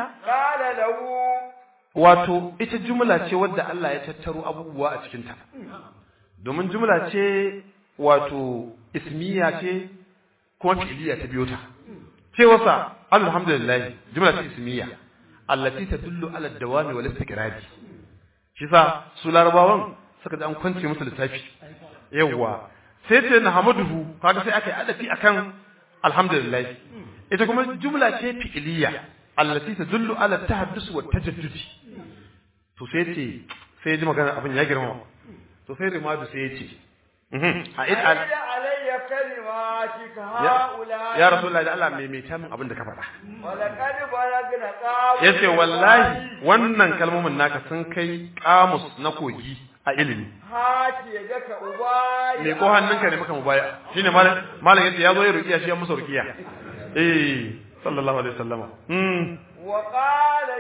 wato ita jumla ce wadda Allah ya tattaro abubuwa a cikin ta domin jumla ce wato ismiya ce kuma fi'liya ta biyo ta ce wasa alhamdulillah jumla ce ismiya allati tadullu ala dawami wal istiqrabi shi sa su larabawan suka ji an kwance musu lissafi yawwa sai ce na hamaduhu kaga sai aka yi adafi akan alhamdulillah ita kuma jumla ce fi'iliya allati tadullu ala tahaddus wa tajaddud to sai ce sai ya ji magana abin ya girma to sai rimadu sai ya ce a id al alayya kalimatika haula ya rasulullahi da Allah mai mai min abin da ka faɗa walaqad balagna qawl yace wallahi wannan kalmomin naka sun kai kamus na kogi a ilimi haki daka ubai me ko hannunka ne maka mubaya shine malam malam yace yazo ya rukiya shi ya musa rukiya eh sallallahu alaihi wasallama mm wa qala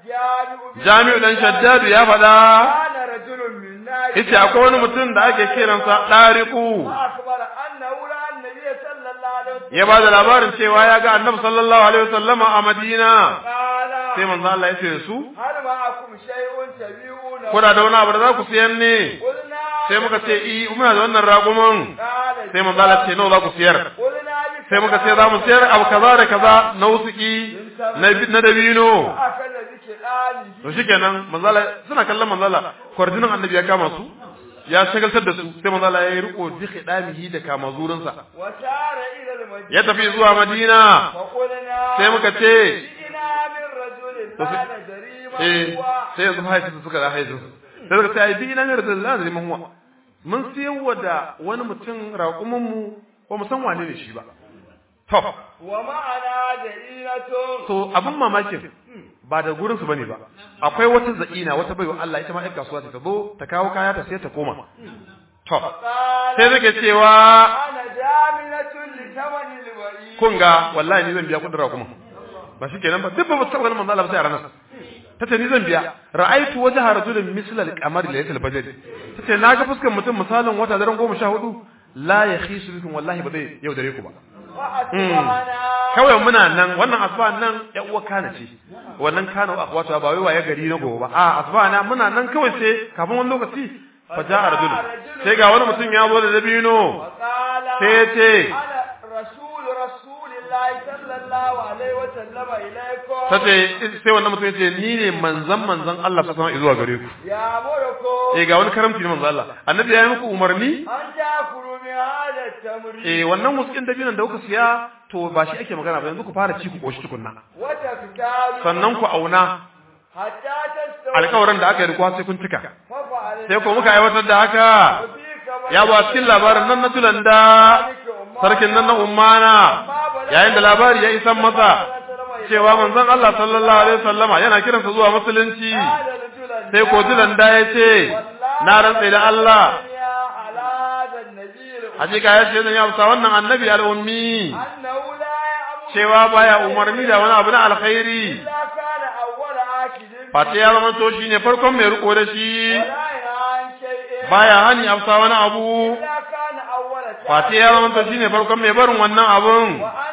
jami'u jami'u dan shaddadu ya faɗa kana rajulun minna yace akwai wani mutum da ake kiransa dariku akbar annahu la annabi sallallahu alaihi wasallam ya ba da labarin cewa ya ga annabi sallallahu alaihi wasallama a madina qala sai manzo Allah ya ce da su hal ma'akum shay'un tabi'una kuna da wani abu da za ku siyan ne qulna sai muka ce i muna da wannan raguman qala sai manzo Allah ce nawa za ku siyar qulna bi sai muka ce za mu siyar abu kaza da kaza na wusuki na na dabino akalla zike dali to shikenan manzo Allah suna kallon manzo Allah kwarjinin annabi ya kama su ya shagaltar da su sai manzo Allah ya yi riko bi khidamihi da kama zurinsa wa tara ila al-madina ya tafi zuwa Madina fa qulna sai muka ce ina min rajulin To sai- kana jarima eh huwa sai yanzu haisu su suka da haisu sai suka ce ai bi ina ne da zaman huwa mun siyarwa da wani mutum raƙumin mu ba mu san wane ne shi ba to wa ma'ana da'inatun to abin mamakin ba da gurin su bane ba akwai wata za'ina wata baiwa Allah ita ma ƴar kasuwa ta zo ta kawo kaya ta sai ta koma to qala sai take cewa ana jaminatun li thamani al-wari kun ga wallahi ni zan biya kudin raƙumin ba shi kenan ba duk ba su taɓa ganin manzo Allah ba sai a ranar tace ni zan biya ra'aitu wajha rajulin misla al-qamar laylatul badr tace na ga fuskar mutum misalin wata daren goma sha hudu la yakhisu bikum wallahi ba zai yaudare ku ba fa asbahana kawai muna nan wannan asba nan ya uwa kana ce wannan kana wa akwatu ba wai waye gari na gobe ba a asba na muna nan kawai sai kafin wani lokaci fa ja'a rajul sai ga wani mutum ya zo da dabino wa qala sai ya ce ana rasul rasulillahi sallallahu alaihi wa sallama ilaykum tace sai wannan mutum ya ce ni ne manzon manzon Allah sallallahu alaihi zuwa gare ku ya murku eh ga wani karamci ne manzon Allah annabi ya yi muku umarni an takuru min hada tamri eh wannan muskin dabinon da kuka siya to ba shi ake magana ba yanzu ku fara ci ku koshi tukunna wa taftalu sannan ku auna hatta tastawu alƙawarin da aka yi rikuwa sai kun cika fa fa'alna sai ko muka aiwatar da haka ya ba cikin labarin nan na tulanda sarkin nan na ummana yayin da labari ya isan masa cewa manzon Allah sallallahu alaihi wasallama yana kiransa zuwa musulunci sai ko tulanda ya ce na rantsa da Allah hakika ya ce zan yi amsa wannan annabi al'ummi cewa baya umarni da wani abu na alkhairi fata ya zama to shine farkon mai riko da shi baya hani amsa wani abu fata ya zama to shine farkon mai barin wannan abun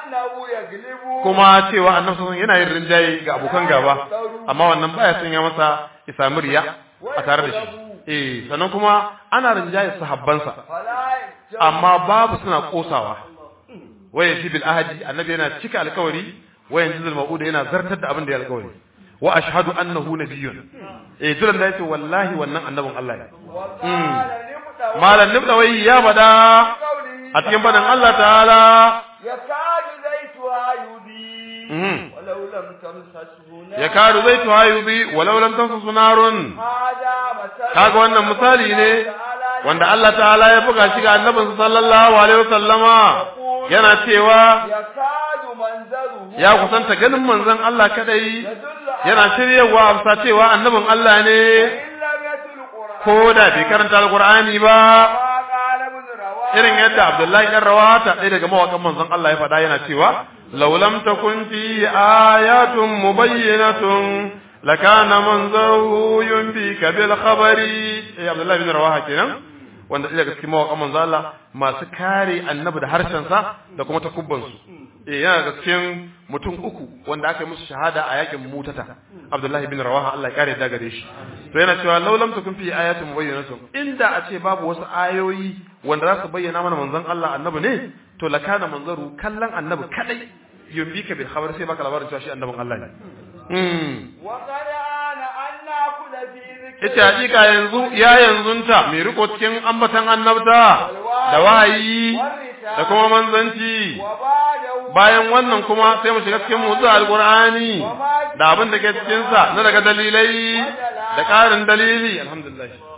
kuma cewa annabi sallallahu yana yin rinjaye ga abokan gaba amma wannan baya sanya masa isa riya a tare da shi eh sannan kuma ana rinjaye sahabbansa amma babu suna kosawa waya shi bil ahadi annabi yana cika alkawari wayan jizul mauda yana zartar da abin da ya alkawari wa ashhadu annahu nabiyyun eh duran da yace wallahi wannan annabin Allah ne malam nibda wai ya bada a cikin badan Allah ta'ala yakadu zaituha yudi walau lam tamsashu ya karu zai tuhayubi walau lam tansu narun hada masal kaga wannan misali ne wanda Allah ta'ala ya buga shi ga annabinsa sallallahu alaihi wasallama yana cewa yakadu manzaru ya kusanta ganin manzon Allah kadai yana shiryewa amsa cewa annabin Allah ne illa yatul qur'an ko da bai karanta alqur'ani ba ma qala ibn rawah irin yadda Abdullahi dan Rawata ɗaya daga mawakan manzon Allah ya faɗa yana cewa law lam takun fi ayatun mubayyinatun lakana manzaruhu yunbika bil khabari eh Abdullahi bin Rawaha kenan wanda ɗaya daga cikin mawakan manzon Allah masu kare annabi da harshen sa da kuma takubban su eh yana daga cikin mutum uku wanda aka yi musu shahada a yakin mutata Abdullahi bin Rawaha Allah ya kare da gare shi to yana cewa law lam takun fi ayatin mubayyinatun inda a ce babu wasu ayoyi wanda za su bayyana mana manzon Allah annabi ne to lakana manzaru kallon annabi kadai yumbika bil khabar sai baka labarin cewa shi annabin Allah ne mm وقد آن أن نأخذ في ذكر ita hakika yanzu ya yanzunta mai riko cikin ambatan annabta da wahayi da kuma manzanci وبعده bayan wannan kuma sai mu shiga cikin motsi alqur'ani da abin da ke cikin sa na daga dalilai da ƙarin dalili alhamdulillah